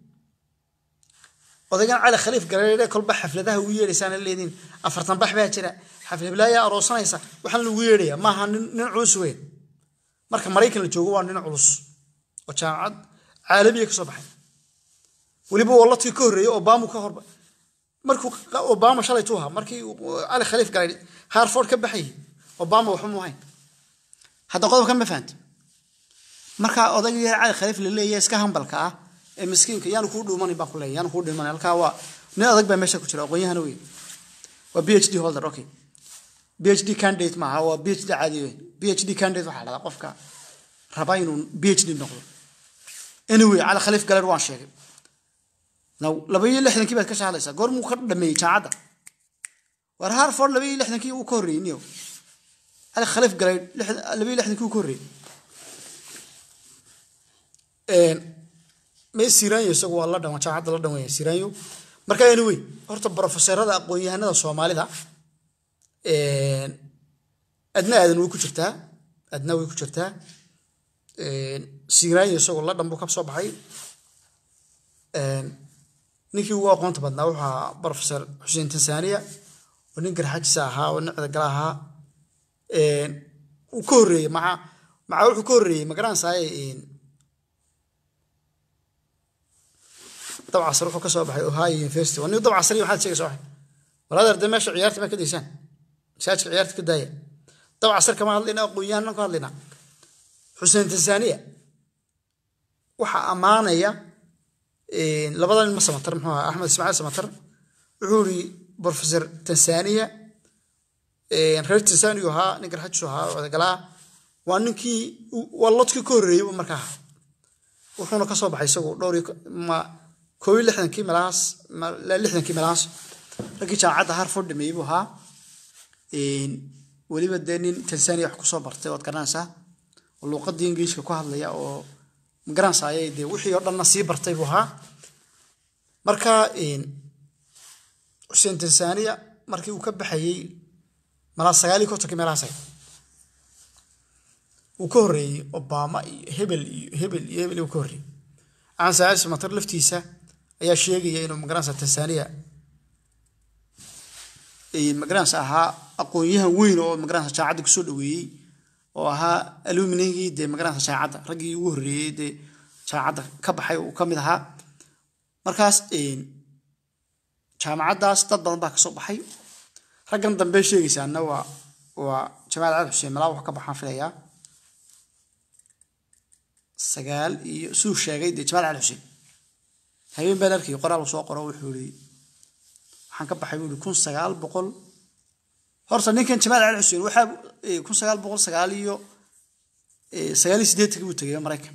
odaygan cali khaliif galeere kolba xafladaha ugu yeedhaysaan leediin afartan bax baa jira xaflablaayaa aroosanaysa waxaan lagu yeedhaya maaha nin culus weyn marka maraykan la joogo waa nin culus oo jaamacad caalamiya ka soo baxay weliba walladkii ka horreeyey obama ka horba markuu obama shalay tu ahaa markii cali khaliif galay harford ka baxayay obama waxba mu hayn hadda qodobkan ma fahanta marka odayga yar cali khaliif la leeyahay iska hambalka ah ee miskiinka yaanu kuu dhuumanin baan ku leeyahay yaanu kuu dhuumanin halkaa waa nin adag baa meesha ku jira aqoon-yahana weyn waa b h d holder okay b h d candidate maaha waa b h d caadi weyn b h d candidate waxaa dhahdaa qofka raba inuu b h d noqdo anyway cali khaliif galeer waan sheegay laba iyo lixdankii baad ka shahadlaysaa goormuu ka dhameeyey jaamacadda war harford laba iyo lixdankii uu ka horreeyey niyo cali khaliif galeer laba iyo lixdankii uu ka horreeyey mee siraanyo isagu waa la dhan jaamacadda la dhan weya siraanyo marka anyway horta brofeserada aqoon-yahanada soomaalida adna aadan way ku jirtaa adna way ku jirtaa siraanyo isagoo la dhan buu ka soo baxay ninkii ugu aqoonta badnaa wuxuu ahaa brofesor xuseen tansaaniya oo nin garxajisa ahaa oo nin cidagala ahaa uu ka horreeyey maca maca wuxuu ka horreeyey magaranaysaay dabcasar wuxuu ka soo baxay ohio university waa nin dabcasari maxaad sheegaysa waxay walaadar dee meesha ciyaarta ma ka daysaan masaajidka ciyaarta ka daaya dabcasar kama hadlayna aqoon-yahanan ka hadlayna xuseen tansaaniya waxaa ammaanaya labada nin ma samatar muxuu ahaa axmed ismaaciil samatar wuxuu yidhi professor tansaaniya reer tansaaniya ahaa nin garxajisu ahaa odagalaa waa ninkii waa lodkii ka horreeyey markaa ahaa wuxuuna ka soo baxay isagu dhowr koob iyo lixdankii meelahaas lixdankii meelahaas raggii jaamacadda harford dhameeyey buu ahaa weliba dee nin tanzania wax kusoo bartay ood garanaysaa oo luuqadii ingiliishka ku hadlaya oo magaranaysa ayay dee wixii oo dhanna sii bartay buu ahaa marka xuseen tanzania markii uu ka baxayey malaa sagaal iyo kontonkii meelahaas uu ka horreeyey obama iyo hebel iyo hebel iyo hebel uu ka horreeyey aan saacid samatar laftiisa ayaa sheegaya inuu magaranaysa tanzania magaranaysa ahaa aqoon-yahan weyn oo magaranaysa jaacadda kusoo dhaweeyey oo ahaa aluminigii dee magaranaysa jaacadda raggii ugu horreeyey dee jaacadda ka baxay uu ka mid ahaa markaas jaamacaddaas dad badan baa kasoo baxay raggan dambe sheegaysaana waa waa jamaal cali xuseen malaa wax ka baxaan filayaa sagaal iyo suu sheegay dee jamaal cali xuseen habeen baan arkay qoraal soo qoro wuxuu yidhi waxaan ka baxay buu yidhi kun sagaal boqol horta ninkan jamaal cali xuseen waxaa kun sagaal boqol sagaal iyo sagaal iyo siddeetankii buu tegay maraykan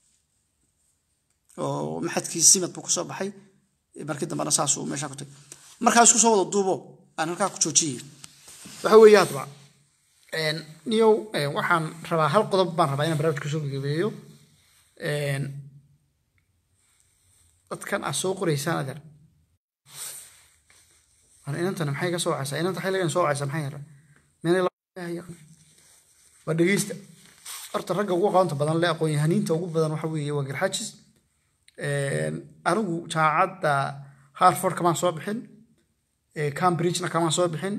oo maxadkii simad buu kusoo baxay markii dambena saasuu meeshaa ku tagay markaa isku soo wada duubo aan halkaa ku joojiyay waxa weeye hadba niyow waxaan rabaa hal qodob baan rabaa inaan barnaamijka soo gagabeeyo dadkan aad soo qoraysaan adeer inantana maxay ka soo wacaysaa inanta xilligan soo wacaysaa maxay yara meenay waa dhegeysta horta ragga ugu aqoonta badan le aqoon-yahaniinta ugu badan waxa weeye waa garxajis anigu jaamacadda harford kamaan soo bixin cambridgena kamaan soo bixin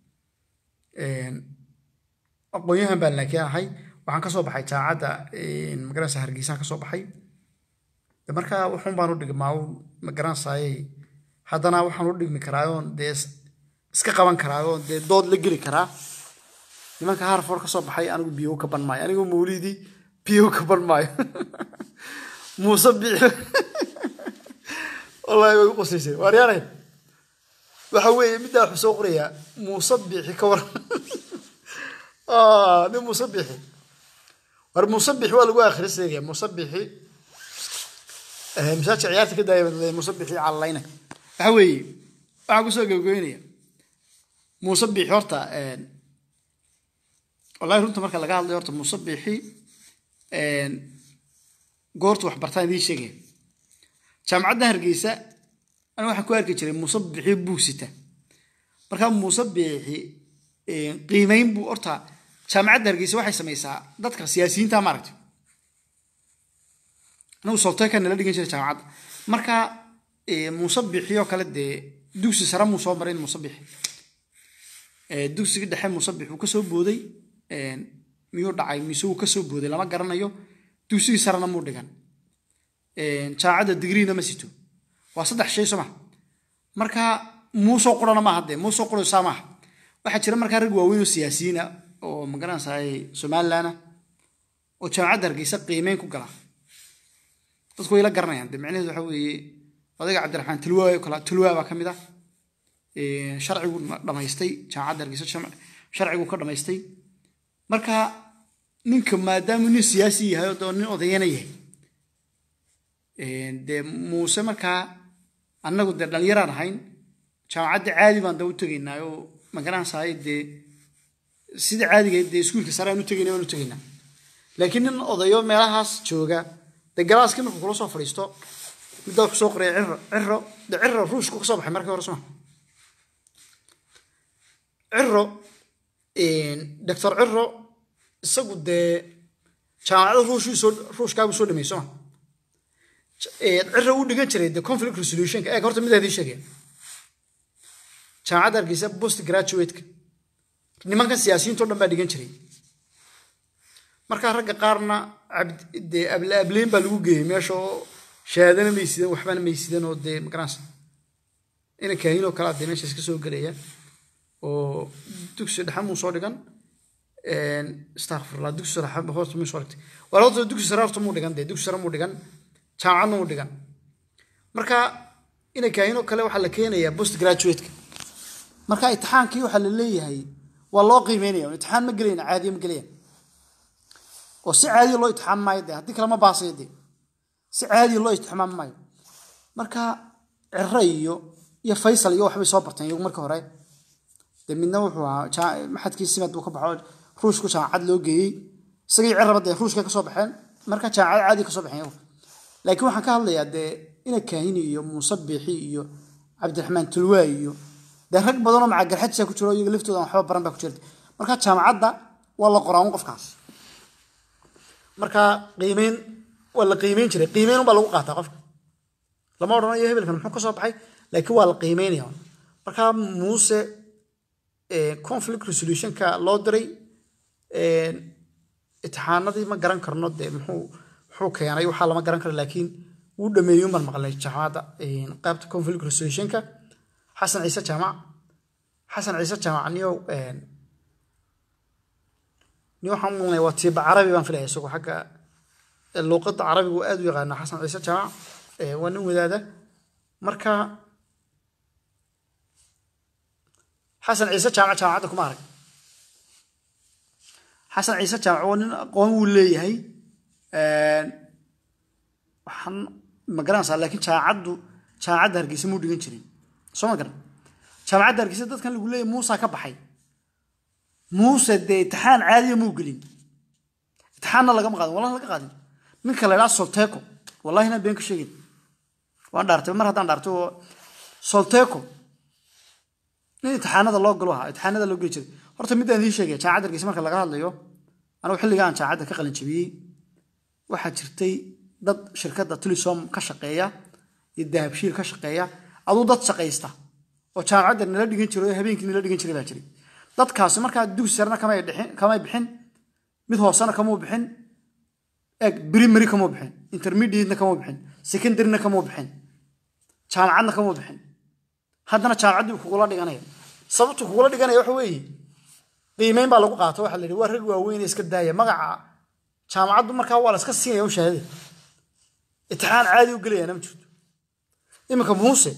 aqoon-yahan baan laakiin ahay waxaan ka soo baxay jaamacadda magaranaysa hargeysaan ka soo baxay markaa wuxuun baan u dhigmaa magaranaysaayey haddana waxaan u dhigmi karaa oon dee iska qaban karaa oon dee dood la geli karaa nimanka harford ka soo baxay anigu biyo ka ban maayo anigu mawlidii biyo ka ban maayo muuse biixi wallahi way u qosaysay waaryaanayn waxa weeye middaa wuxuu soo qorayaa muuse biixi ka waran nin muuse biixi war muuse biixi waa lagu akhriseegaya muuse biixi masaajka ciyaarta ka daaya muuse biixi callalayna waxa weeye waxaan kusoo gabagabeynaya muuse biixi horta wallahi runta marka laga hadlayo horta muuse biixi goorta waxbartaan idiin sheegaya jaamacadda hargeysa aniga waxaan ku arki jiray muuse biixi buusita markaa muuse biixi qiimeyn buu horta jaamacadda hargeysa waxay samaysaa dadka siyaasiyiinta maaragtay anigu solteeka nala dhigan jiray jaamacadda marka muuse biixi oo kale dee dugsi sare muu soo marin muuse biixi dugsiga dhexe muuse biixi wuu ka soo booday miyuu dhacay mise wuu ka soo booday lama garanayo dugsigii sarena muu dhigan jaamacadda digriina ma sito waa saddex shay soo maha marka muusoo qurana maaha dee muusoo quraysaa maaha waxaa jira markaa rag waaweyn oo siyaasiyiina oo magaranaysaay somaliland oo jaamacadda hargeysa qiimeyn ku gala dadku way la garanayaan dee micnaheedu waxa weeye odayga cabdiraxmaan tulwaa kala tulwaa baa ka mid ah sharcigu dhamaystay jaamacadda hargeysa sharcigu ka dhamaystay marka ninka maadaamuu nin siyaasi yahay oo nin odayana yahay dee muuse markaa annagu dee dhallinyaraan ahayn jaamacadda caadi baan da u tegaynaa oo magaranaysaay dee sida caadigeed dee iskuulka sare aan u tegayna baan u tegaynaa laakiin nin odayo meelahaas jooga dee galaaskii markuu kula soo fadhiisto middaa ku soo qoraya ciro ciro dee ciro ruushku ka soo baxay markii hore suma ciro doctor ciro isagu dee jaamacada ruushii soo ruushkaabuu soo dhameey soma ciro uu dhigan jiray dee conflict resolutionka eeg horta midaa idiin sheegaya jaamacadda hargeysa post graduate-ka nimankan siyaasiyiinto dhan baa dhigan jiray markaa ragga qaarna dee ableyn baa lagu geeyey meesha oo shahaadana may sidan waxbana may sidan oo dee magaranaysa ina kaahin oo kalea dee meesha iska soo gelaya oo dugsi dhexe muu soo dhigan astaqfirullah dugsi sare horta muu soo dhigtay war horta dugsi sare horta muu dhigan dee dugsi sare muu dhigan jaamacadna muu dhigan marka ina kaahin oo kale waxaa la keenayaa post graduate-ka marka itixaankii waxaa la leeyahay waa loo qiimeynaya itixaan ma gelayna caadiya ma gelaya oo si caadiya loo itixaam maayo dee haddii kale ma baasayo dee si caadiya loo itixmaam maayo marka ciro iyo iyo faysal iyo waxbay soo barteen iyagu marka hore dee midna wuxuu ahaa maxadkii simad buu ka baxo ruushku jaamacad loo geeyey isagii ciraba dee ruushka ka soo baxeen marka jaamacad caadiya ka soo baxeen iyagu laakiin waxaan ka hadlayaa dee ina kaahini iyo muuse biixi iyo cabdiraxmaan tulwaa iyo dee rag badanoo macagarxajisa ku jiro iyaga laftooda waxba baran baa ku jirta marka jaamacadda waa la qoraa un qofkaas marka qiimeyn waa la qiimeyn jiray qiimeyn unbaa lagu qaataa qofka lama odhanayo hebelkan muxuu ka soo baxay laakiin waa la qiimeynaya marka muuse conflict resolutionka loo diray itixaanadii ma garan karno dee muxuu muxuu keenay waxaa lama garan karo laakiin wuu dhameeyey unbaan maqlay jaamacadda qaybta conflict resolutionka xasan ciise jaamac xasan ciise jaamac niyow ni waxaan maqlay waa tiiba carabi baan filaya isagoo xagga luuqadda carabigu aad u yaqaana xasan ciise jaamac waa nin wadaada marka xasan ciise jaamac jaamacadda kuma arag xasan ciise jaamac waa nin aqoon wuu leeyahay waxaan ma garanaysaa laakiin jaamacaddu jaamacadda hargeysa muu dhigan jirin soo ma garan jaamacadda hargeysa dadkan lagu leeyahay muusa ka baxay muuse dee itixaan caadiya muu gelin itixaanna lagama qaadin wallahi laga qaadin ninka la idhaha solteco wallahi inaan been ka sheegin waan dhaartay mar haddaan dhaartay oo solteco nin itixaanada loo galo ahaa itixaanada loo geli jiray horta midaan idiin sheegaya jaamacadda hargeysa marka laga hadlayo anigu xilliga aan jaamacadda ka qalin jabiyey waxaa jirtay dad shirkadda tulisom ka shaqeeya iyo dahabshiil ka shaqeeya aduu dad shaqaysta oo jaamacadda nala dhigan jiray oo habeenkii nala dhigan jiray baa jiray dadkaasi markaa dugsi sarena kamay dhixin kamay bixin mid hoosena kamuu bixin eg primary kamuu bixin intermediatena kamuu bixin secondaryna kamuu bixin jaamacadna kamuu bixin haddana jaamacaddii kugula dhiganaya sababtu kugula dhiganaya waxa weeye qiimeyn baa lagu qaato waxa la yidhi waa rag waaweyn iska daaya magaca jaamacaddu markaa waa la iska siinaya u shahaadada itixaan caadi u gelayana ma jirto iminka muuse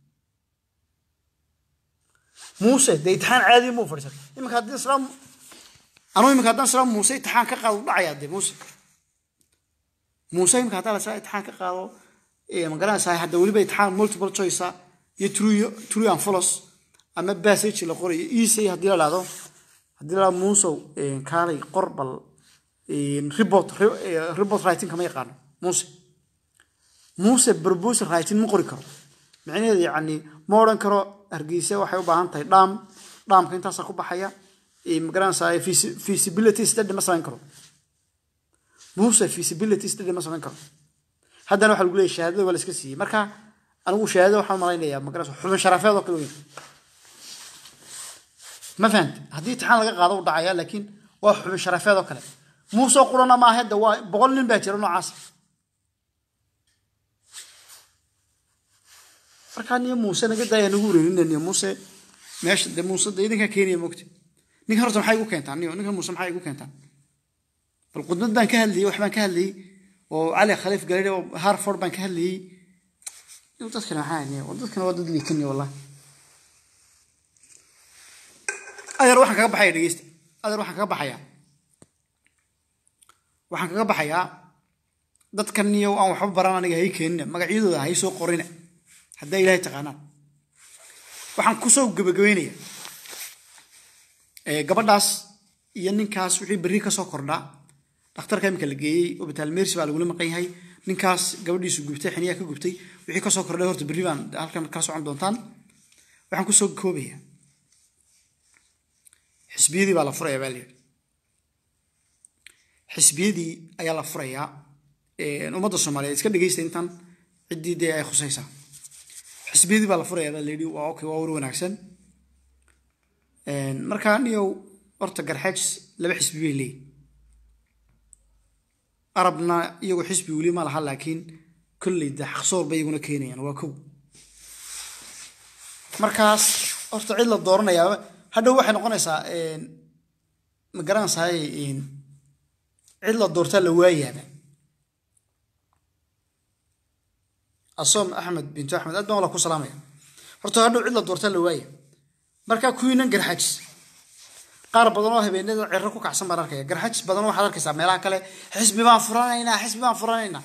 muuse dee itixaan caadi muu fadhiisan iminka haddii islaam anuu iminka haddaan islaam muuse itixaan ka qaado dhacayaa dee muuse muuse iminka haddaan la islaam itixaan ka qaado ma garanaysaa hadda weliba itixaan multiple choice iyo true true and false ama passage la qorayo easy haddii la dhahdo haddii la muusow kaalay qor bal report report writing kama yaqaano muuse muuse proposal writing ma qori karo micnaheedu yacni ma odhan karo hargeysa waxay u baahan tahay dhaam dhaamka intaasaa ku baxaya magaranaysaa feasibility study ma samayn karo muuse feasibility study ma samayn karo haddana waxaa lagu leeyahy shahaadada waa la iska siiyey marka anigu shahaadada waxaan malaynayaa magaranaysa xubin sharafeed oo kale weyn ma fahamti haddii itixaan laga qaado u dhacaya laakiin waa xubin sharafeed oo kale muuse qurana maaha de waa boqol nin baa jira noocaas markaa niyo muuse naga daaya nagu wareerina niyo muuse meesha de muuse de idinkaa keenaya mogta ninkan horta maxay igu keentaan niyo ninkan muuse maxay igu keentaan bal qudbad baan ka hadlayey wax baan ka hadlayey oo cali khaliif galari oo harford baan ka hadlayey dadkana maxaa niyo dadkana waa dad liikan niyo wallahi adeer waxaan kaga baxaya dhegeysta adeer waxaan kaga baxayaa waxaan kaga baxayaa dadkan niyo aan waxba baran aniga hay keenina magacyadooda hay soo qorina haddaa ilaahay taqaanaan waxaan kusoo gebagabeynaya gabadhaas iyo ninkaas wixii berri ka soo kordhaa dhakhtarka imika la geeyey obitaal mersi baa lagula maqan yahay ninkaas gabadhiisu gubtay xiniyaa ka gubtay wixii kasoo kordhay horta berri baan halkan kala socon doontaan waxaan kusoo koobaya xisbiyadii baa la furaya baa layidhi xisbiyadii ayaa la furayaa ummadda soomaaliyeed iska dhegeysta intan ciddii dee ay khusaysaa xisbiyadii baa la furayaa baa layidhi waa okay waa war wanaagsan markaa niyow horta garxaajis laba xisbi bay leeyihin arabna iyagoo xisbi weli ma laha laakiin kolley de xaqsoor bay iyaguna keenayaan waa kow markaas horta cid la dooranayaa hadhow waxay noqonaysaa ma garanaysaay cid la doortaa la waayaaba asoom axmed bintu axmed aad baan wala ku salaamaya horta hadhow cid la doortaa la waaya markaa kuwiinan garxajis qaar badan oo habeenada ciro ku kacsan baan arkaya garxajis badan waxaad arkaysaa meelaha kale xisbi baan furanaynaa xisbi baan furanaynaa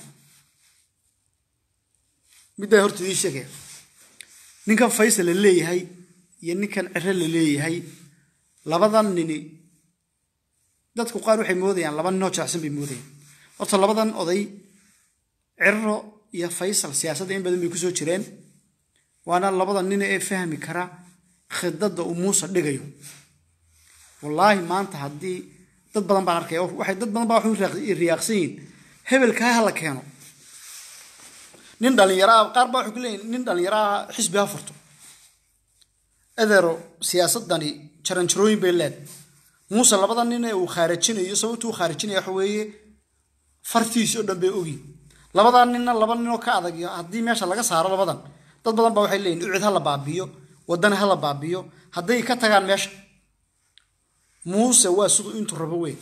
middaa horta idii sheegaya ninkan faysal la leeyahay iyo ninkan ciro la leeyahay labadan nini dadku qaar waxay moodayaan laba ninoo jecsan bay moodayaan horta labadan oday ciro iyo faysal siyaasadda in badan bay kusoo jireen waana labada nin ee fahmi kara khidadda uu muuse dhigayo wallaahi maanta haddii dad badan baan arkaya waxay dad badan baa waxay riyaaqsan yihiin hebelkaa ha la keeno nin dhallinyaraa qaar baa waxay ku leeyihin nin dhallinyaraha xisbi ha furto adeero siyaasaddani jaranjarooyin bay leed muuse labada nin ee uu khaarajinayo sababtuu u khaarijinaya waxa weeye fartiisi oo dhan bay ogi labadan ninna laba ninoo ka adag haddii meesha laga saaro labadan dad badan baa waxay leeyihin ucid ha la baabiyo wadana ha la baabiyo hadday ka tagaan meesha muuse waa siduu intuu rabo weyn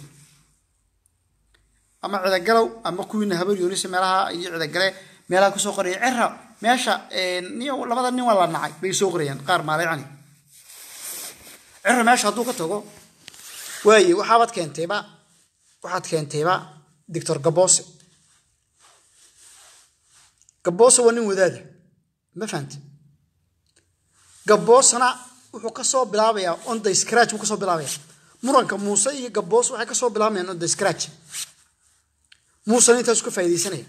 ama cidagalow ama kuwiina habar yoonisa meelaha iyo cidagale meelaha kusoo qoraya cera meesha labada nin waa la nacay bay soo qorayaan qaar maalaycani cira meesha hadduu ka tago waaye waxaabaad keentayba waxaad keentayba doctor gaboose gaboose waa nin wadaada ma fahamte gaboosena wuxuu ka soo bilaabayaa on the scratch buu ka soo bilaabaya muranka muuse iyo gaboos waxay ka soo bilaabayaan on the scratch muusena intaas ka faa'iidaysanaya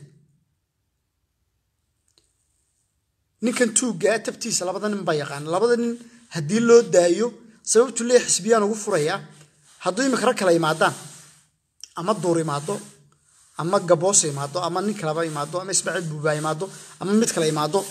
ninkan tuuggaa tabtiisa labada nin baa yaqaan labada nin haddii loo daayo sababtu lee xisbiyaan ugu furayaa hadduu imika rag kale imaadaan ama duur imaado ama gaboos imaado ama nin kaleba imaado ama ismaaciil buubaa imaado ama mid kale imaado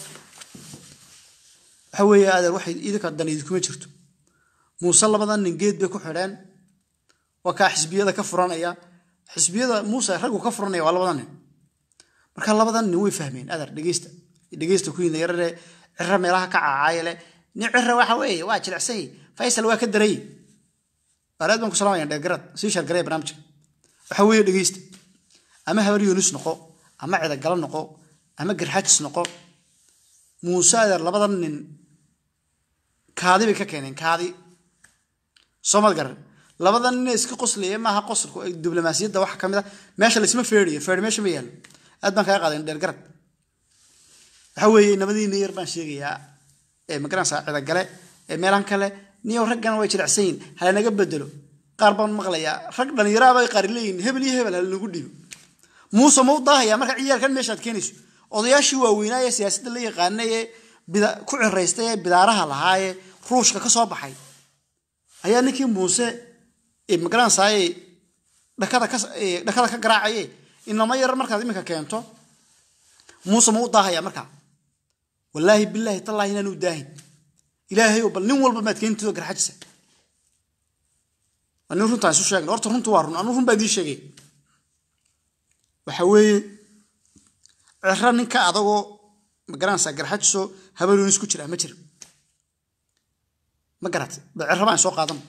waxa weeye adeer waxay idinka dan idinkuma jirto muuse labadan nin geed bay ku xidheen waa kaa xisbiyada ka furanaya xisbiyada muuse raggu ka furanaya waa labadan nin marka labadan nin way fahmeen adeer dhegeysta dhegeysta ku yidhi yarare cira meelaha ka caacaaye leh nin cira waxa weeye waa jilicsanyay faysal waa ka daray bareed baan ku salaamaya dheergarad sii shargaraya barnaamijka waxa weeye dhegeysta ama habar yuunus noqo ama cidagalo noqo ama garxajis noqo muuse adeer labadan nin kaadi bay ka keeneen kaadi soomad garan labadan nin iska qoslaya maaha qoslku diblomaasiyadda waxa ka mid a meesha laysma feeriyo feeri meesha ma yaalo aad baan kaga qaaday dheergarad waxa weeye nabadiina yar baan sheegayaa ee magaranaysaa cidagale ee meelahan kale niyow raggana way jilicsan yihin halanaga bedelo qaar baan maqlayaa rag dhalinyaraabay qaar leeyihin hebel iyo hebel halanagu dhiibo muuse ma u daahaya marka ciyaalkan meeshaad keenayso odayaashii waaweynaa ee siyaasadda la yaqaana ee ku ciraystay ee bidaaraha lahaa ee ruushka ka soo baxay ayaa ninkii muuse magaranaysaa dhakada ka garaacaye inama yar markaad iminka keento muuse ma u daahaya markaa wallaahi bilaahi tallaahi inaan u daahin ilaahay bal nin walba maad keentidoo garxajisa waa nin runtaan isu sheegna horta runtu waa run anu run baa idiin sheegay waxa weeye ciro ninka adagoo magaranaysaa garxajiso habaluunis ku jira ma jira ma garatay ba ciro baan soo qaadan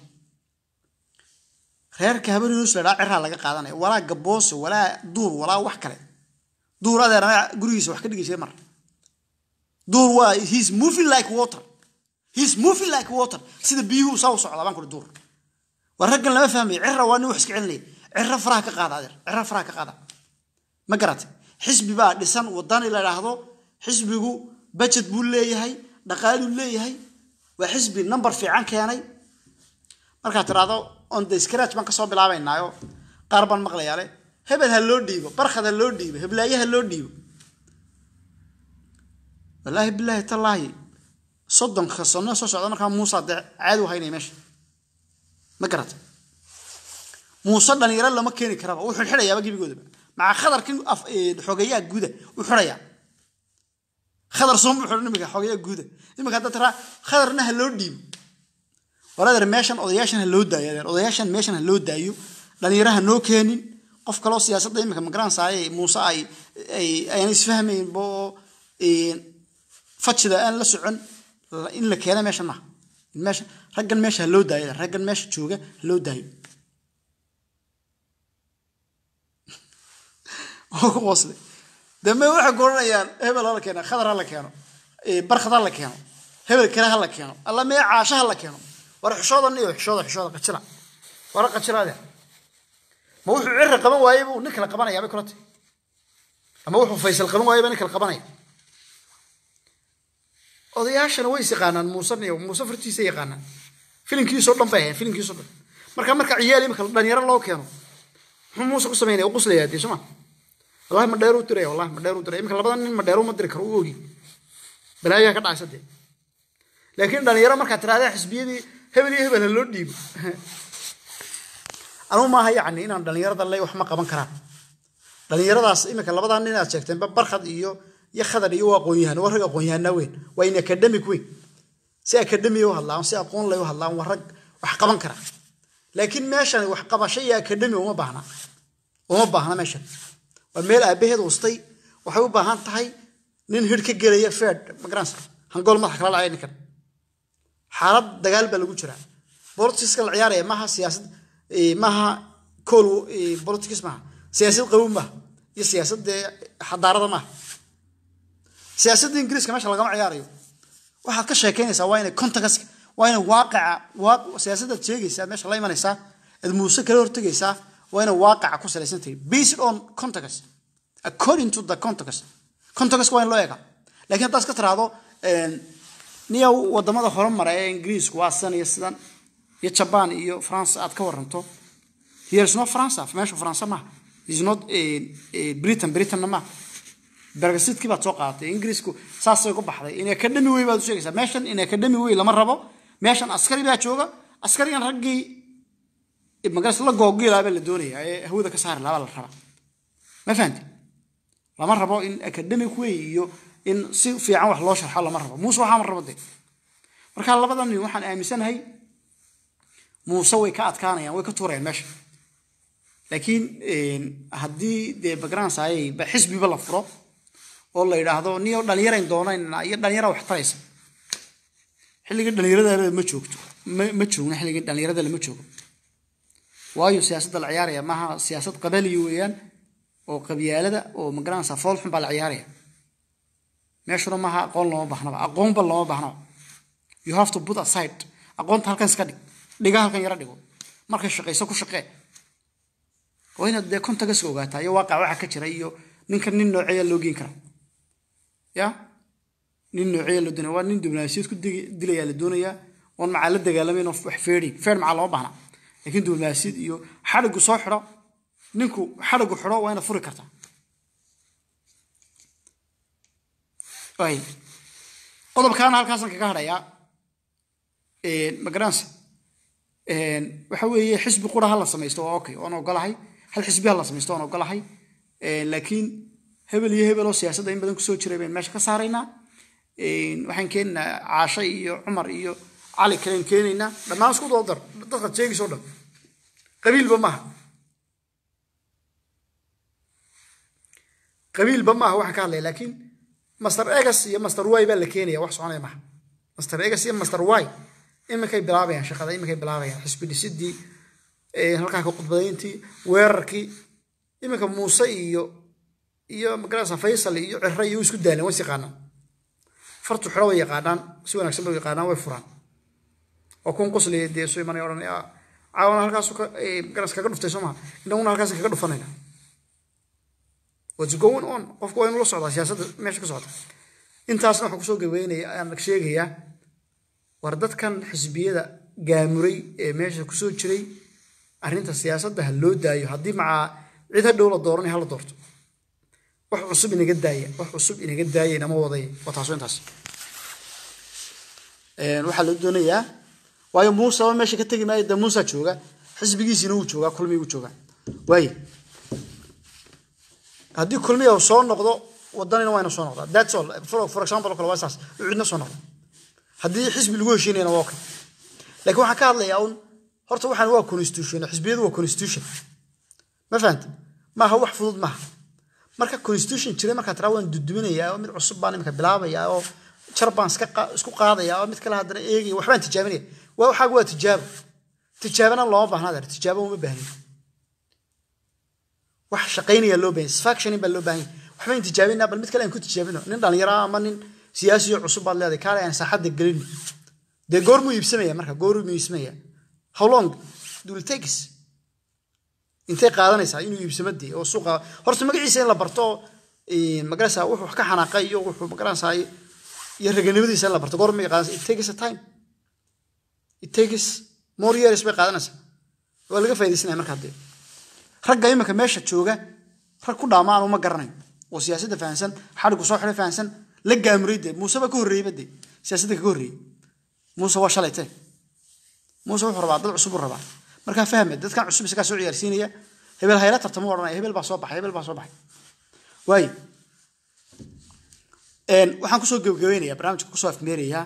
reerka habaluunis la dhaa ciraa laga qaadanaya walaa gaboose walaa duur walaa wax kale duur adeer anaga gurigiisa wax ka dhigi jiray mar duur waa he's moving like water he's moving like water sida biyuhu saa u socdaa baan kuri duur waa raggan lama fahmayo cira waa nin wax iska celinaya ciro faraha ka qaada adeer ciro faraha ka qaada ma garatay xisbi baa dhisan wadani la dhaahdo xisbigu budget buu leeyahay dhaqaaluu leeyahay waa xisbi number fiican keenay markaad tiraahdo on the scratch baan kasoo bilaabaynaayo qaar baan maqlayaa le hebel ha loo dhiibo barkhad ha loo dhiibo heblaaye ha loo dhiibo wallaahi bilaahi tallaahi soddonka sano soo socda markaa muuse dee caadi u haynaya meesha ma garata muuse dhalinyaro lama keeni karaba wuu xidhxidhayaaba gebigoodaba maca khadarkin xogeeyaha guuda u xidhayaa khadar soombu xidhan imika xogeeyaha guuda imika hadda tiraa khadarna ha loo dhiibo waladeer meeshan odayaashan ha loo daayo adeer odayaashan meeshan ha loo daayo dhalinyaro ha noo keenin qof kaloo siyaasadda imika magaranaysaay muuse ay ayaan isfahmayn bo fajida aan la socon in la keena meeshan maha meesha raggan meesha ha loo daayo raggan meesha jooga ha loo daayo oo ku qosle dambe waxay goranayaan hebel ha la keeno khadar ha la keeno barkhad ha la keeno hebel kale ha la keeno alla mee caasha ha la keeno war xishoodan iyo xishooda xishooda qajira wara qajiraade ma wuxuu cirri qaban waayey buu nin kale qabanayaa bay kula tahay ama wuxuu faysal qaban waayey baa nin kale qabanaya odayaashana way is yaqaanaan muuse iyo muuse fartiisa yaqaanaan filimkiisoo dhan bay ahayn filimkiisoo dhan marka marka ciyaal imika dhalinyaro loo keeno muxuu muuse ku sameynaya u quslayaa dee soma wallahi ma dheer u diraya wallahi ma dheer u diraya imika labadan nin ma dheer uma diri karo u ogi balaayaa ka dhacaysa dee laakiin dhalinyaro markaad tiraahdaa xisbiyadii hebel iyo hebel ha loo dhiibo anuu maaha yacni inaan dhalinyarada le wax ma qaban karaan dhalinyaradaas imika labadan nin aad sheegteenba barkhad iyo iyo khadar iyo waa aqoon-yahan waa rag aqoon-yahanaa weyn waa in academic weyn si academiya u hadlaan si aqoon lay u hadlaan waa rag wax qaban kara laakiin meeshan wax qabasho iyo academy uma baahna uma baahna meeshan waa meel aabaheed ustay waxay u baahan tahay nin hir ka gelaya fed magaransa hangool madax kala dhacay ninkan xaalad dagaal baa lagu jiraa bolitiska la ciyaaraya maaha siyaasad maaha kool politics maaha siyaasad qabow maaha iyo siyaasad xadaarada maaha siyaasadda ingiriiska meesha lagama ciyaarayo waxaad ka sheekeynaysaa waa inay contagaska waa inay waaqica waaq siyaasadaad sheegaysaa meesha la imanaysaa aad muuse kala hortegaysaa waa inay waaqica ku salaysan tahay based on context according to the context context waa in loo eega laakiin haddaad iska tiraahdo niya wadamada horumara ee ingiriisku waa sidan iyo sidan iyo jaban iyo france aad ka waranto here is not france meesha france maaha is not britain britainna maaha bergasidkii baad soo qaadatay ingiriisku saasay ku baxday in academy wey baad u sheegaysaa meeshan in academy wey lama rabo meeshan askari baa jooga askarigan raggii magaras la googiilaa baa la doonayaa ee hawada ka saari lahaa baa la rabaa ma fahanti lama rabo in academic way iyo in si fiican wax loo sharxo lama rabo muuse waxaa ma rabo de marka labadan nin waxaan aaminsanahay muuse way ka adkaanayaan way ka tuurayaan meesha laakiin haddii dee bagransayay xisbiba la furo oo la yidhaahdo niyo dhalinyarayn doonayna iyo dhalinyara wax taraysa xilligii dhalinyarada ma joogto ma joogna xilligii dhalinyarada lama joogo waayo siyaasadda la ciyaaraya maaha siyaasad qabaliya weeyaan oo qabyaalada oo magaranaysa fool xun baa la ciyaaraya meeshuna maaha aqoon looma baahnaba aqoonba looma baahnaba you have to put aside aqoonta halkan iska dhig dhiga halkan yara dhigo markay shaqayso ku shaqee waa inaad dee contagaska ogaataa iyo waaqac waxa ka jira iyo ninkan nin nooceeya loo geen karaa ya nin nooceeya loo doonaya waa nin diblomaasiyad ku dilayaa la doonayaa oon macaa la dagaalamayn oo wax feedhin feer macaa looma baahna laakiin diblomaasiyad iyo xadhigu soo xidho ninku xadhigu xidho waa inaad furi kartaa qodobkaana halkaasan kaga hadhayaa magaranse waxa weeye xisbi qura ha la samaysto waa okay waan ogolahay hal xisbi ha la samaysto waan ogolahay laakiin hebel iyo hebel oo siyaasadda in badan kusoo jiray baynu meesha ka saaraynaa waxaan keenaynaa caashe iyo cumar iyo cali kalen keenaynaa dhammaan isku doodar dadkaad sheegayso dhan qabiilba maaha qabiilba maaha waxaan ka hadlaya laakiin master egas iyo master y baa la keenaya wax soconaya maaha master egas iyo master y iminkay bilaabayaan shaqada iminkay bilaabayaan xisbi dhisidii halkaa ka khudbadayntii weerarkii iminka muuse iyo iyo magarasa faysal iyo cire iyo isku daaleen way yaqaanaan fartu xidho way yaqaanaan si wanaagsan bay yaqaanaan way furaan oo kun qosliya dee soo imanaya odhan caawana halkaasu magaras kaga dhuftay soo maha inaguna halkaas kaga dhufanayna what's going on qofku waa inuu la socdaa siyaasadda meesha ka socda intaasna waxaan kusoo gabeynaya aan sheegayaa war dadkan xisbiyada gaamuray ee meesha kusoo jiray arrinta siyaasadda ha loo daayo haddii macaa cid ha dhow la dooranay ha la doorto wax cusub inaga daaya wax cusub inaga daaya inama waday waa taaso intaas waxaa loo doonayaa waayo muuseba meesha ka tegi maayo dee muusa jooga xisbigiisiina wuu joogaa kulmii wuu joogaa waaye haddii kulmiya uu soo noqdo wadanina waa ina soo noqdaa that's all for, for example oo kale waa saas uu cidna soo noqdo haddii xisbi lagu heshiinayna waa okay laakiin waxaan ka hadlayaa un horta waxaan waa constitution xisbiyadu waa constitution ma fahanta maaha wax fudud maaha marka constitution jiray markaa tiraa waan duduminayaa oo mid cusub baan imika bilaabayaa oo jar baan isku qaadayaa oo mid kale haddana eegaya waxbaan tijaabinaya waa waxaaga waa tijaabo tijaabana looma baahna adeer tijaabo uma baahnin wax shaqaynaya loo baahan satisfactionin baa loo baahan waxbayn tijaabinaa bal mid kale aan ku tijaabino nin dhalinyaro ama nin siyaasiyo cusub baad leedahay kaale aan saaxadda gelin dee goor muu iibsamaya marka goor muu iibsamaya how long will takes intay qaadanaysaa inuu iibsamo dee oo suuqa horta magaciisa in la barto magarasa wuxuu wax ka xanaaqay iyo wuxuu magarasa iyo raganimadiisa in la barto goor may qaadanaysa it takes a time it takes more years bay qaadanaysaa waa laga faaidaysanaya marka dee ragga iminka meesha jooga rag ku dhaama aanu ma garanayo oo siyaasadda fahansan xadhigu soo xidhay fahansan la gaamuray dee muuse baa ka horreeyeyba dee siyaasadda kaga horreeyey muuse waa shalay tee muuse wuxuu rabaa dad cusub u rabaa markaa fahme dadkan cusub isagaa soo ciyaarsiinaya hebel hayla tartamo odhanaya hebel baa soo baxay hebel baa soo baxay waaye waxaan kusoo gebagabeynayaa barnaamijka kusoo afmeerayaa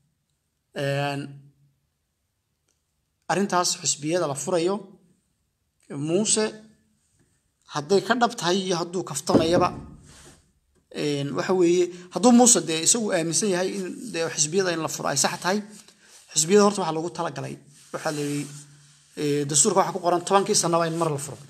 arrintaas xisbiyada la furayo muuse hadday ka dhab tahay iyo hadduu kaftamayaba waxa weeye hadduu muuse dee isagu aaminsan yahay in dee xisbiyada in la furo ay sax tahay xisbiyada horta waxaa lagu talagalay waxaa la yidhi dastuurka waxaa ku qoran tobankii sanaba in mar la furo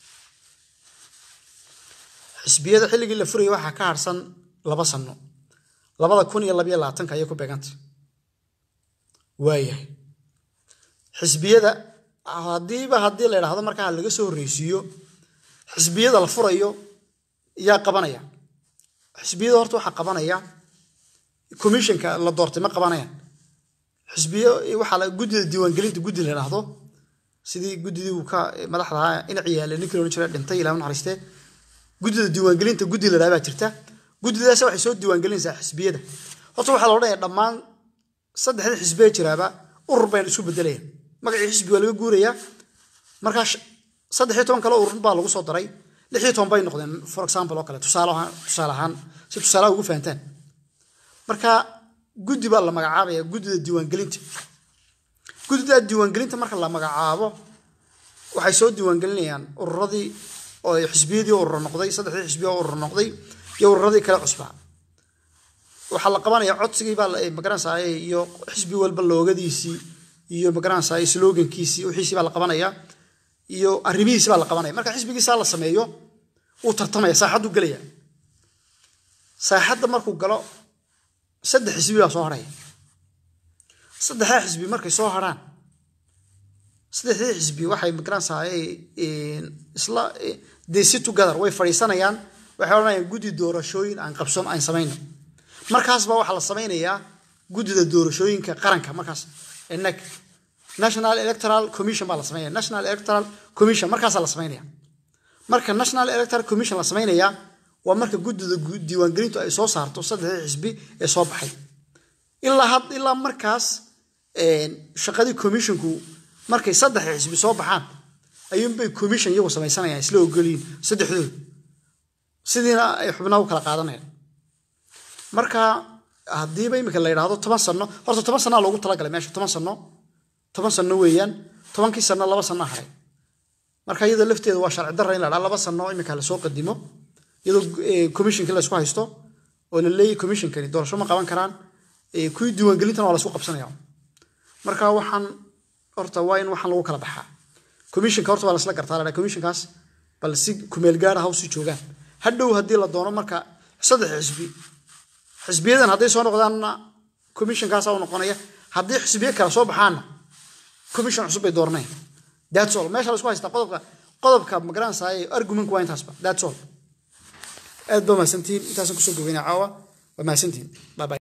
xisbiyada xilligii la furayay waxaa ka harsan laba sano labada kun iyo labayo labaatanka ayay ku beegantay waayahay xisbiyada haddiiba haddii la idhaahdo markaa laga soo horreysiiyo xisbiyada la furayo yaa qabanaya xisbiyada horta waxaa qabanaya commissionka la doortay ma qabanayaan xisbiyo waxaa la guddida diiwaangelinta guddi la idhaahdo sidii guddidii uu ka madaxda ahaa inac yaale ninkii loodhan jiray dhintay ilaa naxariistee guddida diiwaangelinta guddi la idhahda baa jirta guddidaas waxay soo diiwaangelinaysaa xisbiyada horta waxaa la odhanaya dhammaan saddexda xisbiya jiraaba urur bayna isu bedelayaan magacii xisbi waa laga guurayaa markaa saddex iyo toban kale urur baa lagu soo daray lix iyo toban bay noqdeen for example oo kale tusaale ahaan tusaale ahaan si tusaalaha ugu fahantaan marka guddi baa la magacaabaya guddida diiwaangelinta guddida diiwaangelinta marka la magacaabo waxay soo diiwaangelinayaan ururadii oo xisbiyadii urur noqday saddexdii xisbiya urur noqday iyo ururadii kale cusbaa waxaa la qabanaya codsigii baa magaranaysaa iyo xisbi walba loogadiisii iyo magaranaysaa slogankiisii wixiisii baa la qabanaya iyo arrimihiisi baa la qabanaya marka xisbigiisaa la sameeyo wuu tartamaya saaxaddu gelaya saaxadda markuu galo saddex xisbi baa soo harhaya saddexdaa xisbi markay soo harhaan saddexdii xisbi waxay magaranaysaa isla they sit together way fadhiisanayaan waxay odhanayaan guddi doorashooyin aan qabson aan samayno markaasba waxaa la samaynayaa guddida doorashooyinka qaranka markaas enag national electoral commission baa la samaynaya national electoral commission markaasaa la samaynaya marka national electoral commission la samaynaya waa marka guddida diiwaangelintu ay soo saarto saddexdii xisbi ee soo baxay ilaa had ilaa markaas shaqadii commissionku markay saddex xisbi soo baxaan ayuunbay commission iyagu samaysanayaan isla ogoliin saddexdooda sidiina ay xubnaha u kala qaadanayaan marka haddiiba imika la yidhaahdo toban sano horta toban sanaa loogu talagalay meesha toban sano toban sano weeyaan tobankii sano laba sano haray marka iyadoo lafteeda waa sharci darra in la dhaha laba sano imika lasoo qadimo iyadoo commissionkii laysku haysto oo la leeyahy commissionkani doorasho ma qaban karaan kuwii diiwaangelintana waa laysku qabsanaya marka waxaan horta waa in waxaan lagu kala baxaa commissionka horta waa lasla gartaa la dhaha commissionkaas bal si kumeel gaara ha usii joogaan hadhow haddii la doono marka saddex xisbi xisbiyadan hadday soo noqdaanna commissionkaasa u noqonaya haddii xisbiye kale soo baxaanna commission cusub bay dooranayaan that's all meesha laisku haystaa qodobka qodobka magaranaysaa argumentku waa intaasba that's all aad baa mahadsantihiin intaasaan kusoo gogeynaa caawa waa mahadsantihiin bye bye